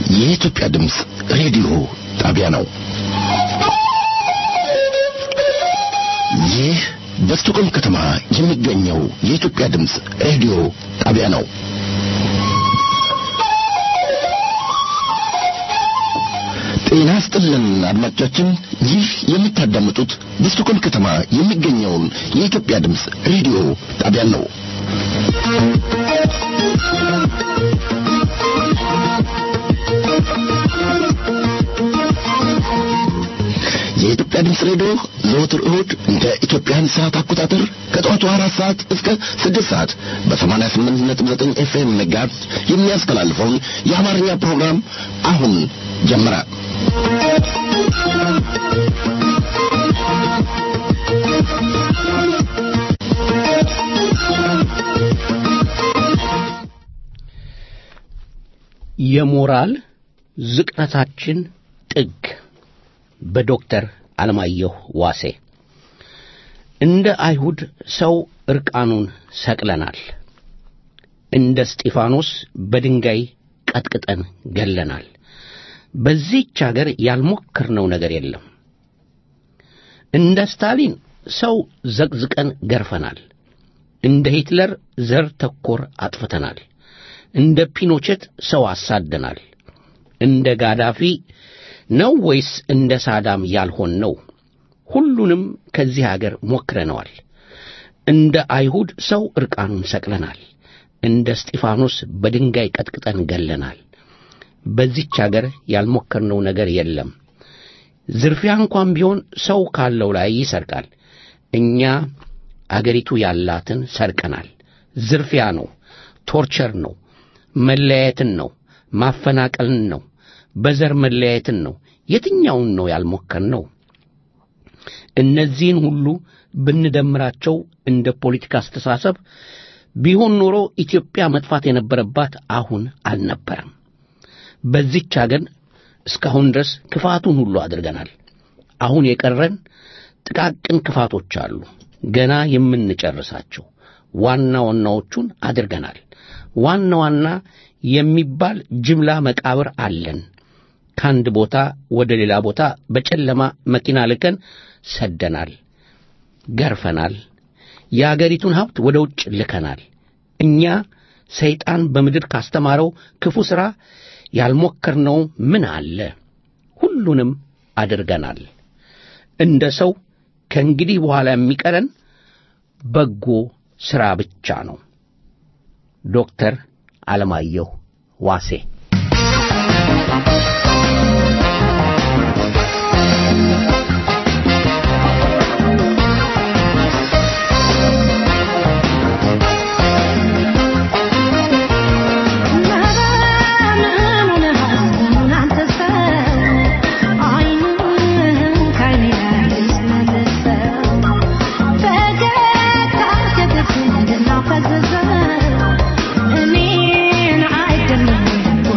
የኢትዮጵያ ድምፅ ሬዲዮ ጣቢያ ነው። ይህ በስቶኮልም ከተማ የሚገኘው የኢትዮጵያ ድምፅ ሬዲዮ ጣቢያ ነው። ጤና ስጥልን አድማጮቻችን፣ ይህ የምታዳምጡት በስቶኮልም ከተማ የሚገኘውን የኢትዮጵያ ድምፅ ሬዲዮ ጣቢያ ነው። የኢትዮጵያ ድምፅ ሬዲዮ ዘወትር እሁድ እንደ ኢትዮጵያን ሰዓት አቆጣጠር ከጠዋቱ አራት ሰዓት እስከ ስድስት ሰዓት በሰማንያ ስምንት ነጥብ ዘጠኝ ኤፍኤም ሜጋሄርዝ የሚያስተላልፈውን የአማርኛ ፕሮግራም አሁን ጀመረ። የሞራል ዝቅጠታችን ጥግ በዶክተር አለማየሁ ዋሴ እንደ አይሁድ ሰው ዕርቃኑን ሰቅለናል። እንደ እስጢፋኖስ በድንጋይ ቀጥቅጠን ገለናል። በዚህች አገር ያልሞከርነው ነገር የለም። እንደ ስታሊን ሰው ዘቅዝቀን ገርፈናል። እንደ ሂትለር ዘር ተኮር አጥፍተናል። እንደ ፒኖቼት ሰው አሳደናል። እንደ ጋዳፊ ነው ወይስ እንደ ሳዳም ያልሆን ነው? ሁሉንም ከዚህ አገር ሞክረነዋል። እንደ አይሁድ ሰው ዕርቃኑን ሰቅለናል። እንደ እስጢፋኖስ በድንጋይ ቀጥቅጠን ገለናል። በዚች አገር ያልሞከርነው ነገር የለም። ዝርፊያ እንኳን ቢሆን ሰው ካለው ላይ ይሰርቃል። እኛ አገሪቱ ያላትን ሰርቀናል። ዝርፊያ ነው፣ ቶርቸር ነው፣ መለያየትን ነው፣ ማፈናቀልን ነው፣ በዘር መለያየትን ነው። የትኛውን ነው ያልሞከርነው? እነዚህን ሁሉ ብንደምራቸው እንደ ፖለቲካ አስተሳሰብ ቢሆን ኖሮ ኢትዮጵያ መጥፋት የነበረባት አሁን አልነበረም። በዚች አገር እስካሁን ድረስ ክፋቱን ሁሉ አድርገናል። አሁን የቀረን ጥቃቅን ክፋቶች አሉ፣ ገና የምንጨርሳቸው። ዋና ዋናዎቹን አድርገናል። ዋና ዋና የሚባል ጅምላ መቃብር አለን። ከአንድ ቦታ ወደ ሌላ ቦታ በጨለማ መኪና ልከን ሰደናል፣ ገርፈናል። የአገሪቱን ሀብት ወደ ውጭ ልከናል። እኛ ሰይጣን በምድር ካስተማረው ክፉ ሥራ ያልሞከርነው ምን አለ? ሁሉንም አድርገናል። እንደ ሰው ከእንግዲህ በኋላ የሚቀረን በጎ ሥራ ብቻ ነው። ዶክተር አለማየሁ ዋሴ እኔን አይደለም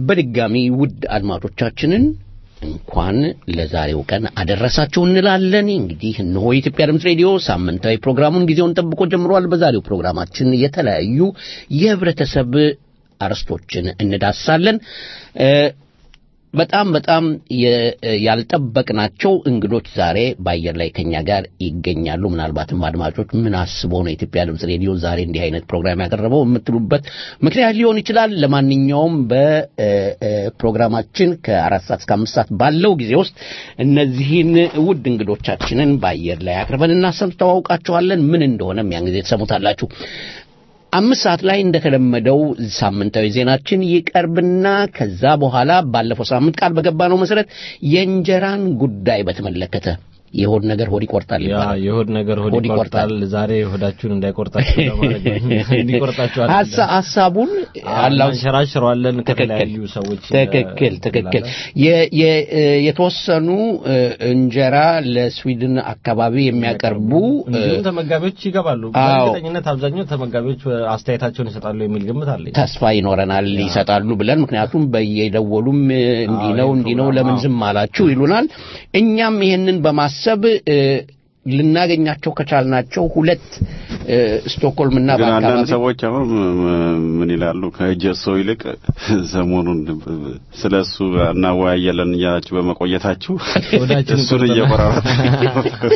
በድጋሚ ውድ አድማጮቻችንን እንኳን ለዛሬው ቀን አደረሳችሁ እንላለን። እንግዲህ እነሆ የኢትዮጵያ ድምፅ ሬዲዮ ሳምንታዊ ፕሮግራሙን ጊዜውን ጠብቆ ጀምሯል። በዛሬው ፕሮግራማችን የተለያዩ የህብረተሰብ አርዕስቶችን እንዳሳለን። በጣም በጣም ያልጠበቅናቸው እንግዶች ዛሬ በአየር ላይ ከኛ ጋር ይገኛሉ። ምናልባትም አድማጮች ምን አስበው ነው የኢትዮጵያ ድምፅ ሬዲዮ ዛሬ እንዲህ አይነት ፕሮግራም ያቀረበው የምትሉበት ምክንያት ሊሆን ይችላል። ለማንኛውም በፕሮግራማችን ከአራት ሰዓት እስከ አምስት ሰዓት ባለው ጊዜ ውስጥ እነዚህን ውድ እንግዶቻችንን በአየር ላይ አቅርበን እናስተዋውቃችኋለን። ምን እንደሆነም ያን ጊዜ ትሰሙታላችሁ። አምስት ሰዓት ላይ እንደተለመደው ሳምንታዊ ዜናችን ይቀርብና ከዛ በኋላ ባለፈው ሳምንት ቃል በገባነው መሰረት የእንጀራን ጉዳይ በተመለከተ የሆድ ነገር ሆድ ይቆርጣል ያ ይባላል። የሆድ ነገር ሆድ ሆድ ይቆርጣል። ይቆርጣል። ዛሬ ሆዳችሁን እንዳይቆርጣችሁ ለማለት ነው። እንዲቆርጣችሁ አይደለም። ሀሳ- ሀሳቡን አላው አንሸራሽረዋለን ትክክል ከተለያዩ ሰዎች ትክክል ትክክል የ- የ- የተወሰኑ እ፣ እንጀራ ለስዊድን አካባቢ የሚያቀርቡ እ፣ እንዲሁም ተመጋቢዎች ይገባሉ። አዎ። በእርግጠኝነት አብዛኛው ተመጋቢዎች አስተያየታቸውን ይሰጣሉ የሚል ግምት አለኝ። ተስፋ ይኖረናል ይሰጣሉ ብለን ምክንያቱም በየደወሉም እ፣ እንዲህ ነው አዎ፣ እንዲህ ነው ፕሮግራም፣ ለምን አዎ። ዝም አላችሁ ይሉናል። እኛም ይሄንን በማሰብ እ፣ ልናገኛቸው ከቻልናቸው ሁለት እ፣ ስቶክሆልምና ግን አንዳንድ በአካባቢ ሰዎች አሁን ም- ምን ይላሉ ከጀሶ ይልቅ ሰሞኑን ስለ እሱ እናወያያለን እያላችሁ በመቆየታችሁ ሆዳችን እሱን ይቆርጠናል። እየቆራረጠ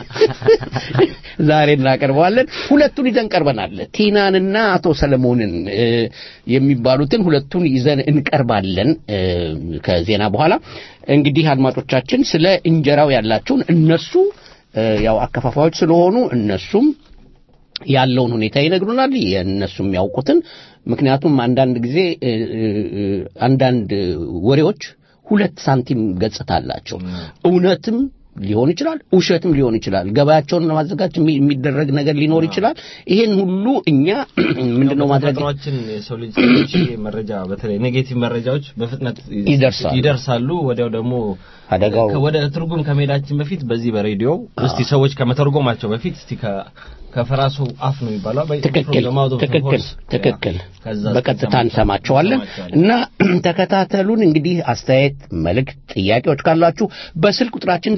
ዛሬ እናቀርበዋለን። ሁለቱን ይዘን ቀርበናል። ቲናንና አቶ ሰለሞንን እ፣ የሚባሉትን ሁለቱን ይዘን እንቀርባለን እ፣ ከዜና በኋላ። እንግዲህ አድማጮቻችን ስለ እንጀራው ያላቸውን እነሱ እ፣ ያው አከፋፋዮች ስለሆኑ እነሱም ያለውን ሁኔታ ይነግሩናል። የእነሱም ያውቁትን ምክንያቱም አንዳንድ ጊዜ እ፣ እ፣ እ፣ አንዳንድ ወሬዎች ሁለት ሳንቲም ገጽታ አላቸው። እውነትም ሊሆን ይችላል፣ ውሸትም ሊሆን ይችላል። ገበያቸውን ለማዘጋጀት የሚ- የሚደረግ ነገር ሊኖር ይችላል። ይሄን ሁሉ እኛ ምንድነው ማድረግ በተፈጥሯችን የሰው ልጅ ሰዎች መረጃ በተለይ ኔጌቲቭ መረጃዎች በፍጥነት ይደርሳሉ። ይደርሳሉ። ወዲያው ደግሞ አደጋው ከ- ወደ ትርጉም ከመሄዳችን በፊት በዚህ በሬዲዮ እስቲ ሰዎች ከመተርጎማቸው በፊት እስቲ ከ- ከፈራሱ አፍ ነው የሚባለው በ- ትክክል from the mouth of the ትክክል horse። ትክክል ያ፣ ከዛ በቀጥታ እስኪ እንሰማቸዋለን እንሰማቸዋለን። እና ተከታተሉን። እንግዲህ አስተያየት፣ መልእክት፣ ጥያቄዎች ካላችሁ በስልክ ቁጥራችን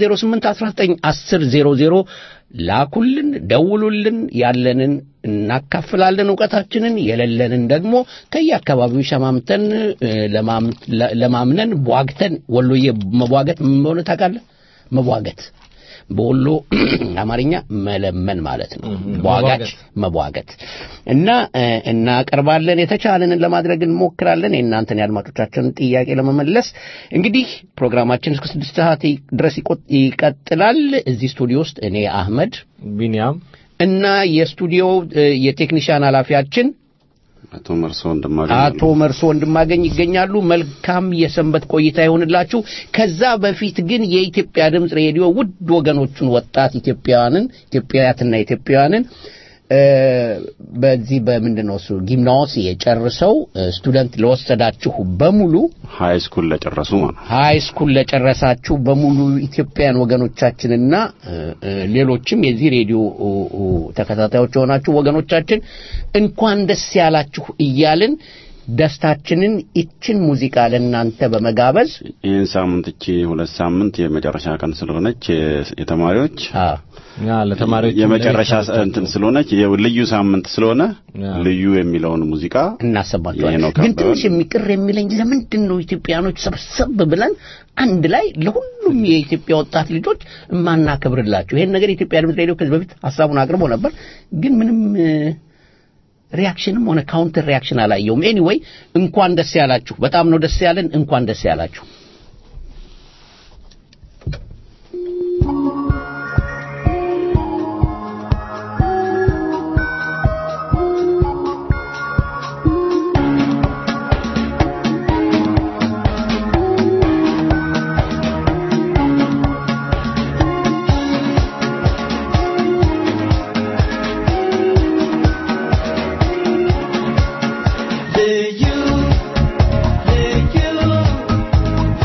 08191000 ላኩልን፣ ደውሉልን። ያለንን እናካፍላለን እውቀታችንን፣ የሌለንን ደግሞ ከየአካባቢው ሸማምተን እ፣ ለማም- ለ- ለማምነን ቧግተን ወሎዬ መቧገት ምን እንደሆነ ታውቃለህ? መቧገት በወሎ አማርኛ መለመን ማለት ነው። ቧጋች መቧገት እና እ፣ እናቀርባለን። የተቻለንን ለማድረግ እንሞክራለን። የእናንተን የአድማጮቻችንን ጥያቄ ለመመለስ እንግዲህ ፕሮግራማችን እስከ ስድስት ሰዓት ይ- ድረስ ይቆ- ይቀጥላል። እዚህ ስቱዲዮ ውስጥ እኔ አህመድ ቢኒያም እና የስቱዲዮ እ፣ የቴክኒሽያን ኃላፊያችን አቶ መርሶ እንደማገኝ አቶ መርሶ ወንድማገኝ ይገኛሉ። መልካም የሰንበት ቆይታ ይሆንላችሁ። ከዛ በፊት ግን የኢትዮጵያ ድምፅ ሬዲዮ ውድ ወገኖቹን ወጣት ኢትዮጵያውያንን ኢትዮጵያውያትና ኢትዮጵያውያንን እ፣ በዚህ በምንድን ነው እሱ ጊምናዎስ የጨርሰው እ፣ ስቱደንት ለወሰዳችሁ በሙሉ ሃይ ስኩል ለጨረሱ ማለት ነው። ሃይ ስኩል ለጨረሳችሁ በሙሉ ኢትዮጵያውያን ወገኖቻችንና እ፣ እ፣ ሌሎችም የዚህ ሬዲዮ እ፣ እ፣ ተከታታዮች የሆናችሁ ወገኖቻችን እንኳን ደስ ያላችሁ እያልን ደስታችንን ይችን ሙዚቃ ለእናንተ በመጋበዝ ይህን ሳምንት እቺ ሁለት ሳምንት የመጨረሻ ቀን ስለሆነች የ- የተማሪዎች አ፣ ያ ለተማሪዎች የመጨረሻ እንትን ስለሆነች የው- ልዩ ሳምንት ስለሆነ ያ። ልዩ የሚለውን ሙዚቃ ይሄ እናሰማቸዋለን። ነው ግን ከበደ። ትንሽ የሚቅር የሚለኝ ለምንድን ነው ኢትዮጵያኖች ሰብሰብ ብለን አንድ ላይ ለሁሉም የኢትዮጵያ ወጣት ልጆች የማናከብርላቸው? ይሄን ነገር የኢትዮጵያ ድምፅ ሬዲዮ ከዚህ በፊት ሀሳቡን አቅርቦ ነበር፣ ግን ምንም እ፣ ሪያክሽንም ሆነ ካውንተር ሪያክሽን አላየውም። ኤኒዌይ እንኳን ደስ ያላችሁ። በጣም ነው ደስ ያለን። እንኳን ደስ ያላችሁ። ልዩ ልዩ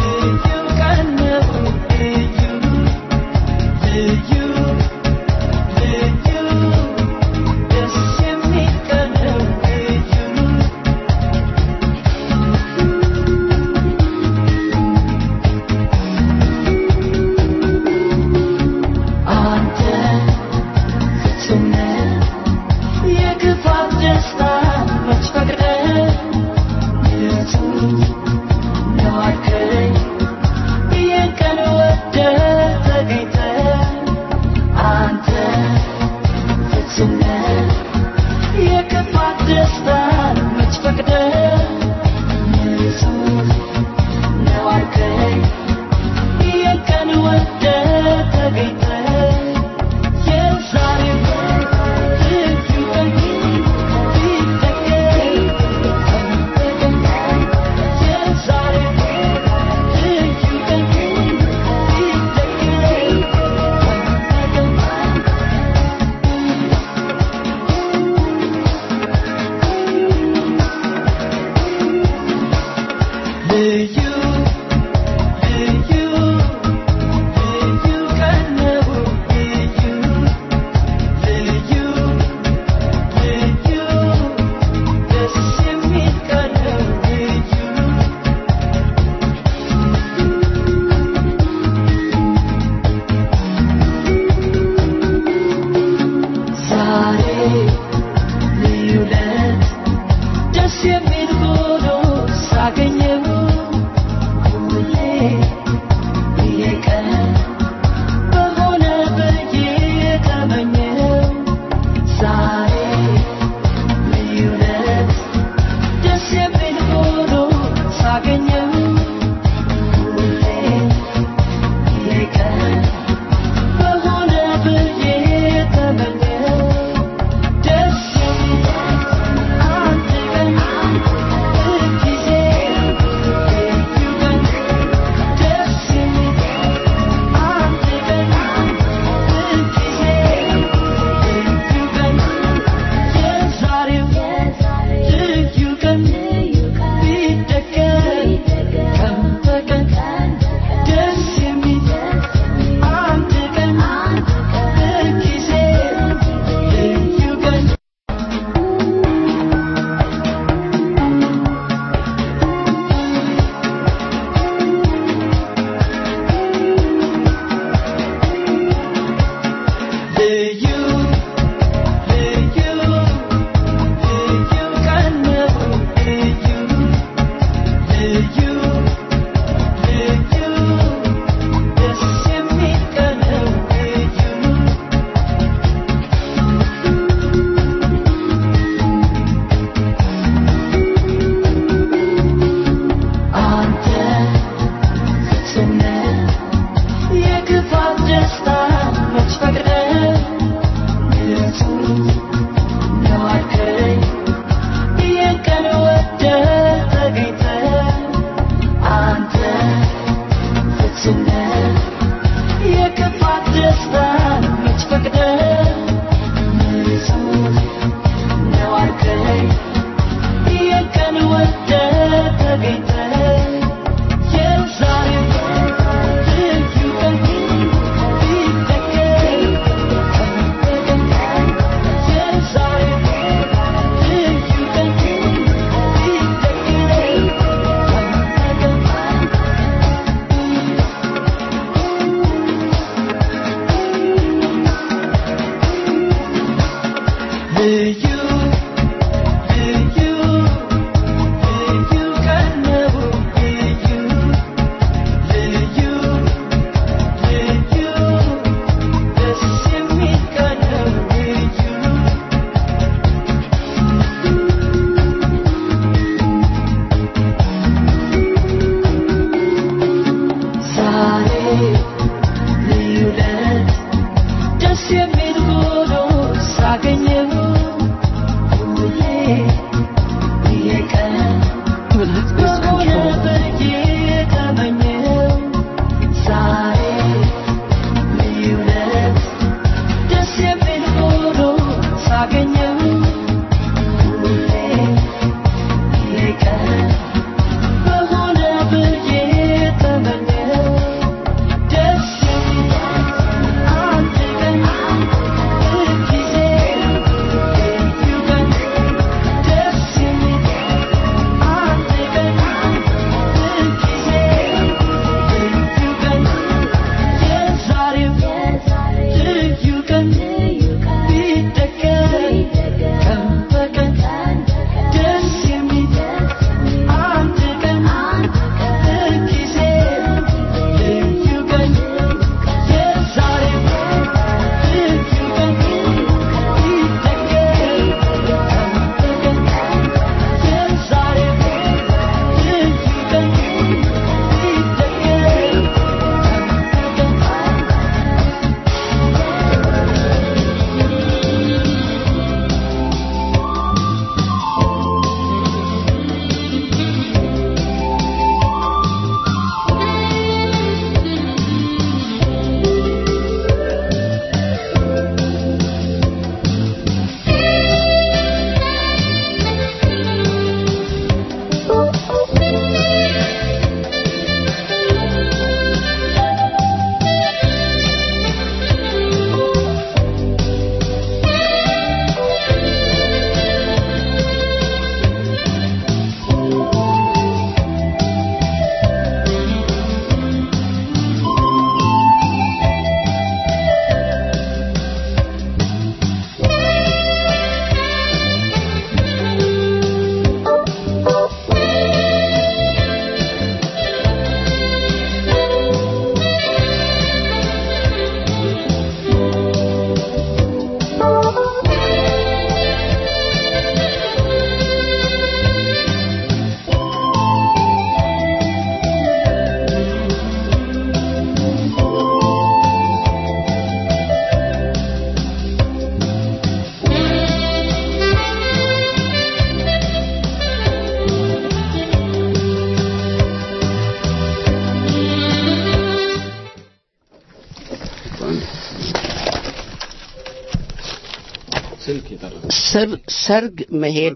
ሰር- ሰርግ መሄድ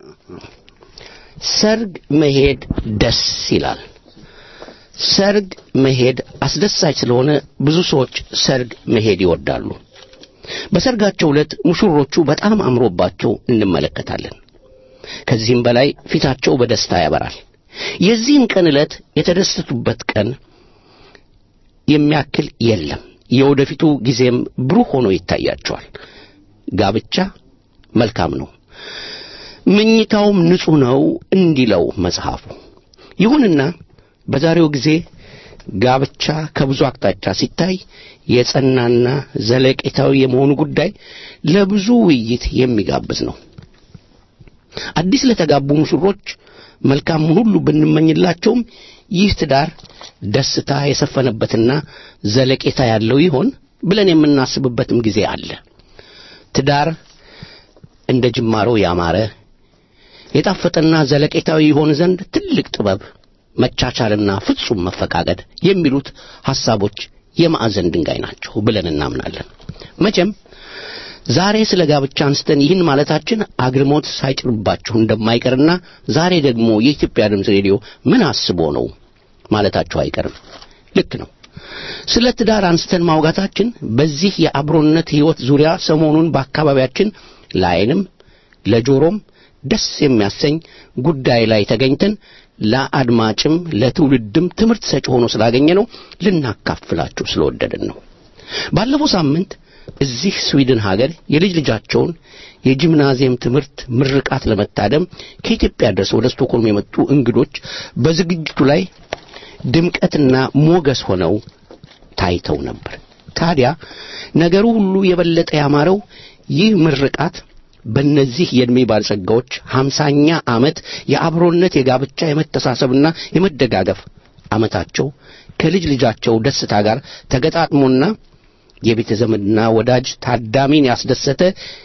ሰርግ መሄድ ደስ ይላል። ሰርግ መሄድ አስደሳች ስለሆነ ብዙ ሰዎች ሰርግ መሄድ ይወዳሉ። በሰርጋቸው ዕለት ሙሽሮቹ በጣም አምሮባቸው እንመለከታለን። ከዚህም በላይ ፊታቸው በደስታ ያበራል። የዚህን ቀን ዕለት የተደሰቱበት ቀን የሚያክል የለም። የወደፊቱ ጊዜም ብሩህ ሆኖ ይታያቸዋል። ጋብቻ መልካም ነው፣ ምኝታውም ንጹሕ ነው እንዲለው መጽሐፉ። ይሁንና በዛሬው ጊዜ ጋብቻ ከብዙ አቅጣጫ ሲታይ የጸናና ዘለቄታዊ የመሆኑ ጉዳይ ለብዙ ውይይት የሚጋብዝ ነው። አዲስ ለተጋቡ ሙሽሮች መልካሙን ሁሉ ብንመኝላቸውም ይህ ትዳር ደስታ የሰፈነበትና ዘለቄታ ያለው ይሆን ብለን የምናስብበትም ጊዜ አለ። ትዳር እንደ ጅማሮ ያማረ የጣፈጠና ዘለቄታዊ ይሆን ዘንድ ትልቅ ጥበብ፣ መቻቻልና ፍጹም መፈቃቀድ የሚሉት ሐሳቦች የማዕዘን ድንጋይ ናቸው ብለን እናምናለን። መቼም ዛሬ ስለ ጋብቻ አንስተን ይህን ማለታችን አግርሞት ሳይጭርባችሁ እንደማይቀርና ዛሬ ደግሞ የኢትዮጵያ ድምፅ ሬዲዮ ምን አስቦ ነው ማለታችሁ አይቀርም። ልክ ነው። ስለ ትዳር አንስተን ማውጋታችን በዚህ የአብሮነት ሕይወት ዙሪያ ሰሞኑን በአካባቢያችን ለዓይንም ለጆሮም ደስ የሚያሰኝ ጉዳይ ላይ ተገኝተን ለአድማጭም ለትውልድም ትምህርት ሰጪ ሆኖ ስላገኘ ነው ልናካፍላችሁ ስለወደድን ነው። ባለፈው ሳምንት እዚህ ስዊድን ሀገር የልጅ ልጃቸውን የጂምናዚየም ትምህርት ምርቃት ለመታደም ከኢትዮጵያ ድረስ ወደ ስቶኮልም የመጡ እንግዶች በዝግጅቱ ላይ ድምቀትና ሞገስ ሆነው ታይተው ነበር። ታዲያ ነገሩ ሁሉ የበለጠ ያማረው ይህ ምርቃት በእነዚህ የዕድሜ ባለጸጋዎች ሀምሳኛ ዓመት የአብሮነት የጋብቻ የመተሳሰብና የመደጋገፍ ዓመታቸው ከልጅ ልጃቸው ደስታ ጋር ተገጣጥሞና የቤተ ዘመድና ወዳጅ ታዳሚን ያስደሰተ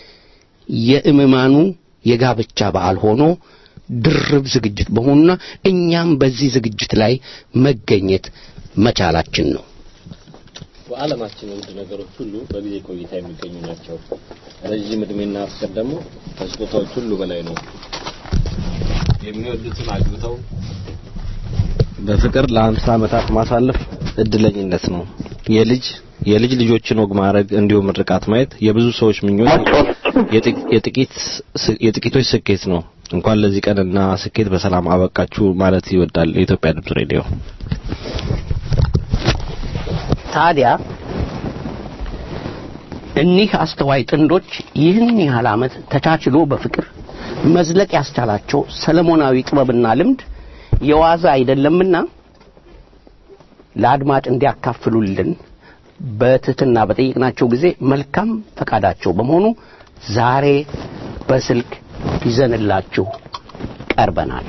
የእምማኑ የጋብቻ በዓል ሆኖ ድርብ ዝግጅት በመሆኑና እኛም በዚህ ዝግጅት ላይ መገኘት መቻላችን ነው። በዓለማችን ውድ ነገሮች ሁሉ በጊዜ ቆይታ የሚገኙ ናቸው። ረዥም እድሜና ፍቅር ደግሞ ከስጦታዎች ሁሉ በላይ ነው። የሚወዱትን አግብተው በፍቅር ለአምሳ ዓመታት ማሳለፍ እድለኝነት ነው። የልጅ የልጅ ልጆችን ወግ ማድረግ እንዲሁም ምርቃት ማየት የብዙ ሰዎች ምኞት፣ የጥቂ- የጥቂት የጥቂቶች ስኬት ነው። እንኳን ለዚህ ቀንና ስኬት በሰላም አበቃችሁ ማለት ይወዳል የኢትዮጵያ ድምፅ ሬዲዮ። ታዲያ እኒህ አስተዋይ ጥንዶች ይህን ያህል ዓመት ተቻችሎ በፍቅር መዝለቅ ያስቻላቸው ሰለሞናዊ ጥበብና ልምድ የዋዛ አይደለምና ለአድማጭ እንዲያካፍሉልን በትህትና በጠየቅናቸው ጊዜ መልካም ፈቃዳቸው በመሆኑ ዛሬ በስልክ ይዘንላችሁ ቀርበናል።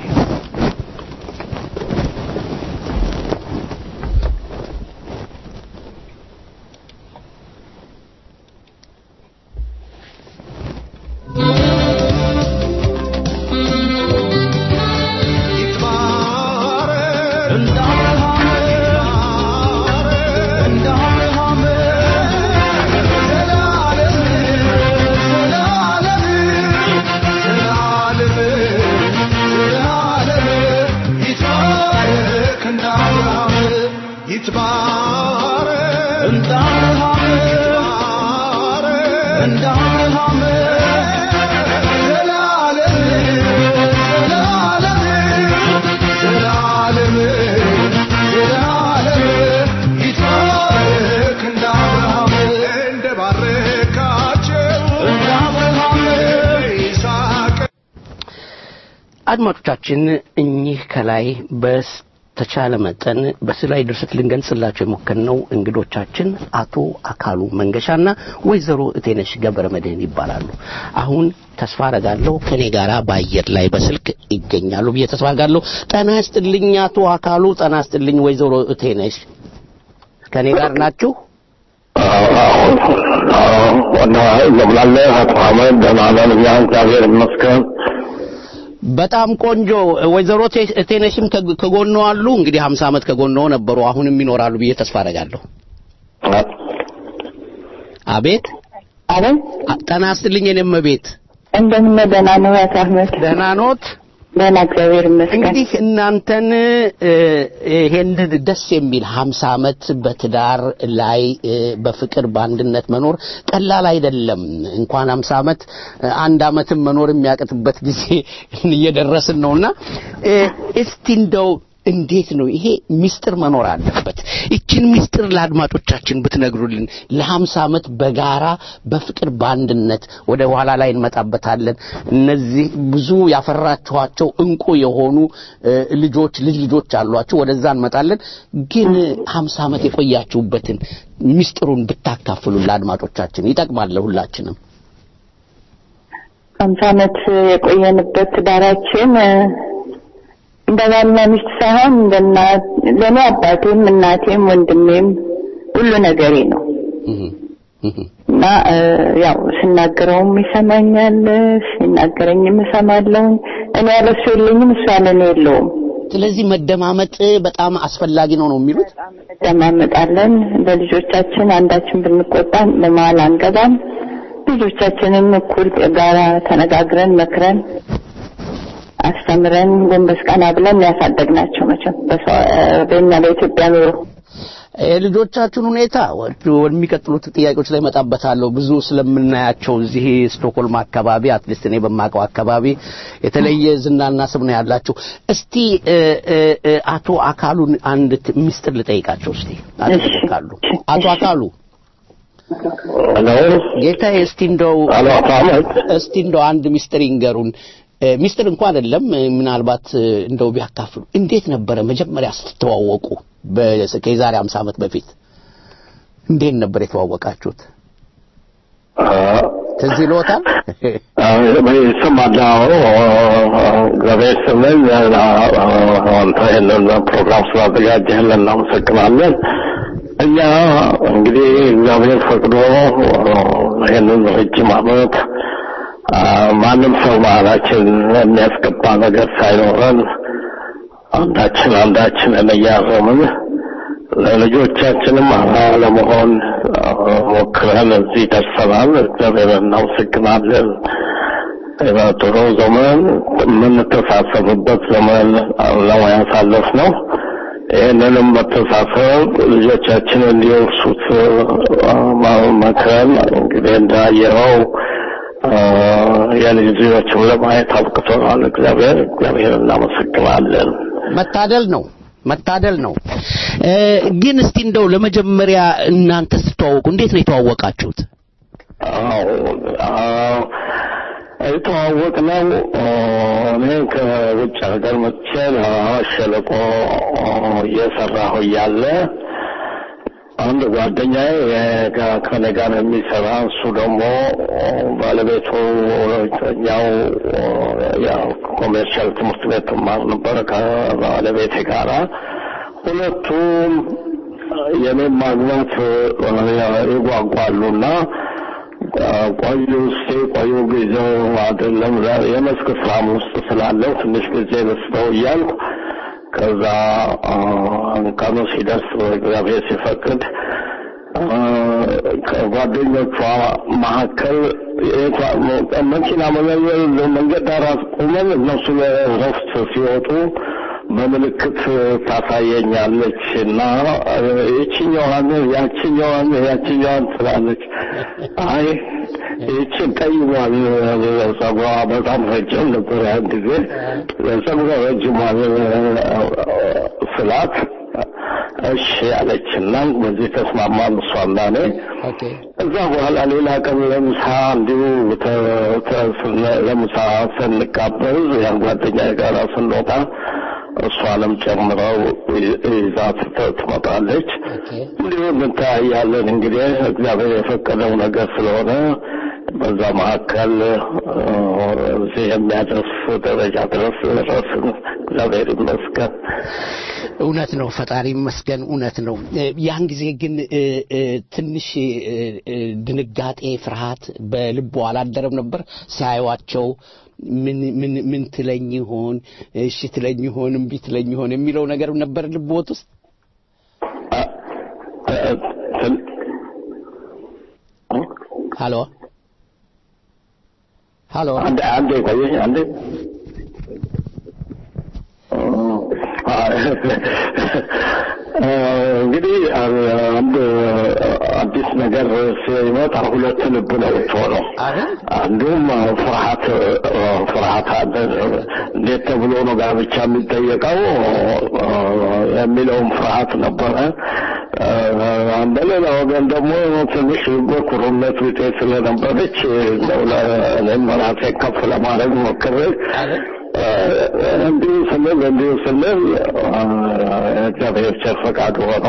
አድማጮቻችን እኚህ ከላይ በተቻለ መጠን በስዕላዊ ድርሰት ልንገልጽላቸው የሞከርነው እንግዶቻችን አቶ አካሉ መንገሻና ወይዘሮ እቴነሽ ገብረ መድህን ይባላሉ። አሁን ተስፋ አረጋለሁ ከኔ ጋራ በአየር ላይ በስልክ ይገኛሉ ብዬ ተስፋ አረጋለሁ። ጤና ይስጥልኝ አቶ አካሉ፣ ጤና ይስጥልኝ ወይዘሮ እቴነሽ ከኔ ጋር ናችሁ? እና እንደምናለ አቶ አህመድ ደህና ነን እኛ እግዚአብሔር ይመስገን። በጣም ቆንጆ ወይዘሮ ቴ- ቴነሽም ከግ- ከጎኖ አሉ። እንግዲህ ሀምሳ ዓመት ከጎኖ ነበሩ፣ አሁንም ይኖራሉ ብዬ ተስፋ አረጋለሁ። አቤት አቤት አ- ጤና ይስጥልኝ የኔም ቤት እንደምን ደህና ነው አቶ አህመድ? ደህና ኖት? ደህና እግዚአብሔር ይመስገን። እንግዲህ እናንተን እ፣ ይሄንን ደስ የሚል ሀምሳ ዓመት በትዳር ላይ እ፣ በፍቅር በአንድነት መኖር ቀላል አይደለም። እንኳን ሀምሳ ዓመት እ፣ አንድ ዓመትም መኖር የሚያቅትበት ጊዜ እየደረስን ነውና እ፣ እስቲ እንደው እንዴት ነው ይሄ ሚስጥር መኖር አለበት። ይችን ሚስጥር ለአድማጮቻችን ብትነግሩልን ለሀምሳ ዓመት በጋራ በፍቅር በአንድነት ወደ ኋላ ላይ እንመጣበታለን። እነዚህ ብዙ ያፈራችኋቸው እንቁ የሆኑ እ፣ ልጆች ልጅ ልጆች አሏችሁ፣ ወደዛ እንመጣለን። ግን ሀምሳ ዓመት የቆያችሁበትን ሚስጥሩን ብታካፍሉን ለአድማጮቻችን ይጠቅማል ለሁላችንም። ሀምሳ ዓመት የቆየንበት ትዳራችን እ፣ እንደ ባልና ሚስት ሳይሆን እንደ እናት ለእኔ አባቴም እናቴም ወንድሜም ሁሉ ነገሬ ነው እና እ፣ ያው ስናገረውም ይሰማኛል፣ ሲናገረኝም እሰማለሁ። እኔ ያለሱ የለኝም፣ እሱ ያለ እኔ የለውም። ስለዚህ መደማመጥ በጣም አስፈላጊ ነው ነው የሚሉት። እንደማመጣለን ለልጆቻችን አንዳችን ብንቆጣም በመሀል አንገባም። ልጆቻችንን እኩል ጋራ ተነጋግረን መክረን አስተምረን ጎንበስ ቀና ብለን ያሳደግናቸው መቼም በሰው- በእኛ በኢትዮጵያ ኑሮ የልጆቻችሁን ሁኔታ ወደ- ወደሚቀጥሉት ጥያቄዎች ላይ መጣበታለሁ። ብዙ ስለምናያቸው እዚህ ስቶክሆልም አካባቢ አትሊስት እኔ በማውቀው አካባቢ የተለየ ዝናና ስም ነው ያላችሁ። እስቲ እ፣ እ፣ እ፣ አቶ አካሉን አንድ ት- ሚስጥር ልጠይቃቸው እስቲ አቶ እሺ። አካሉ አቶ አካሉ ሄሎ ጌታዬ እስቲ እንደው ሄሎ አቶ አህመድ እስቲ እንደው አንድ ሚስጥር ይንገሩን። እ፣ ሚስጥር እንኳን አይደለም እ፣ ምናልባት እ፣ እንደው ቢያካፍሉ እንዴት ነበረ መጀመሪያ ስትተዋወቁ? በ- ከዛሬ 50 ዓመት በፊት እንዴት ነበር የተዋወቃችሁት? ትዝ ይልዎታል? ይሰማል። እግዚአብሔር ይስጥልኝ። አንተ ይህንን ፕሮግራም ስላዘጋጀህልን እናመሰግናለን። እኛ እንግዲህ እግዚአብሔር ፈቅዶ ይህንን ረጅም ዓመት አ፣ ማንም ሰው መሀላችን የሚያስገባ ነገር ሳይኖረን አንዳችን አንዳችንን እያረምን ለልጆቻችንም አርአያ ለመሆን አ፣ ሞክረን እዚህ ደርሰናል። እግዚአብሔር እናመሰግናለን። በጥሩ ዘመን የምንተሳሰብበት ዘመን ነው ያሳለፍነው። ይህንንም መተሳሰብ ልጆቻችን እንዲወርሱት አ፣ ማ- መክረን እንግዲህ እንዳየኸው አ፣ የልጅ ልጆችም ለማየት አብቅቶናል። እግዚአብሔር እግዚአብሔር እናመሰግናለን። መታደል ነው መታደል ነው። እ፣ ግን እስቲ እንደው ለመጀመሪያ እናንተ ስትተዋወቁ እንዴት ነው የተዋወቃችሁት? አዎ አዎ የተዋወቅነው እኔ ከውጭ ሀገር መጥቼ ለአዋሽ ሸለቆ እየሰራሁ እያለ አንድ ጓደኛዬ የጋ- ከኔ ጋር የሚሰራ እሱ ደግሞ ባለቤቱ እኛው ያው ኮሜርሻል ትምህርት ቤት ትማር ነበር ከባለቤቴ ጋራ ሁለቱም የኔን ማግኘት ይጓጓሉና ቆዩ እስቲ ቆዩ ጊዜው አይደለም ዛሬ የመስክ ስራም ውስጥ ስላለው ትንሽ ጊዜ ልስጠው እያልኩ ከዛ አ፣ ቀኑ ሲደርስ እግዚአብሔር ሲፈቅድ አ፣ ከጓደኞቿ መካከል የቷ- መኪና መለየል መንገድ ዳር አስቁመን እነሱ ለረፍት ሲወጡ በምልክት ታሳየኛለች እና ይችኛዋን ያችኛዋን ያችኛዋን ትላለች። አይ ይችን ቀይሟን ጸጉሯ በጣም ረጅም ነበር ያን ጊዜ ጸጉሯ ረጅሟን ስላት እሺ ያለችና በዚህ ተስማማን እሷና እኔ። እዛ በኋላ ሌላ ቀን ለምሳ እንዲሁ ተ- ተ- ስነ- ለምሳ ስንጋበዝ ያን ጓደኛ ጋር ስንወጣ እሷንም ጨምረው ይ- ይዛት ት- ትመጣለች። እንዲሁ እንተያያለን። እንግዲህ እግዚአብሔር የፈቀደው ነገር ስለሆነ በዛ መካከል እ፣ እዚህ የሚያደርስ ደረጃ ድረስ ደረስን። እግዚአብሔር ይመስገን። እውነት ነው፣ ፈጣሪ ይመስገን። እውነት ነው። እ፣ ያን ጊዜ ግን እ፣ እ፣ ትንሽ እ፣ እ፣ ድንጋጤ፣ ፍርሃት በልቦ አላደረም ነበር ሲያዩዋቸው ምን ምን ምን ትለኝ ይሆን እሺ ትለኝ ይሆን እምቢ ትለኝ ይሆን የሚለው ነገር ነበር ልቦት ውስጥ እ፣ ትን- ሃሎ ሀሎ አንዴ አንዴ ቆየኝ አንዴ እንግዲህ አንድ አዲስ ነገር ሲመጣ ሁለት ልብ ነው የምትሆነው። አንዱም ፍርሃት ፍርሃት አለ። እንዴት ተብሎ ነው ጋብቻ የሚጠየቀው የሚለውም ፍርሃት ነበረ። በሌላ ወገን ደግሞ ትንሽ በኩሩነት ቢጤ ስለነበረች እኔም ራሴን ከፍ ለማድረግ ሞክሬ እንዲሁ ስንል እንዲሁ ስንል እግዚአብሔር ቸር ፈቃድ ሆኖ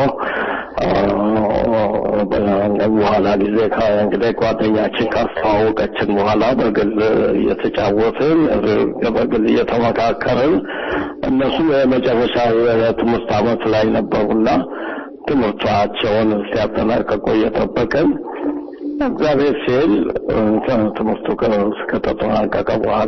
በኋላ ጊዜ እንግዲህ ጓደኛችን ካስተዋወቀችን በኋላ በግል እየተጫወትን በግል እየተመካከርን እነሱም የመጨረሻ የትምህርት ዓመት ላይ ነበሩና ትምህርታቸውን ሲያጠናቀቁ እየጠበቅን እግዚአብሔር ሲል ትምህርቱ ከተጠናቀቀ በኋላ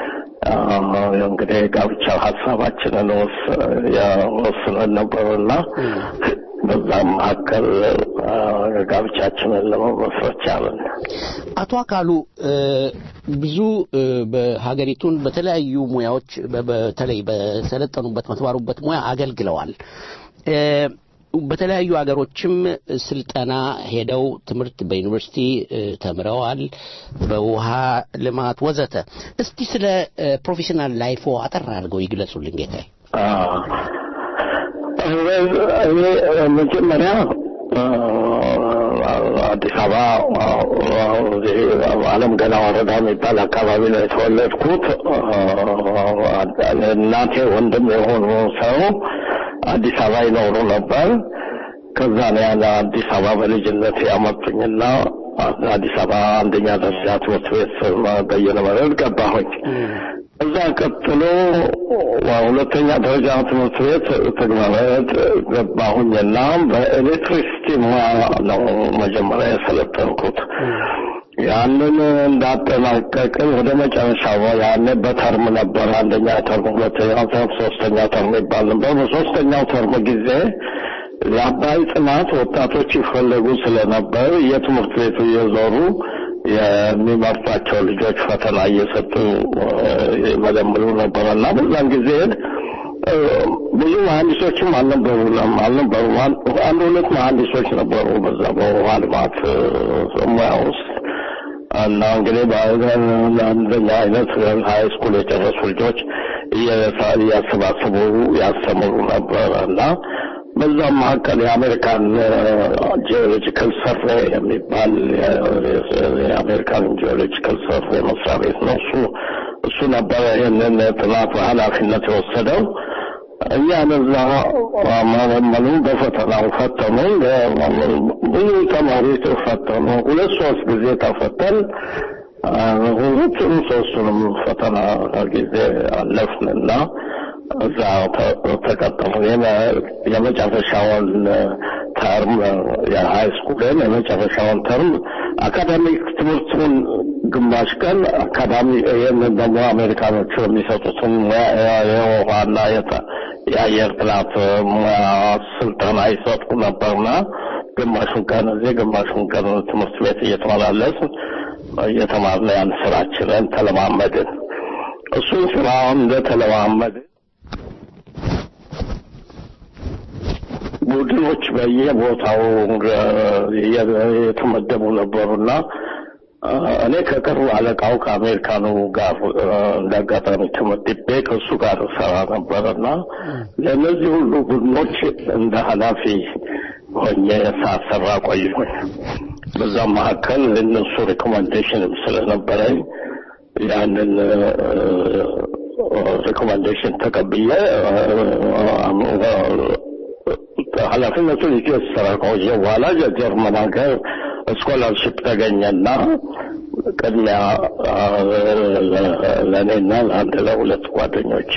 እንግዲህ ጋብቻ ሀሳባችንን ወስነን ነበርና በዛም መካከል ጋብቻችንን ለመመስረት ቻለን። አቶ አካሉ ብዙ በሀገሪቱን በተለያዩ ሙያዎች በተለይ በሰለጠኑበት በተማሩበት ሙያ አገልግለዋል። በተለያዩ ሀገሮችም ስልጠና ሄደው ትምህርት በዩኒቨርሲቲ ተምረዋል፣ በውሃ ልማት ወዘተ። እስቲ ስለ ፕሮፌሽናል ላይፎ አጠር አድርገው ይግለጹልን ጌታዬ። እኔ መጀመሪያ አዲስ አበባ አለም ገና ወረዳ የሚባል አካባቢ ነው የተወለድኩት። እናቴ ወንድም የሆኑ ሰው አዲስ አበባ ይኖሩ ነበር። ከዛ ነው ያለ አዲስ አበባ በልጅነት ያመጡኝና አዲስ አበባ አንደኛ ደረጃ ትምህርት ቤት በየነ መረድ ገባሁኝ። እዛ ቀጥሎ ሁለተኛ ደረጃ ትምህርት ቤት ተግባረት ገባሁኝና በኤሌክትሪሲቲ ሙያ ነው መጀመሪያ የሰለጠንኩት። ያንን እንዳጠናቀቅን ወደ መጨረሻው ያኔ በተርም ነበር። አንደኛ ተርም፣ ሁለተኛ ተርም፣ ሶስተኛ ተርም ይባል ነበር። በሶስተኛው ተርም ጊዜ የአባይ ጥናት ወጣቶች ይፈለጉ ስለነበር የትምህርት ቤቱ እየዞሩ የሚመርጧቸው ልጆች ፈተና እየሰጡ ይመለምሉ ነበር እና በዛን ጊዜ ብዙ መሀንዲሶችም አልነበሩም አልነበሩም። አንድ ሁለት መሀንዲሶች ነበሩ በዛ በውሃ ልማት ሙያ ውስጥ እና እንግዲህ በአንደኛ አይነት ሀይ ስኩል የጨረሱ ልጆች እያሰባሰቡ ያስተምሩ ነበር እና በዛም መካከል የአሜሪካን ጂኦሎጂካል ሰርቬ የሚባል የአሜሪካን ጂኦሎጂካል ሰርቬ መስሪያ ቤት ነው። እሱ እሱ ነበረ ይህንን ጥናት በኃላፊነት የወሰደው። እኛን እዛ መለመሉ፣ በፈተናው ፈተኑ። ብዙ ተማሪዎች ፈተኑ። ሁለት ሶስት ጊዜ ተፈተን ሁለቱም ሶስቱንም ፈተና ጊዜ አለፍንና እዛ ተቀጠሙ። የመጨረሻውን ተርም የሀይ ስኩልን የመጨረሻውን ተርም አካዳሚክ ትምህርቱን ግማሽ ቀን አካዳሚ ይህንን ደግሞ አሜሪካኖቹ የሚሰጡትን የውሃና የአየር ጥናት ሙያ ስልጠና ይሰጡ ነበርና ግማሹን ቀን እዚህ ግማሹን ቀን ትምህርት ቤት እየተመላለስ እየተማርን ያን ስራችንን ተለማመድን። እሱን ስራ እንደተለማመድን ቡድኖች በየቦታው የተመደቡ ነበሩና እኔ ከቅርብ አለቃው ከአሜሪካኑ ጋር እንዳጋጣሚ ተመድቤ ከእሱ ጋር ሰራ ነበርና ለእነዚህ ሁሉ ቡድኖች እንደ ኃላፊ ሆኜ ሳሰራ ቆየሁኝ። በዛም መካከል እነሱ ሪኮመንዴሽንም ስለነበረኝ ያንን ሪኮመንዴሽን ተቀብዬ ኃላፊነቱን ይዤ ስራ ከቆየ በኋላ የጀርመን ሀገር ስኮላርሽፕ ተገኘና ቅድሚያ ለእኔና ለአንድ ለሁለት ጓደኞቼ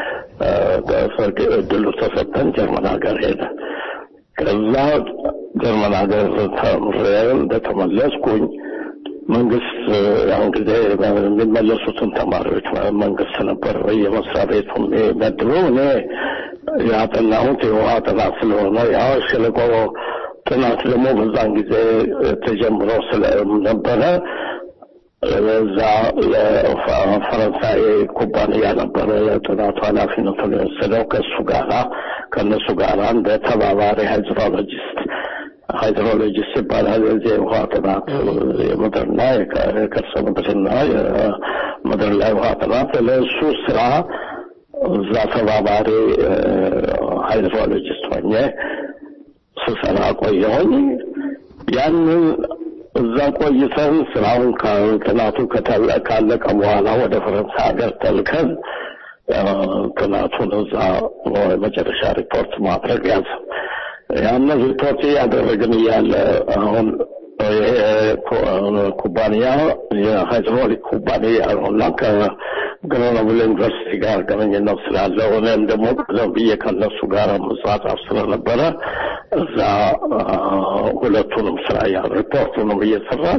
እድሉ ተሰጠን። ጀርመን ሀገር ሄደ። ከዛ ጀርመን ሀገር ተምሬ እንደተመለስኩኝ መንግስት ያን ጊዜ የሚመለሱትን ተማሪዎች መንግስት ነበር በየመስሪያ ቤቱ የሚመድበው። እኔ ያጠናሁት የውሃ ጥናት ስለሆነ ያው ሸለቆ ጥናት ደግሞ በዛን ጊዜ ተጀምሮ ስለነበረ እዛ ለፈረንሳይ ኩባንያ ነበረ የጥናቱ ኃላፊነቱን የወሰደው ከእሱ ጋራ ከእነሱ ጋራ እንደ ተባባሪ ሃይድሮሎጂስት ሃይድሮሎጂስት ይባላል። የዚህ የውሃ ጥናት የምድርና የከርሰ ምድርና የምድር ላይ ውሃ ጥናት ለእሱ ስራ እዛ ተባባሪ ሃይድሮሎጂስት ሆኜ ስሰራ ቆየሁኝ። ያንን እዛ ቆይተን ስራውን ጥናቱ ካለቀ በኋላ ወደ ፈረንሳይ ሀገር ተልከን ጥናቱን እዛ መጨረሻ ሪፖርት ማድረግ ያዘ። ያንን ሪፖርት እያደረግን እያለ አሁን ይሄ ኩባንያ የሃይድሮሊክ ኩባንያ ነውና ከግሮኖብል ዩኒቨርሲቲ ጋር ግንኙነት ስላለው እኔም ደግሞ ቀደም ብዬ ከነሱ ጋር መጻጻፍ ስለነበረ እዛ ሁለቱንም ስራ ያ ሪፖርቱንም እየሰራን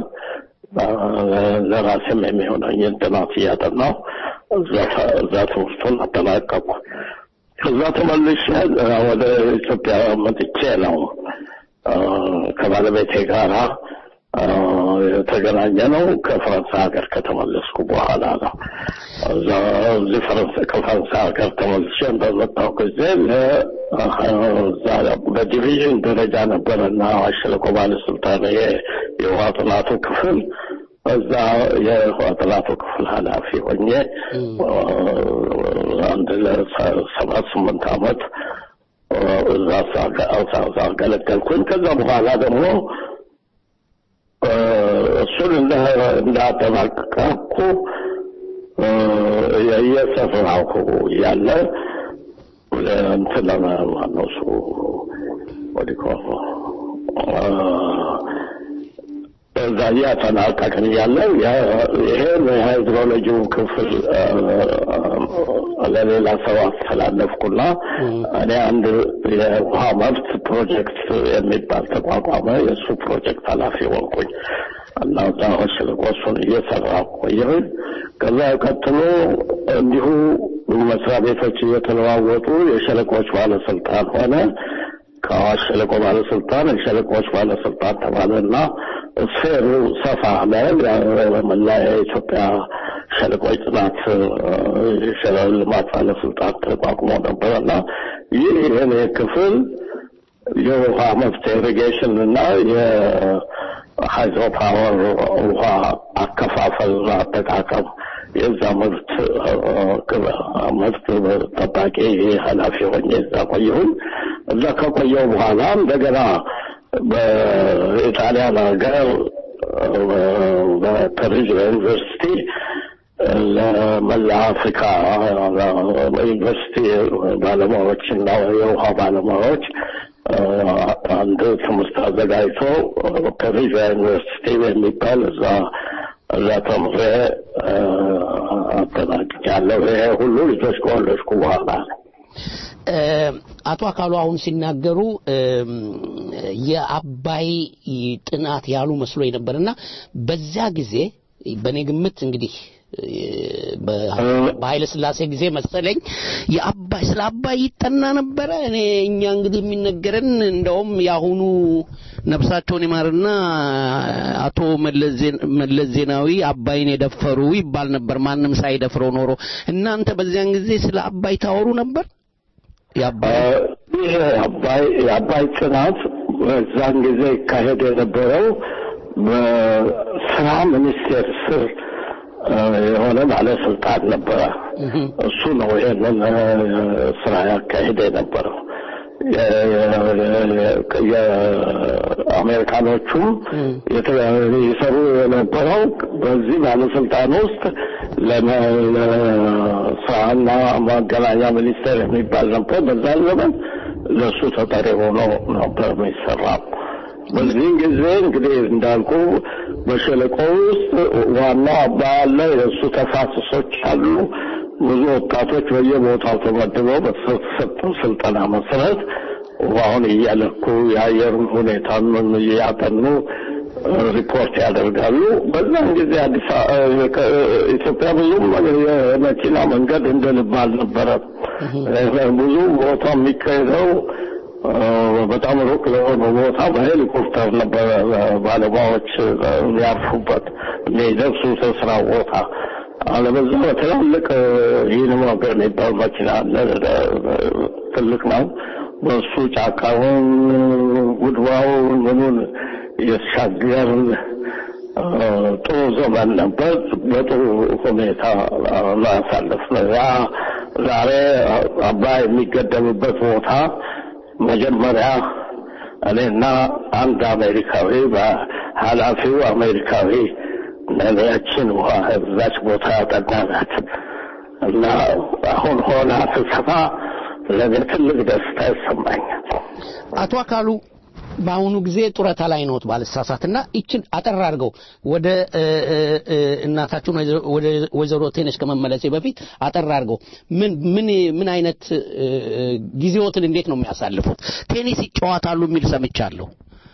ለራሴም የሚሆነኝን ጥናት እያጠናሁ እዛ ትምህርቱን አጠናቀቅኩ። ከዛ ተመልሼ ወደ ኢትዮጵያ መጥቼ ነው ከባለቤቴ ጋራ የተገናኘ ነው ከፈረንሳይ ሀገር ከተመለስኩ በኋላ ነው። እዚህ ከፈረንሳይ ሀገር ተመልሼ በመጣሁ ጊዜ በዲቪዥን ደረጃ ነበረና ሸለቆ ባለስልጣን የውሃ ጥናቱ ክፍል እዛ የውሃ ጥናቱ ክፍል ኃላፊ ሆኜ አንድ ለሰባት ስምንት ዓመት እዛ አገለገልኩኝ። ከዛ በኋላ ደግሞ እሱን እንዳጠናቀቅኩ እየሰራሁ ያለ እንትን ማነው እሱ ወዲኮ እዛ እያጠናቀቅን እያለ ይሄን የሃይድሮሎጂው ክፍል ለሌላ ሰው አስተላለፍኩና እኔ አንድ የውሃ መብት ፕሮጀክት የሚባል ተቋቋመ። የእሱ ፕሮጀክት ኃላፊ ሆንኩኝ እና እዛ ሸለቆ እሱን እየሰራ ቆየሁኝ። ከዛ ቀጥሎ እንዲሁ መስሪያ ቤቶች እየተለዋወጡ የሸለቆች ባለስልጣን ሆነ። ከአዋሽ ሸለቆ ባለስልጣን የሸለቆች ባለስልጣን ተባለና ስፌሩ ሰፋ አለ። መላ የኢትዮጵያ ሸለቆች ጥናት የሸለቆ ልማት ባለስልጣን ተቋቁሞ ነበረና ይህ የኔ ክፍል የውሃ መብት ኢሪጌሽን እና የሃይድሮ ፓወር ውሃ አከፋፈልና አጠቃቀም የዛ መብት መብት ጠባቂ ኃላፊ ሆኜ እዛ ቆየሁኝ። እዛ ከቆየው በኋላ እንደገና በኢጣሊያን ሀገር በፐሪዝ ዩኒቨርሲቲ ለመላ አፍሪካ ዩኒቨርሲቲ ባለሙያዎች እና የውሃ ባለሙያዎች አንድ ትምህርት አዘጋጅቶ ፐሪዝ ዩኒቨርሲቲ የሚባል እዛ እዛ ተምሬ አጠናቅቄያለሁ። ይሄ ሁሉ ልጆች ከወለድኩ በኋላ ነው። አቶ አካሉ አሁን ሲናገሩ የአባይ ጥናት ያሉ መስሎ ነበርና በዚያ ጊዜ በእኔ ግምት እንግዲህ በኃይለ ስላሴ ጊዜ መሰለኝ የአባይ ስለ አባይ ይጠና ነበረ። እኔ እኛ እንግዲህ የሚነገረን እንደውም የአሁኑ ነፍሳቸውን ይማርና አቶ መለስ ዜናዊ አባይን የደፈሩ ይባል ነበር፣ ማንም ሳይደፍረው ኖሮ። እናንተ በዚያን ጊዜ ስለ አባይ ታወሩ ነበር? ይህ አባይ የአባይ ጥናት በዛን ጊዜ ይካሄድ የነበረው በስራ ሚኒስቴር ስር የሆነ ባለስልጣን ነበረ። እሱ ነው ይሄንን ስራ ያካሄደ የነበረው። የአሜሪካኖቹም ይሰሩ የነበረው በዚህ ባለስልጣን ውስጥ ለስራና ማገናኛ ሚኒስቴር የሚባል ነበር። በዛ ዘመን ለእሱ ተጠሪ ሆኖ ነበር የሚሰራው። በዚህን ጊዜ እንግዲህ እንዳልኩ በሸለቆ ውስጥ ዋናው አባይ አለ፣ የእሱ ተፋሰሶች አሉ። ብዙ ወጣቶች በየቦታው ተመድበው በተሰጠው ስልጠና መሰረት ውሃውን እያለኩ የአየሩን ሁኔታ እያጠኑ ሪፖርት ያደርጋሉ። በዛን ጊዜ አዲስ ኢትዮጵያ ብዙም የመኪና መንገድ እንደ ልብ አልነበረም። ብዙ ቦታ የሚካሄደው በጣም ሩቅ ለሆነ ቦታ በሄሊኮፕተር ነበረ ባለሙያዎች የሚያርፉበት የሚደርሱ ስራ ቦታ። አለበዛ በትላልቅ ይህን ሞገር የሚባል መኪና አለ፣ ትልቅ ነው። በእሱ ጫካውን፣ ጉድባውን፣ ምኑን የተሻገር ጥሩ ዘመን ነበር። በጥሩ ሁኔታ ማሳለፍ ነው። ያ ዛሬ አባይ የሚገደብበት ቦታ መጀመሪያ እኔና አንድ አሜሪካዊ በኃላፊው አሜሪካዊ ነቢያችን ውሃ እዛች ቦታ ያጠናናት እና አሁን ሆና ስሰማ ለእኔ ትልቅ ደስታ ይሰማኛል። አቶ አካሉ በአሁኑ ጊዜ ጡረታ ላይ ነዎት ባልሳሳትና ይችን አጠር አድርገው ወደ እናታችሁን ወደ ወይዘሮ ቴነሽ ከመመለሴ በፊት አጠር አድርገው ምን ምን ምን አይነት ጊዜዎትን እንዴት ነው የሚያሳልፉት? ቴኒስ ይጫወታሉ የሚል ሰምቻለሁ።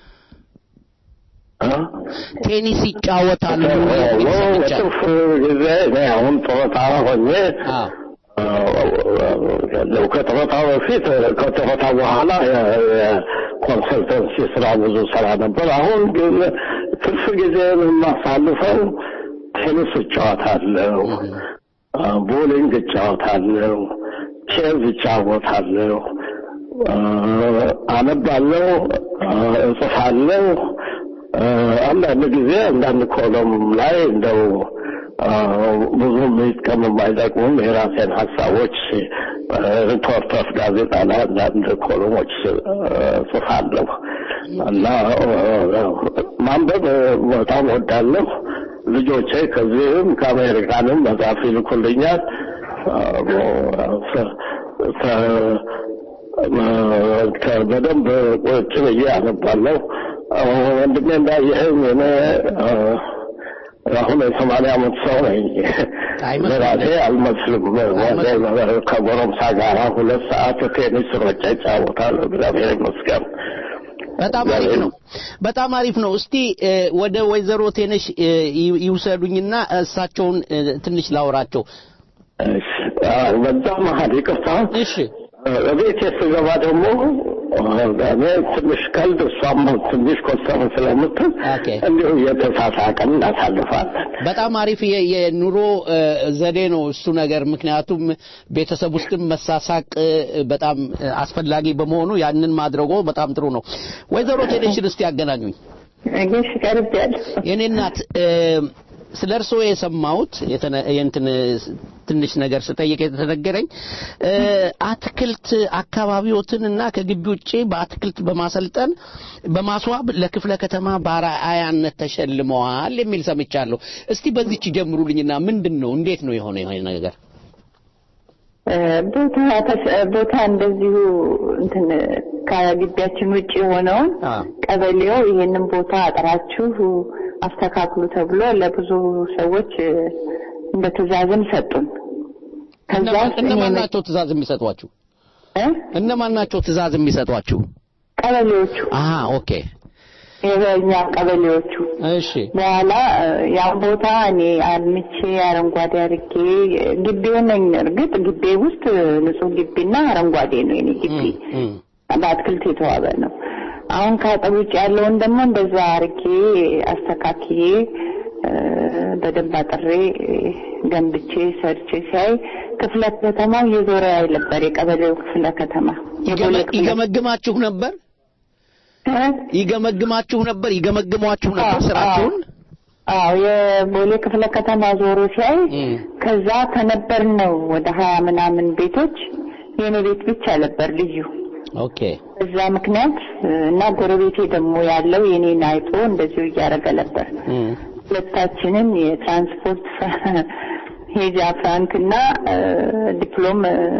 ቴኒስ ይጫወታሉ የሚል ሰምቻለሁ። በትርፍ ጊዜ እኔ አሁን ጡረታ ሆኜ ከጡረታ በፊት ከጡረታ በኋላ የኮንሰልተንሲ ስራ ብዙ ስራ ነበር። አሁን ግን ትርፍ ጊዜ የማሳልፈው ቴኒስ እጫወታለሁ፣ ቦሊንግ እጫወታለሁ፣ ቼዝ እጫወታለሁ፣ አነባለሁ፣ እጽፋለሁ። አንዳንድ ጊዜ አንዳንድ ኮለም ላይ እንደው ብዙ የሚጥቀም የማይጠቅሙም የራሴን ሀሳቦች ሪፖርተርስ ጋዜጣ ላይ አንዳንድ ኮሎሞች ጽፋለሁ እና ማንበብ በጣም ወዳለሁ። ልጆቼ ከዚህም ከአሜሪካንም መጽሐፍ ይልኩልኛል። በደንብ ቁጭ ብዬ አነባለሁ። ወንድሜ እንዳየኸኝ እኔ አሁን የሰማንያ ዓመት ሰው ነኝ። ለራሴ አልመስልም። ከጎረምሳ ጋር ሁለት ሰዓት ቴኒስ ሮጬ እጫወታለሁ። እግዚአብሔር ይመስገን። በጣም አሪፍ ነው። በጣም አሪፍ ነው። እስቲ ወደ ወይዘሮ ቴነሽ ይውሰዱኝና እሳቸውን ትንሽ ላውራቸው። በዛ መሀል ይቅርታ። እሺ ቤት ስገባ ደግሞ እኔ ትንሽ ቀልድ እሷም ትንሽ ኮስተር ስለምትል እንዲሁ እየተሳሳቅን እናሳልፋለን። በጣም አሪፍ የኑሮ ዘዴ ነው እሱ ነገር። ምክንያቱም ቤተሰብ ውስጥም መሳሳቅ በጣም አስፈላጊ በመሆኑ ያንን ማድረጎ በጣም ጥሩ ነው። ወይዘሮ ቴሌሽን እስቲ ያገናኙኝ። እሺ ቀርቤያለሁ። የኔ እናት ስለ እርስዎ የሰማሁት የእንትን ትንሽ ነገር ስጠይቅ የተነገረኝ አትክልት አካባቢዎትን እና ከግቢ ውጭ በአትክልት በማሰልጠን በማስዋብ ለክፍለ ከተማ በአርአያነት ተሸልመዋል የሚል ሰምቻለሁ። እስቲ በዚች ጀምሩልኝና ምንድን ነው እንዴት ነው የሆነ የሆነ ነገር? ቦታ ቦታ እንደዚሁ እንትን ከግቢያችን ውጭ የሆነውን ቀበሌው ይሄንን ቦታ አጥራችሁ አስተካክሉ ተብሎ ለብዙ ሰዎች እንደ ትእዛዝም ሰጡን። እነማን ናቸው ትእዛዝ የሚሰጧችሁ? እነማን ናቸው ትእዛዝ የሚሰጧችሁ? ቀበሌዎቹ። አሃ ኦኬ። የኛ ቀበሌዎቹ። እሺ። በኋላ ያን ቦታ እኔ አልምቼ አረንጓዴ አድርጌ ግቢውን ነኝ። እርግጥ ግቢ ውስጥ ንጹህ ግቢና አረንጓዴ ነው የኔ ግቢ፣ በአትክልት የተዋበ ነው። አሁን ከአጥር ውጭ ያለውን ደግሞ እንደዛ አርጌ አስተካክዬ በደንብ አጥሬ ገንብቼ ሰርቼ ሲያይ ክፍለ ከተማው እየዞረ ያይ ነበር። የቀበሌው ክፍለ ከተማ ይገመግማችሁ ነበር ይገመግማችሁ ነበር ይገመግሟችሁ ነበር ስራችሁን። አዎ የቦሌ ክፍለ ከተማ ዞሮ ሲያይ ከዛ ከነበር ነው ወደ ሀያ ምናምን ቤቶች የኔ ቤት ብቻ ነበር ልዩ ኦኬ እዛ ምክንያት እና ጎረቤቴ ደግሞ ያለው የኔን አይቶ እንደዚሁ እያደረገ ነበር። ሁለታችንም የትራንስፖርት ሄጃ ፍራንክ እና ዲፕሎም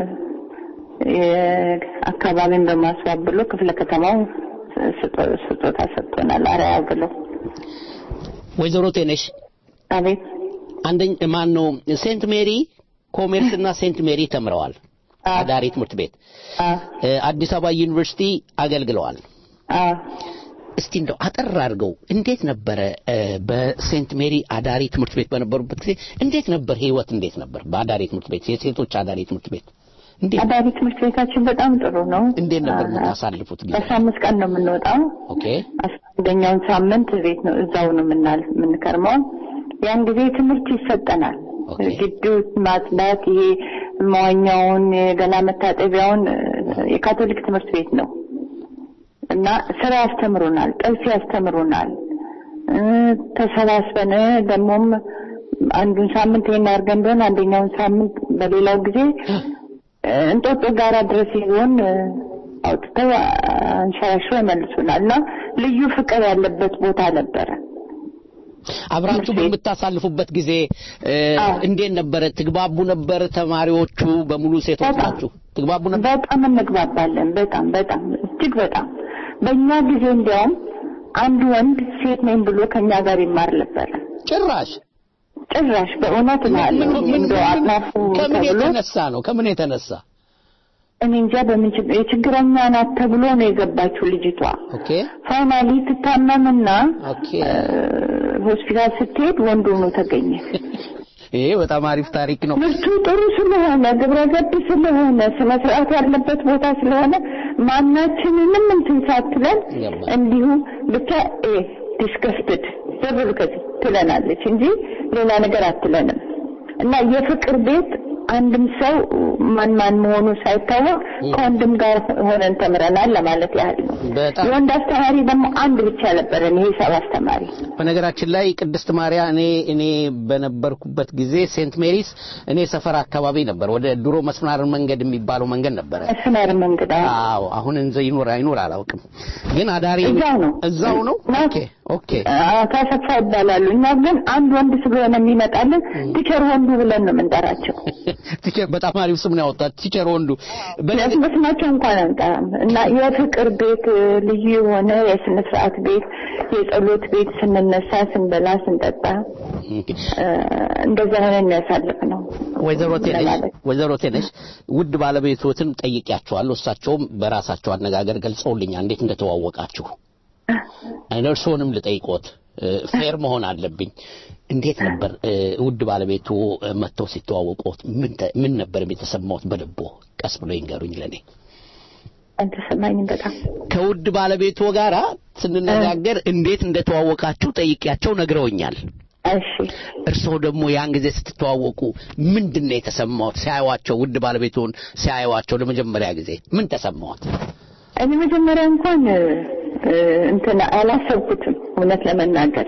አካባቢን በማስዋብ ብሎ ክፍለ ከተማው ስጦታ ሰጥቶናል። አርአያ ብሎ ወይዘሮ ቴነሽ አቤት አንደኛ ማን ነው ሴንት ሜሪ ኮሜርስ እና ሴንት ሜሪ ተምረዋል። አዳሪ ትምህርት ቤት አዲስ አበባ ዩኒቨርሲቲ አገልግለዋል። እስቲ እንደው አጠር አድርገው እንዴት ነበረ በሴንት ሜሪ አዳሪ ትምህርት ቤት በነበሩበት ጊዜ እንዴት ነበር ህይወት? እንዴት ነበር በአዳሪ ትምህርት ቤት የሴቶች አዳሪ ትምህርት ቤት አዳሪ ትምህርት ቤታችን በጣም ጥሩ ነው። እንዴት ነበር የምታሳልፉት ጊዜ? በአስራ አምስት ቀን ነው የምንወጣው። ኦኬ አስራ አንደኛውን ሳምንት ቤት ነው እዛው ነው የምናል- የምንከርመው። ያን ጊዜ ትምህርት ይሰጠናል። ግቢው ማጽዳት፣ ይሄ መዋኛውን፣ የገላ መታጠቢያውን የካቶሊክ ትምህርት ቤት ነው እና ስራ ያስተምሩናል፣ ጥልፍ ያስተምሩናል። እ፣ ተሰባስበን ደግሞም አንዱን ሳምንት ይሄን አድርገን ቢሆን አንደኛውን ሳምንት በሌላው ጊዜ እ፣ እንጦጦ ጋራ ድረስ ይዞን እ፣ አውጥተው አንሸራሽረው ይመልሱናል እና ልዩ ፍቅር ያለበት ቦታ ነበረ። አብራችሁ በምታሳልፉበት ጊዜ እ፣ እንዴት ነበረ? ትግባቡ ነበር? ተማሪዎቹ በሙሉ ሴቶች ናችሁ? ትግባቡ ነበር? በጣም እንግባባለን። በጣም በጣም እጅግ በጣም በእኛ ጊዜ እንዲያውም አንድ ወንድ ሴት ነኝ ብሎ ከኛ ጋር ይማር ነበር። ጭራሽ ጭራሽ በእውነት እላለሁ እንደው አጥናፉ ከምን ተብሎ የተነሳ ነው? ከምን የተነሳ? እኔ እንጃ በምን ችግር የችግረኛ ናት ተብሎ ነው የገባችው ልጅቷ። ኦኬ ፋይናሊ ትታመምና ኦኬ እ፣ ሆስፒታል ስትሄድ ወንድ ሆኖ ተገኘ። ይሄ በጣም አሪፍ ታሪክ ነው። ትምህርቱ ጥሩ ስለሆነ ግብረ ገብ ስለሆነ ስነ ስርዓት ያለበት ቦታ ስለሆነ ማናችንንም እንትን ሳትለን እንዲሁ ብቻ ዲስከስትድ ዘብር ከዚህ ትለናለች እንጂ ሌላ ነገር አትለንም። እና የፍቅር ቤት አንድም ሰው ማን ማን መሆኑ ሳይታወቅ ከወንድም ጋር ሆነን ተምረናል ለማለት ያህል ነው። በጣም የወንድ አስተማሪ ደግሞ አንድ ብቻ ነበረን፣ የሂሳብ አስተማሪ። በነገራችን ላይ ቅድስት ማርያ እኔ እኔ በነበርኩበት ጊዜ ሴንት ሜሪስ እኔ ሰፈር አካባቢ ነበር። ወደ ድሮ መስመር መንገድ የሚባለው መንገድ ነበረ። መስመር መንገድ አዎ፣ አሁን እንዘ ይኖር አይኖር አላውቅም፣ ግን አዳሪ እዛው ነው እዛው ነው። ኦኬ ኦኬ ካሰፋ ይባላሉ። እኛ ግን አንድ ወንድ ስለሆነ የሚመጣልን ቲቸር ወንዱ ብለን ነው የምንጠራቸው። ቲቸር በጣም አሪፍ ስም ነው ያወጣት ቲቸር ወንዱ። በስማቸው እንኳን አንጠራም እና የፍቅር ቤት ልዩ የሆነ የስነ ስርዓት ቤት፣ የጸሎት ቤት ስንነሳ፣ ስንበላ፣ ስንጠጣ እንደዛ ሆነን ያሳልፍ ነው። ወይዘሮ ቴነሽ ወይዘሮ ቴነሽ ውድ ባለቤቶትን ጠይቂያቸዋለሁ። እሳቸውም በራሳቸው አነጋገር ገልጸውልኛል እንዴት እንደተዋወቃችሁ። እርስዎንም ልጠይቆት ፌር መሆን አለብኝ። እንዴት ነበር ውድ ባለቤቱ መጥተው ሲተዋወቁት ምን ነበር የተሰማዎት በልቦ? ቀስ ብሎ ይንገሩኝ ለኔ። አልተሰማኝም በጣም ከውድ ባለቤቱ ጋራ ስንነጋገር እንዴት እንደተዋወቃችሁ ጠይቂያቸው ነግረውኛል። እሺ እርስዎ ደግሞ ያን ጊዜ ስትተዋወቁ ምንድን ነው የተሰማዎት? ሲያዩዋቸው ውድ ባለቤቱን ሲያዩዋቸው ለመጀመሪያ ጊዜ ምን ተሰማዎት? እኔ መጀመሪያ እንኳን እንትን አላሰብኩትም እውነት ለመናገር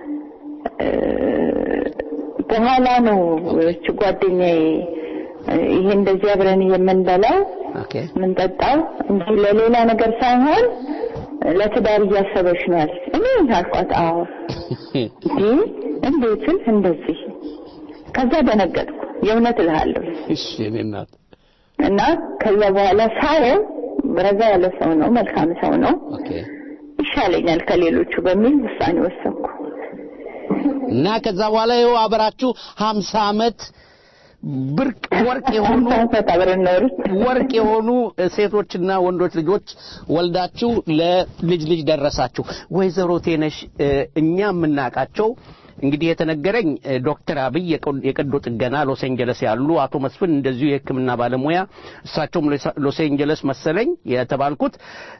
በኋላ ነው እቺ ጓደኛዬ ይሄ እንደዚህ አብረን የምንበላው የምንጠጣው እንጂ ለሌላ ነገር ሳይሆን ለትዳር እያሰበች ነው ያለች። እኔ አልኳት አዎ እንዴ እንዴት ስል እንደዚህ ከዛ ደነገጥኩ። የእውነት እልሃለሁ። እሺ እኔ እናት እና ከዛ በኋላ ሳየው ረጋ ያለ ሰው ነው፣ መልካም ሰው ነው፣ ኦኬ ይሻለኛል ከሌሎቹ በሚል ውሳኔ ወሰንኩ። እና ከዛ በኋላ ይኸው አብራችሁ ሀምሳ ዓመት ብርቅ ወርቅ የሆኑ አብረን ኖርን። ወርቅ የሆኑ ሴቶችና ወንዶች ልጆች ወልዳችሁ ለልጅ ልጅ ደረሳችሁ። ወይዘሮ ቴነሽ እኛ የምናውቃቸው እንግዲህ የተነገረኝ ዶክተር አብይ የቀዶ ጥገና ሎስ ኤንጀለስ ያሉ አቶ መስፍን እንደዚሁ የሕክምና ባለሙያ እሳቸውም ሎስ ኤንጀለስ መሰለኝ የተባልኩት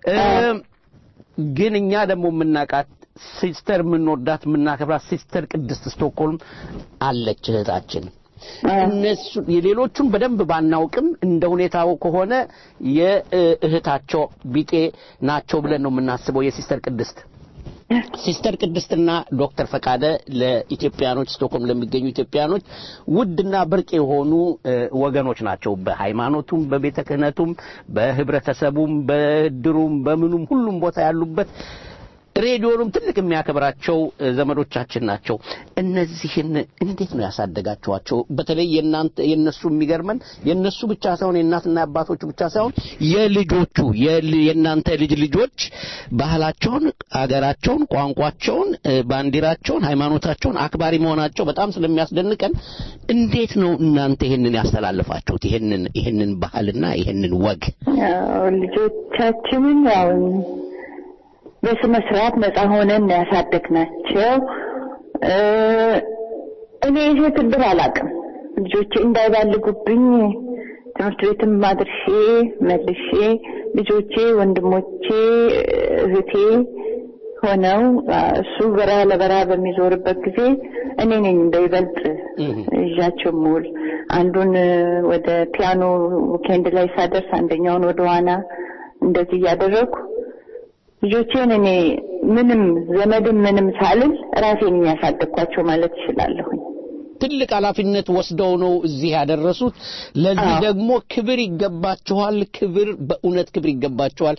ግን እኛ ደግሞ የምናውቃት ሲስተር የምንወዳት የምናከብራት ሲስተር ቅድስት ስቶክሆልም አለች እህታችን። እነሱ የሌሎቹን በደንብ ባናውቅም እንደ ሁኔታው ከሆነ የእህታቸው ቢጤ ናቸው ብለን ነው የምናስበው የሲስተር ቅድስት ሲስተር ቅድስትና ዶክተር ፈቃደ ለኢትዮጵያኖች ስቶክሆልም ለሚገኙ ኢትዮጵያኖች ውድና ብርቅ የሆኑ ወገኖች ናቸው። በሃይማኖቱም፣ በቤተ ክህነቱም፣ በህብረተሰቡም፣ በድሩም፣ በምኑም ሁሉም ቦታ ያሉበት ሬዲዮኑም ትልቅ የሚያከብራቸው ዘመዶቻችን ናቸው። እነዚህን እንዴት ነው ያሳደጋችኋቸው? በተለይ የእናንተ የነሱ የሚገርመን የነሱ ብቻ ሳይሆን የእናትና አባቶቹ ብቻ ሳይሆን የልጆቹ የእናንተ ልጅ ልጆች ባህላቸውን፣ አገራቸውን፣ ቋንቋቸውን፣ ባንዲራቸውን፣ ሃይማኖታቸውን አክባሪ መሆናቸው በጣም ስለሚያስደንቀን እንዴት ነው እናንተ ይሄንን ያስተላልፋችሁት? ይሄንን ይሄንን ባህልና ይሄንን ወግ ልጆቻችንን ያው በስነ ስርዓት ነፃ ሆነን ያሳደግናቸው። እኔ ይሄ ትድር አላውቅም። ልጆቼ እንዳይባልጉብኝ ትምህርት ቤትም አድርሼ መልሼ ልጆቼ፣ ወንድሞቼ፣ እህቴ ሆነው እሱ በረሃ ለበረሃ በሚዞርበት ጊዜ እኔ ነኝ በይበልጥ ይዣቸው ምውል። አንዱን ወደ ፒያኖ ዊኬንድ ላይ ሳደርስ አንደኛውን ወደ ዋና እንደዚህ እያደረግኩ ልጆቼን እኔ ምንም ዘመድም ምንም ሳልል ራሴን የሚያሳደግኳቸው ማለት እችላለሁኝ። ትልቅ ኃላፊነት ወስደው ነው እዚህ ያደረሱት። ለዚህ ደግሞ ክብር ይገባችኋል። ክብር በእውነት ክብር ይገባችኋል።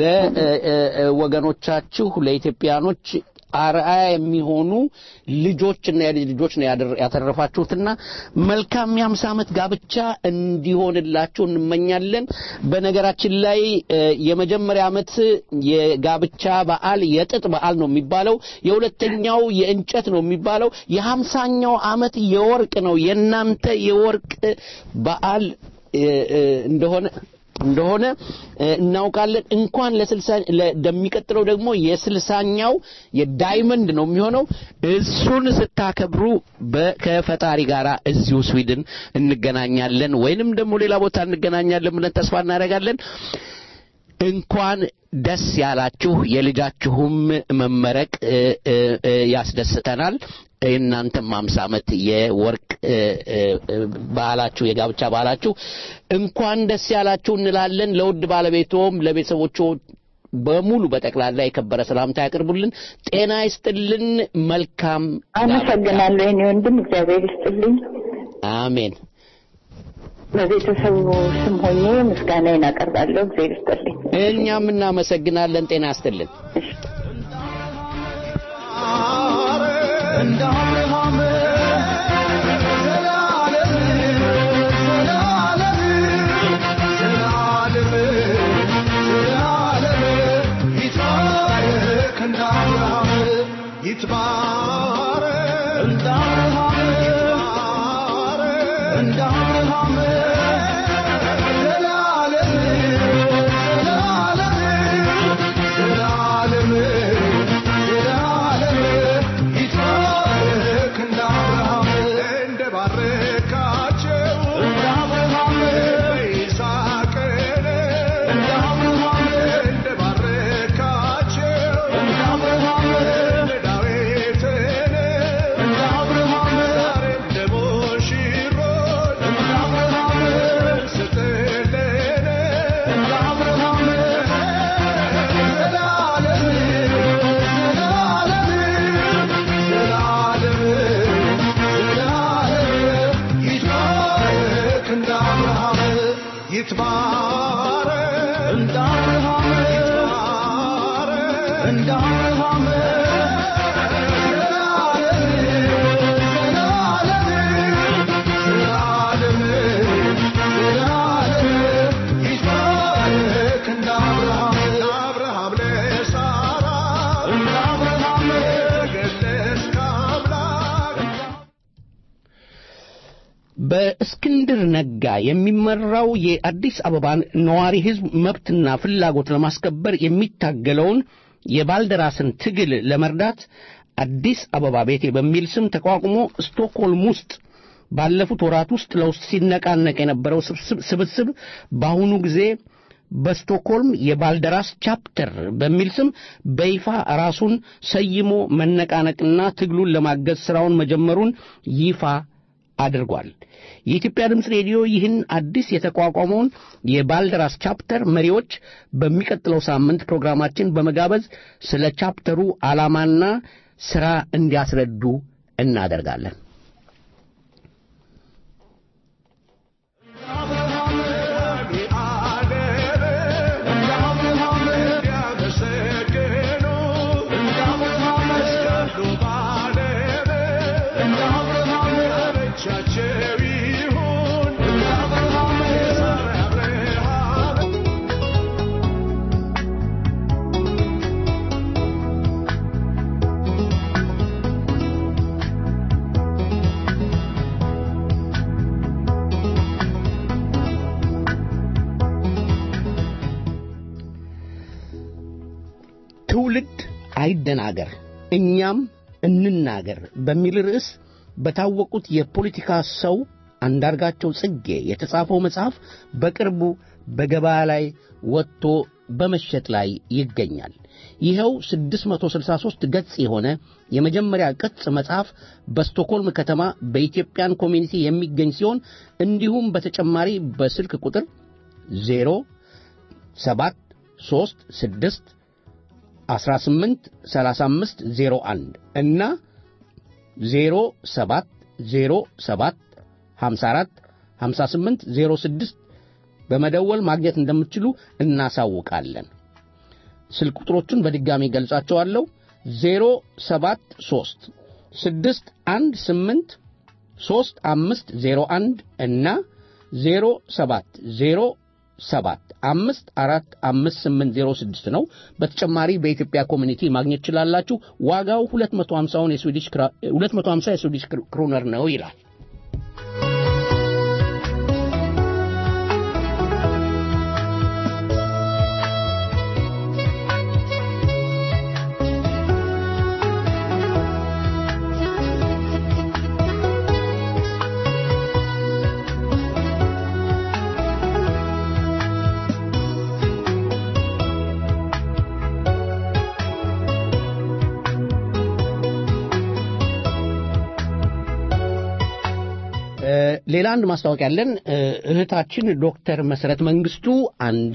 ለወገኖቻችሁ ለኢትዮጵያኖች አርአያ የሚሆኑ ልጆችና የልጅ ልጆች ነው ያተረፋችሁትና መልካም የአምሳ ዓመት ጋብቻ እንዲሆንላችሁ እንመኛለን። በነገራችን ላይ የመጀመሪያ ዓመት የጋብቻ በዓል የጥጥ በዓል ነው የሚባለው። የሁለተኛው የእንጨት ነው የሚባለው። የሀምሳኛው ዓመት የወርቅ ነው። የእናንተ የወርቅ በዓል እንደሆነ እንደሆነ እናውቃለን። እንኳን ለስልሳ ለሚቀጥለው ደግሞ የስልሳኛው የዳይመንድ ነው የሚሆነው። እሱን ስታከብሩ ከፈጣሪ ጋር እዚሁ ስዊድን እንገናኛለን ወይንም ደግሞ ሌላ ቦታ እንገናኛለን ብለን ተስፋ እናደርጋለን። እንኳን ደስ ያላችሁ። የልጃችሁም መመረቅ ያስደስተናል። የእናንተም አምሳ ዓመት የወርቅ ባህላችሁ የጋብቻ ባህላችሁ እንኳን ደስ ያላችሁ እንላለን። ለውድ ባለቤቶም ለቤተሰቦቹ በሙሉ በጠቅላላ የከበረ ሰላምታ ያቅርቡልን። ጤና ይስጥልን። መልካም አመሰግናለሁ። የኔ ወንድም እግዚአብሔር ይስጥልኝ። አሜን። በቤተሰቡ ስም ሆኜ ምስጋናዬን አቀርባለሁ። እግዚአብሔር ይስጥልኝ። እኛም እናመሰግናለን። ጤና ይስጥልን። እንደ አብርሃም ዘላለም ዘላለም ዘላለም ዘላለም ይትባረክ እንደ አብርሃም ይትባረክ እንደ አብርሃም ይትባረክ እንደ አብርሃም ዘላለም ዘላለም ዘላለም ዘላለም ይትባረክ እንደ አብርሃም እንደ ባረካቸው እንደ አብርሃም በይስሐቅን እንደ አብርሃም እንደ ባረካቸው እንደ አብርሃም እንደ ዳዊትን እንደ አብርሃም ዛሬም ደግሞ ሽሮን እንደ አብርሃም ስጥልን እንደ አብርሃም ዘላለም ዘላለም ዘላለም ዘላለም ይትባረክ እንደ አብርሃም ይትባረክ እንደ አብርሃም ይትባረክ እንደ አብርሃም ዘላለም ዘላለም ይትባረክ እንደ አብርሃም ለአብርሃም ለሳራ እንደ አብርሃም ገለጽክ አምላክ በእስክንድር ነጋ የሚመራው የአዲስ አበባን ነዋሪ ሕዝብ መብትና ፍላጎት ለማስከበር የሚታገለውን የባልደራስን ትግል ለመርዳት አዲስ አበባ ቤቴ በሚል ስም ተቋቁሞ ስቶክሆልም ውስጥ ባለፉት ወራት ውስጥ ለውስጥ ሲነቃነቅ የነበረው ስብስብ በአሁኑ ጊዜ በስቶክሆልም የባልደራስ ቻፕተር በሚል ስም በይፋ ራሱን ሰይሞ መነቃነቅና ትግሉን ለማገዝ ሥራውን መጀመሩን ይፋ አድርጓል። የኢትዮጵያ ድምፅ ሬዲዮ ይህን አዲስ የተቋቋመውን የባልደራስ ቻፕተር መሪዎች በሚቀጥለው ሳምንት ፕሮግራማችን በመጋበዝ ስለ ቻፕተሩ ዓላማና ሥራ እንዲያስረዱ እናደርጋለን። ትውልድ አይደናገር እኛም እንናገር በሚል ርዕስ በታወቁት የፖለቲካ ሰው አንዳርጋቸው ጽጌ የተጻፈው መጽሐፍ በቅርቡ በገበያ ላይ ወጥቶ በመሸጥ ላይ ይገኛል። ይኸው 663 ገጽ የሆነ የመጀመሪያ ቅጽ መጽሐፍ በስቶኮልም ከተማ በኢትዮጵያን ኮሚኒቲ የሚገኝ ሲሆን እንዲሁም በተጨማሪ በስልክ ቁጥር 0 7 3 6 18 35 01 እና 0 7 0 7 54 58 06 በመደወል ማግኘት እንደምትችሉ እናሳውቃለን። ስልክ ቁጥሮቹን በድጋሚ ገልጻቸዋለሁ። 073 618 3501 እና 07 07 አምስት አራት አምስት ስምንት ዜሮ ስድስት ነው። በተጨማሪ በኢትዮጵያ ኮሚኒቲ ማግኘት ትችላላችሁ። ዋጋው 250 የስዊዲሽ 250 የስዊዲሽ ክሮነር ነው ይላል። ሌላ አንድ ማስታወቂያ ያለን እህታችን ዶክተር መሰረት መንግስቱ አንድ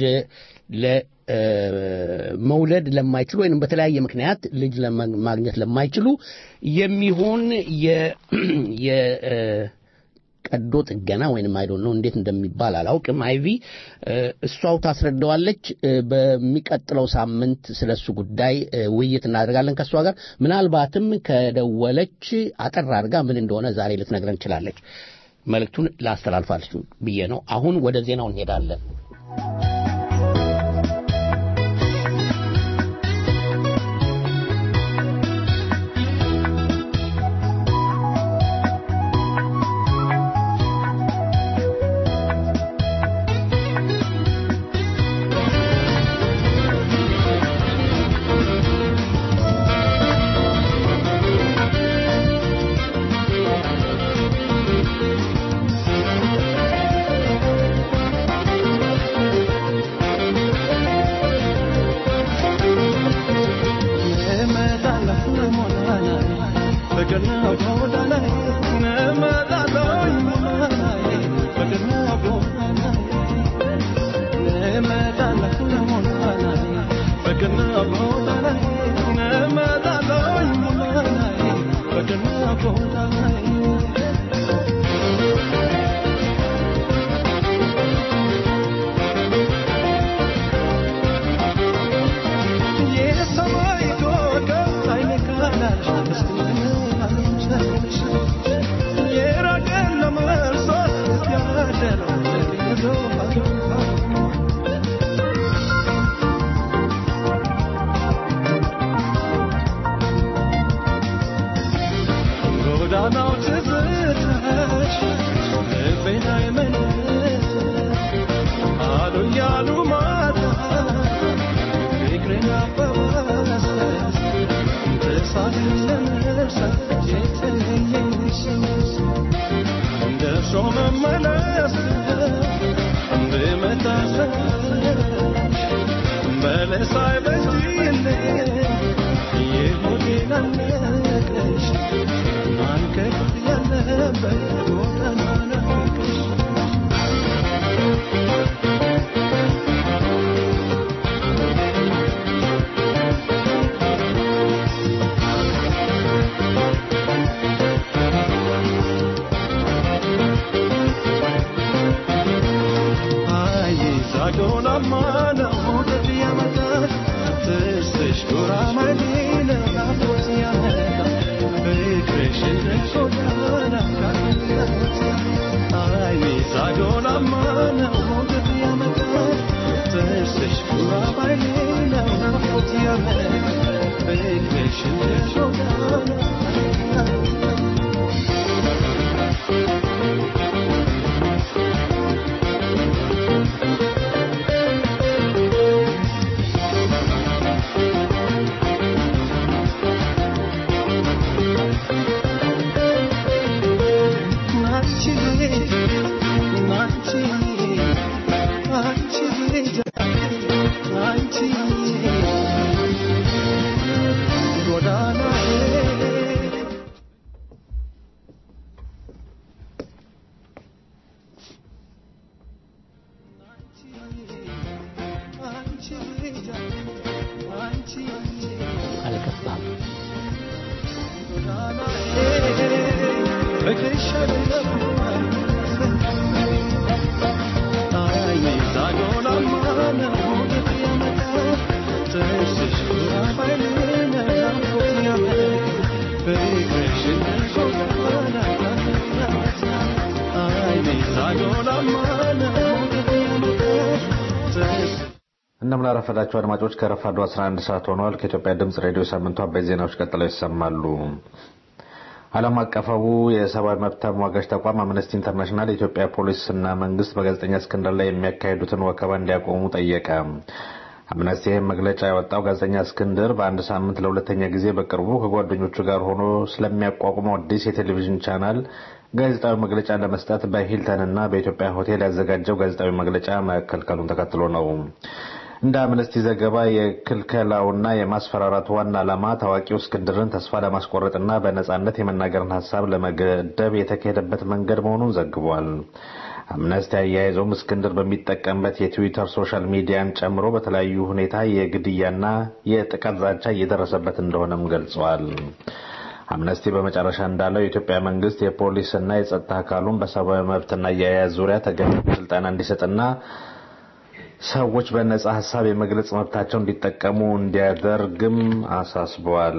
ለመውለድ ለማይችሉ ወይም በተለያየ ምክንያት ልጅ ለማግኘት ለማይችሉ የሚሆን የቀዶ ጥገና ወይም አይዶ ነው እንዴት እንደሚባል አላውቅም። አይቪ እሷው ታስረዳዋለች። በሚቀጥለው ሳምንት ስለሱ ጉዳይ ውይይት እናደርጋለን ከእሷ ጋር። ምናልባትም ከደወለች አጠር አድርጋ ምን እንደሆነ ዛሬ ልትነግረን ትችላለች። መልእክቱን ላስተላልፋችሁ ብዬ ነው። አሁን ወደ ዜናው እንሄዳለን። Thank you. አልገባም። እንደምን አረፈዳችሁ አድማጮች ከረፋዱ 11 ሰዓት ሆኗል ከኢትዮጵያ ድምጽ ሬዲዮ ሳምንቱ አበይት ዜናዎች ቀጥለው ይሰማሉ ዓለም አቀፋዊ የሰብአዊ መብት ተሟጋች ተቋም አምነስቲ ኢንተርናሽናል የኢትዮጵያ ፖሊስና መንግስት በጋዜጠኛ እስክንድር ላይ የሚያካሂዱትን ወከባ እንዲያቆሙ ጠየቀ አምነስቲ ይህም መግለጫ ያወጣው ጋዜጠኛ እስክንድር በአንድ ሳምንት ለሁለተኛ ጊዜ በቅርቡ ከጓደኞቹ ጋር ሆኖ ስለሚያቋቁመው አዲስ የቴሌቪዥን ቻናል ጋዜጣዊ መግለጫ ለመስጠት በሂልተንና በኢትዮጵያ ሆቴል ያዘጋጀው ጋዜጣዊ መግለጫ መከልከሉን ተከትሎ ነው እንደ አምነስቲ ዘገባ የክልከላውና የማስፈራራቱ ዋና ዓላማ ታዋቂው እስክንድርን ተስፋ ለማስቆረጥና በነጻነት የመናገርን ሀሳብ ለመገደብ የተካሄደበት መንገድ መሆኑን ዘግቧል። አምነስቲ አያይዘውም እስክንድር በሚጠቀምበት የትዊተር ሶሻል ሚዲያን ጨምሮ በተለያዩ ሁኔታ የግድያና የጥቃት ዛቻ እየደረሰበት እንደሆነም ገልጸዋል። አምነስቲ በመጨረሻ እንዳለው የኢትዮጵያ መንግስት የፖሊስና የጸጥታ አካሉን በሰብአዊ መብትና አያያዝ ዙሪያ ተገቢ ስልጠና እንዲሰጥና ሰዎች በነጻ ሀሳብ የመግለጽ መብታቸው እንዲጠቀሙ እንዲያደርግም አሳስበዋል።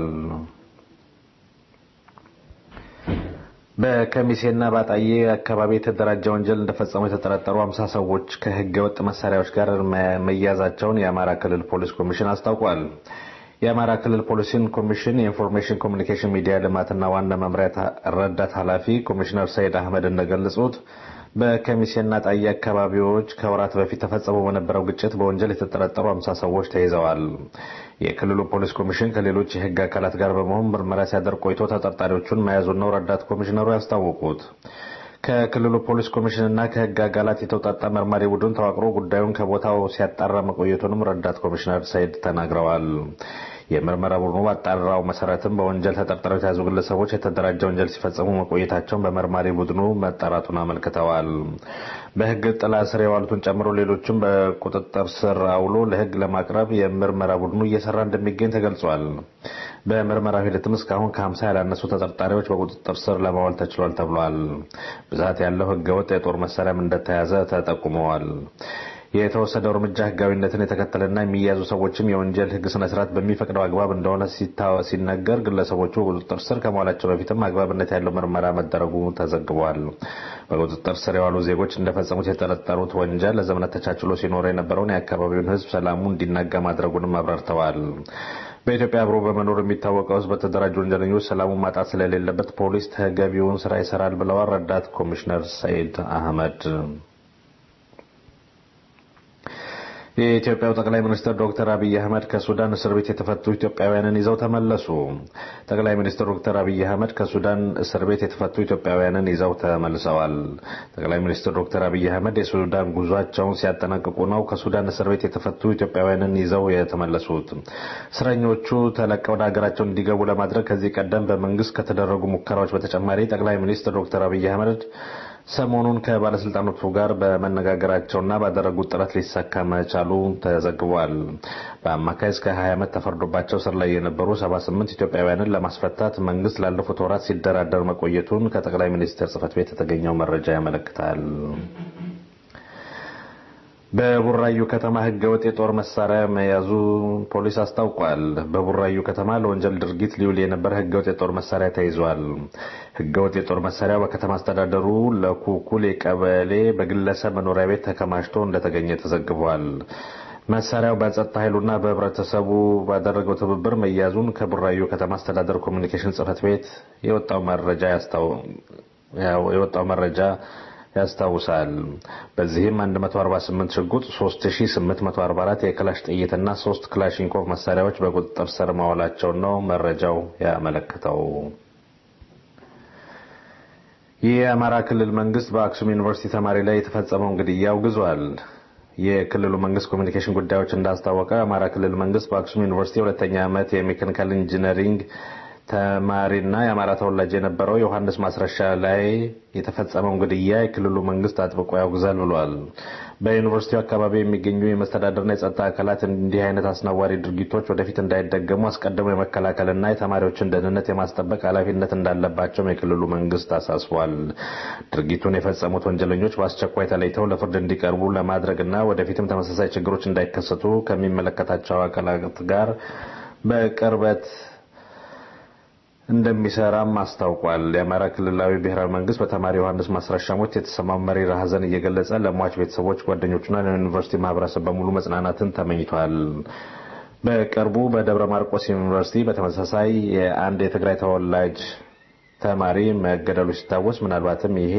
በከሚሴና ባጣዬ አካባቢ የተደራጀ ወንጀል እንደፈጸሙ የተጠረጠሩ አምሳ ሰዎች ከህገ ወጥ መሳሪያዎች ጋር መያዛቸውን የአማራ ክልል ፖሊስ ኮሚሽን አስታውቋል። የአማራ ክልል ፖሊስን ኮሚሽን የኢንፎርሜሽን ኮሚኒኬሽን ሚዲያ ልማትና ዋና መምሪያ ረዳት ኃላፊ ኮሚሽነር ሰይድ አህመድ እንደገለጹት በከሚሴና ጣዬ አካባቢዎች ከወራት በፊት ተፈጸሞ በነበረው ግጭት በወንጀል የተጠረጠሩ አምሳ ሰዎች ተይዘዋል። የክልሉ ፖሊስ ኮሚሽን ከሌሎች የህግ አካላት ጋር በመሆን ምርመራ ሲያደርግ ቆይቶ ተጠርጣሪዎቹን መያዙን ነው ረዳት ኮሚሽነሩ ያስታወቁት። ከክልሉ ፖሊስ ኮሚሽንና ከህግ አካላት የተውጣጣ መርማሪ ቡድን ተዋቅሮ ጉዳዩን ከቦታው ሲያጣራ መቆየቱንም ረዳት ኮሚሽነር ሰይድ ተናግረዋል። የምርመራ ቡድኑ ባጣራው መሰረትም በወንጀል ተጠርጥረው የተያዙ ግለሰቦች የተደራጀ ወንጀል ሲፈጽሙ መቆየታቸውን በመርማሪ ቡድኑ መጠራቱን አመልክተዋል። በህግ ጥላ ስር የዋሉትን ጨምሮ ሌሎችም በቁጥጥር ስር አውሎ ለህግ ለማቅረብ የምርመራ ቡድኑ እየሰራ እንደሚገኝ ተገልጿል። በምርመራው ሂደትም እስካሁን ከ50 ያላነሱ ተጠርጣሪዎች በቁጥጥር ስር ለማዋል ተችሏል ተብሏል። ብዛት ያለው ህገወጥ የጦር መሳሪያም እንደተያዘ ተጠቁመዋል። የተወሰደው እርምጃ ህጋዊነትን የተከተለና የሚያዙ ሰዎችም የወንጀል ህግ ስነ ስርዓት በሚፈቅደው አግባብ እንደሆነ ሲነገር ግለሰቦቹ በቁጥጥር ስር ከመዋላቸው በፊትም አግባብነት ያለው ምርመራ መደረጉ ተዘግቧል። በቁጥጥር ስር የዋሉ ዜጎች እንደፈጸሙት የጠረጠሩት ወንጀል ለዘመናት ተቻችሎ ሲኖር የነበረውን የአካባቢውን ህዝብ ሰላሙ እንዲናጋ ማድረጉንም አብራርተዋል። በኢትዮጵያ አብሮ በመኖር የሚታወቀው ህዝብ በተደራጁ ወንጀለኞች ሰላሙን ማጣት ስለሌለበት ፖሊስ ተገቢውን ስራ ይሰራል ብለዋል ረዳት ኮሚሽነር ሰይድ አህመድ። የኢትዮጵያው ጠቅላይ ሚኒስትር ዶክተር አብይ አህመድ ከሱዳን እስር ቤት የተፈቱ ኢትዮጵያውያንን ይዘው ተመለሱ። ጠቅላይ ሚኒስትር ዶክተር አብይ አህመድ ከሱዳን እስር ቤት የተፈቱ ኢትዮጵያውያንን ይዘው ተመልሰዋል። ጠቅላይ ሚኒስትር ዶክተር አብይ አህመድ የሱዳን ጉዟቸውን ሲያጠናቅቁ ነው ከሱዳን እስር ቤት የተፈቱ ኢትዮጵያውያንን ይዘው የተመለሱት። እስረኞቹ ተለቀው ወደ ሀገራቸው እንዲገቡ ለማድረግ ከዚህ ቀደም በመንግስት ከተደረጉ ሙከራዎች በተጨማሪ ጠቅላይ ሚኒስትር ዶክተር አብይ አህመድ ሰሞኑን ከባለስልጣኖቹ ጋር በመነጋገራቸውና ባደረጉት ጥረት ሊሳካ መቻሉ ተዘግቧል። በአማካይ እስከ 20 ዓመት ተፈርዶባቸው ስር ላይ የነበሩ 78 ኢትዮጵያውያንን ለማስፈታት መንግስት ላለፉት ወራት ሲደራደር መቆየቱን ከጠቅላይ ሚኒስትር ጽህፈት ቤት የተገኘው መረጃ ያመለክታል። በቡራዩ ከተማ ህገወጥ የጦር መሳሪያ መያዙ ፖሊስ አስታውቋል። በቡራዩ ከተማ ለወንጀል ድርጊት ሊውል የነበረ ህገወጥ የጦር መሳሪያ ተይዟል። ህገወጥ የጦር መሳሪያው በከተማ አስተዳደሩ ለኩኩል ቀበሌ በግለሰብ መኖሪያ ቤት ተከማችቶ እንደተገኘ ተዘግቧል። መሳሪያው በጸጥታ ኃይሉና በህብረተሰቡ ባደረገው ትብብር መያዙን ከቡራዩ ከተማ አስተዳደር ኮሚኒኬሽን ጽህፈት ቤት የወጣው መረጃ የወጣው መረጃ ያስታውሳል። በዚህም 148 ሽጉጥ፣ 3844 የክላሽ ጥይትና 3 ክላሽንኮቭ መሳሪያዎች በቁጥጥር ስር መዋላቸውን ነው መረጃው ያመለክተው። የአማራ ክልል መንግስት በአክሱም ዩኒቨርሲቲ ተማሪ ላይ የተፈጸመውን ግድያ አውግዟል። የክልሉ መንግስት ኮሚኒኬሽን ጉዳዮች እንዳስታወቀ የአማራ ክልል መንግስት በአክሱም ዩኒቨርሲቲ ሁለተኛ ዓመት የሜካኒካል ኢንጂነሪንግ ተማሪና የአማራ ተወላጅ የነበረው ዮሐንስ ማስረሻ ላይ የተፈጸመውን ግድያ የክልሉ መንግስት አጥብቆ ያውግዛል ብሏል። በዩኒቨርሲቲው አካባቢ የሚገኙ የመስተዳደርና የጸጥታ አካላት እንዲህ አይነት አስነዋሪ ድርጊቶች ወደፊት እንዳይደገሙ አስቀድሞ የመከላከልና የተማሪዎችን ደህንነት የማስጠበቅ ኃላፊነት እንዳለባቸውም የክልሉ መንግስት አሳስቧል። ድርጊቱን የፈጸሙት ወንጀለኞች በአስቸኳይ ተለይተው ለፍርድ እንዲቀርቡ ለማድረግና ወደፊትም ተመሳሳይ ችግሮች እንዳይከሰቱ ከሚመለከታቸው አካላት ጋር በቅርበት እንደሚሰራም አስታውቋል። የአማራ ክልላዊ ብሔራዊ መንግስት በተማሪ ዮሐንስ ማስረሻ ሞት የተሰማው መሪር ሐዘን እየገለጸ ለሟች ቤተሰቦች፣ ጓደኞቹና ለዩኒቨርሲቲ ማህበረሰብ በሙሉ መጽናናትን ተመኝቷል። በቅርቡ በደብረ ማርቆስ ዩኒቨርሲቲ በተመሳሳይ የአንድ የትግራይ ተወላጅ ተማሪ መገደሉ ሲታወስ ምናልባትም ይሄ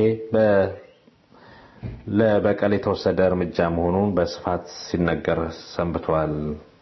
ለበቀል የተወሰደ እርምጃ መሆኑን በስፋት ሲነገር ሰንብቷል።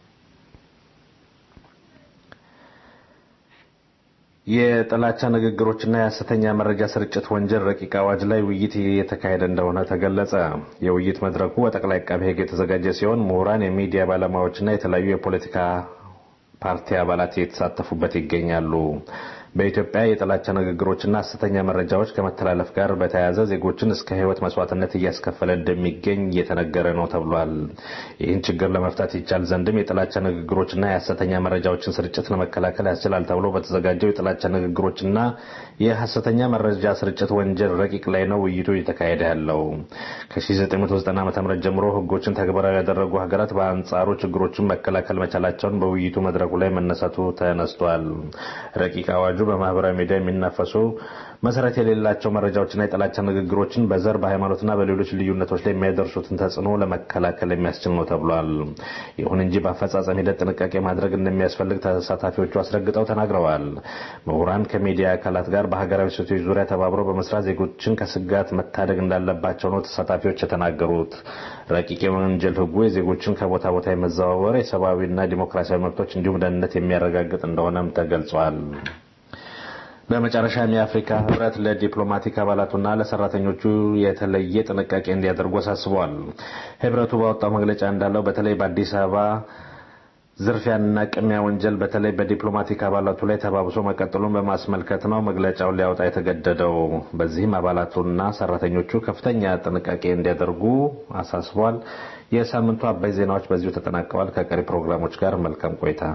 የጥላቻ ንግግሮችና የሐሰተኛ መረጃ ስርጭት ወንጀል ረቂቅ አዋጅ ላይ ውይይት እየተካሄደ እንደሆነ ተገለጸ። የውይይት መድረኩ በጠቅላይ አቃቤ ሕግ የተዘጋጀ ሲሆን ምሁራን፣ የሚዲያ ባለሙያዎችና የተለያዩ የፖለቲካ ፓርቲ አባላት እየተሳተፉበት ይገኛሉ። በኢትዮጵያ የጥላቻ ንግግሮችና ሐሰተኛ መረጃዎች ከመተላለፍ ጋር በተያያዘ ዜጎችን እስከ ሕይወት መስዋዕትነት እያስከፈለ እንደሚገኝ እየተነገረ ነው ተብሏል። ይህን ችግር ለመፍታት ይቻል ዘንድም የጥላቻ ንግግሮችና የሐሰተኛ መረጃዎችን ስርጭት ለመከላከል ያስችላል ተብሎ በተዘጋጀው የጥላቻ ንግግሮችና የሐሰተኛ መረጃ ስርጭት ወንጀል ረቂቅ ላይ ነው ውይይቱ እየተካሄደ ያለው። ከ1990 ዓ.ም ጀምሮ ሕጎችን ተግባራዊ ያደረጉ ሀገራት በአንጻሩ ችግሮችን መከላከል መቻላቸውን በውይይቱ መድረኩ ላይ መነሳቱ ተነስቷል። ረቂቅ አዋጁ በማህበራዊ ሚዲያ የሚናፈሱ መሰረት የሌላቸው መረጃዎችና የጥላቻ ንግግሮችን በዘር በሃይማኖትና በሌሎች ልዩነቶች ላይ የሚያደርሱትን ተጽዕኖ ለመከላከል የሚያስችል ነው ተብሏል። ይሁን እንጂ በአፈጻጸም ሂደት ጥንቃቄ ማድረግ እንደሚያስፈልግ ተሳታፊዎቹ አስረግጠው ተናግረዋል። ምሁራን ከሚዲያ አካላት ጋር በሀገራዊ ሴቶች ዙሪያ ተባብረው በመስራት ዜጎችን ከስጋት መታደግ እንዳለባቸው ነው ተሳታፊዎች የተናገሩት። ረቂቅ የወንጀል ህጉ የዜጎችን ከቦታ ቦታ የመዘዋወር የሰብአዊና ዲሞክራሲያዊ መብቶች እንዲሁም ደህንነት የሚያረጋግጥ እንደሆነም ተገልጿል። በመጨረሻም የአፍሪካ ህብረት ለዲፕሎማቲክ አባላቱና ለሰራተኞቹ የተለየ ጥንቃቄ እንዲያደርጉ አሳስበዋል። ህብረቱ ባወጣው መግለጫ እንዳለው በተለይ በአዲስ አበባ ዝርፊያንና ቅሚያ ወንጀል በተለይ በዲፕሎማቲክ አባላቱ ላይ ተባብሶ መቀጠሉን በማስመልከት ነው መግለጫውን ሊያወጣ የተገደደው። በዚህም አባላቱና ሰራተኞቹ ከፍተኛ ጥንቃቄ እንዲያደርጉ አሳስቧል። የሳምንቱ አባይ ዜናዎች በዚሁ ተጠናቀዋል። ከቀሪ ፕሮግራሞች ጋር መልካም ቆይታ።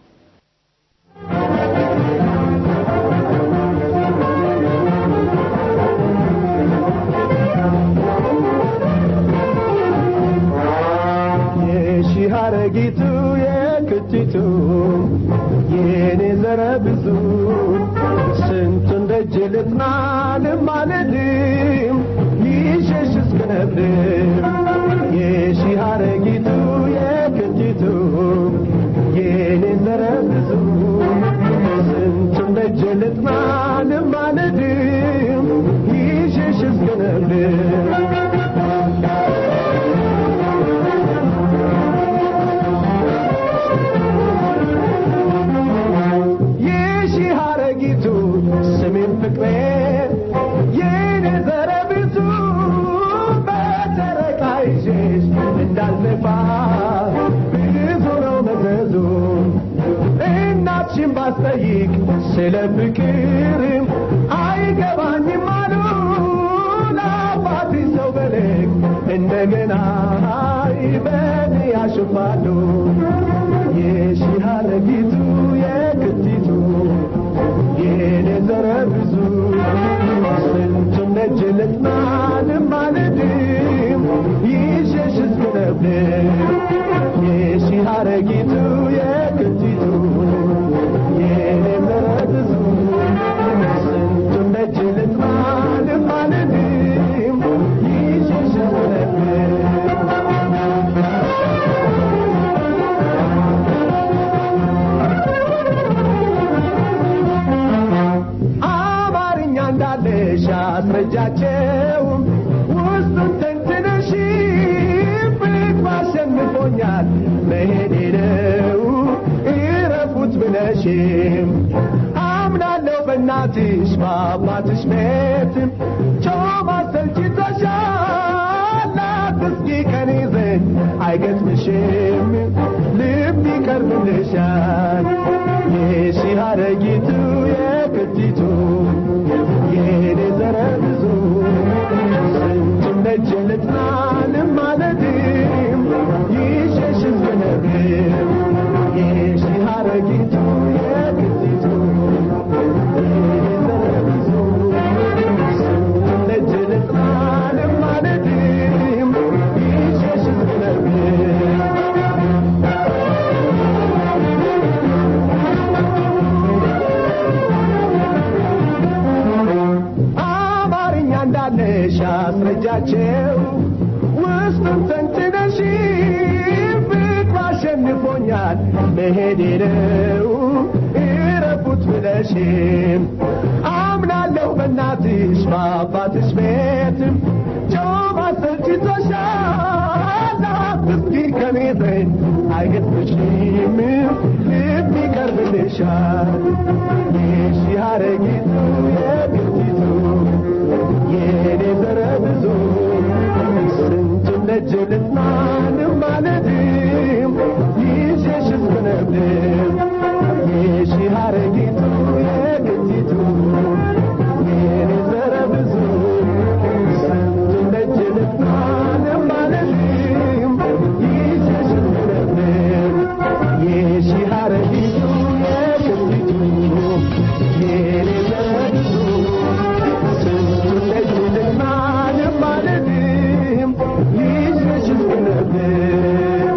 ሀረጊቱ የክቲቱ የኔ ዘረ ብዙ ስንቱን ደጅ ልጥና ልማልድም ይሸሽ እስክነብር የሺ ሀረጊቱ የክቲቱ የኔ ዘረ ብዙ ስንቱን ደጅ ልጥና ልማልድም ይሸሽ እስክነብር ስሜን ፍቅሬ የኔ ዘረ ብዙ በተረቃ ይዤሽ እንዳልነፋ ብዙ ነው መዘዙ እናትሽን ባስጠይቅ ስለ ፍቅርም አይገባኝም አሉ ለአባቴ ሰው በልክ እንደገና በኔ ያሽፋሉ የሺ ሀረጊቱ የክቲቱ የኔ ዘረ ብዙ ስንቱን ነጅ ልጥና ልማልድም ይሸሽ እስክነብር የሺ ሀረጊቱ የክቲቱ የኔ ዘረ ብዙ ስንቱን ነጅ ልጥና ልማልድም ይሸሽ እስክነብር እንዳለሽ አስረጃቸው ውስጡን ተንትነሽ ፍቅር አሸንፎኛል መሄዴ ነው እረፉት ብለሽም አምናለሁ በእናትሽ በአባትሽ ቤትም ጮማ ሰልችቶሻል አትስጊ ከኔ ዘንድ አይገጥምሽም ልብ ይቀርብልሻል የሺህ ሐረጊቱ የክቲቱ የኔ ዘረ ብዙ ስንቱን ደጅ ልጥናንም ማለትም ይሸሽ ዝነብም የሺህ ሐረጊቱ የክቲቱ የኔ ዘረ ብዙ ስንቱን ደጅ ልጥናንም ማለትም ይሸሽ ዝነብም አማርኛ እንዳለሽ አስረጃቸው ውስጡን ተንትነሽ ፍቅሩ አሸንፎኛል መሄዴ ነው እረፉት ብለሽም አምናለሁ በእናትሽ በአባትሽ ቤት ጮማ ሰልችቶሻል አትስጊ ከቤት አይገጥምሽም ልብ ይቀርብልሻል የሺ ሐረጊቱ የግቲቱ የኔ ዘረ ብዙ ስንቱን ደጅ ልጽናንም ማለትም ይዤሽ እስክነብድም የሺ ሐረጊቱ የግቲቱ የኔ ዘረ ብዙ ስንቱን ደጅ ልጽናንም ማለትም ይዤሽ እስክነብድም የሺ ሐረጊቱ የግቲቱ የኔ ዘረ ብዙ ስንቱን ደጅ ልጽናንም ማለትም ይዤሽ እስክነብድም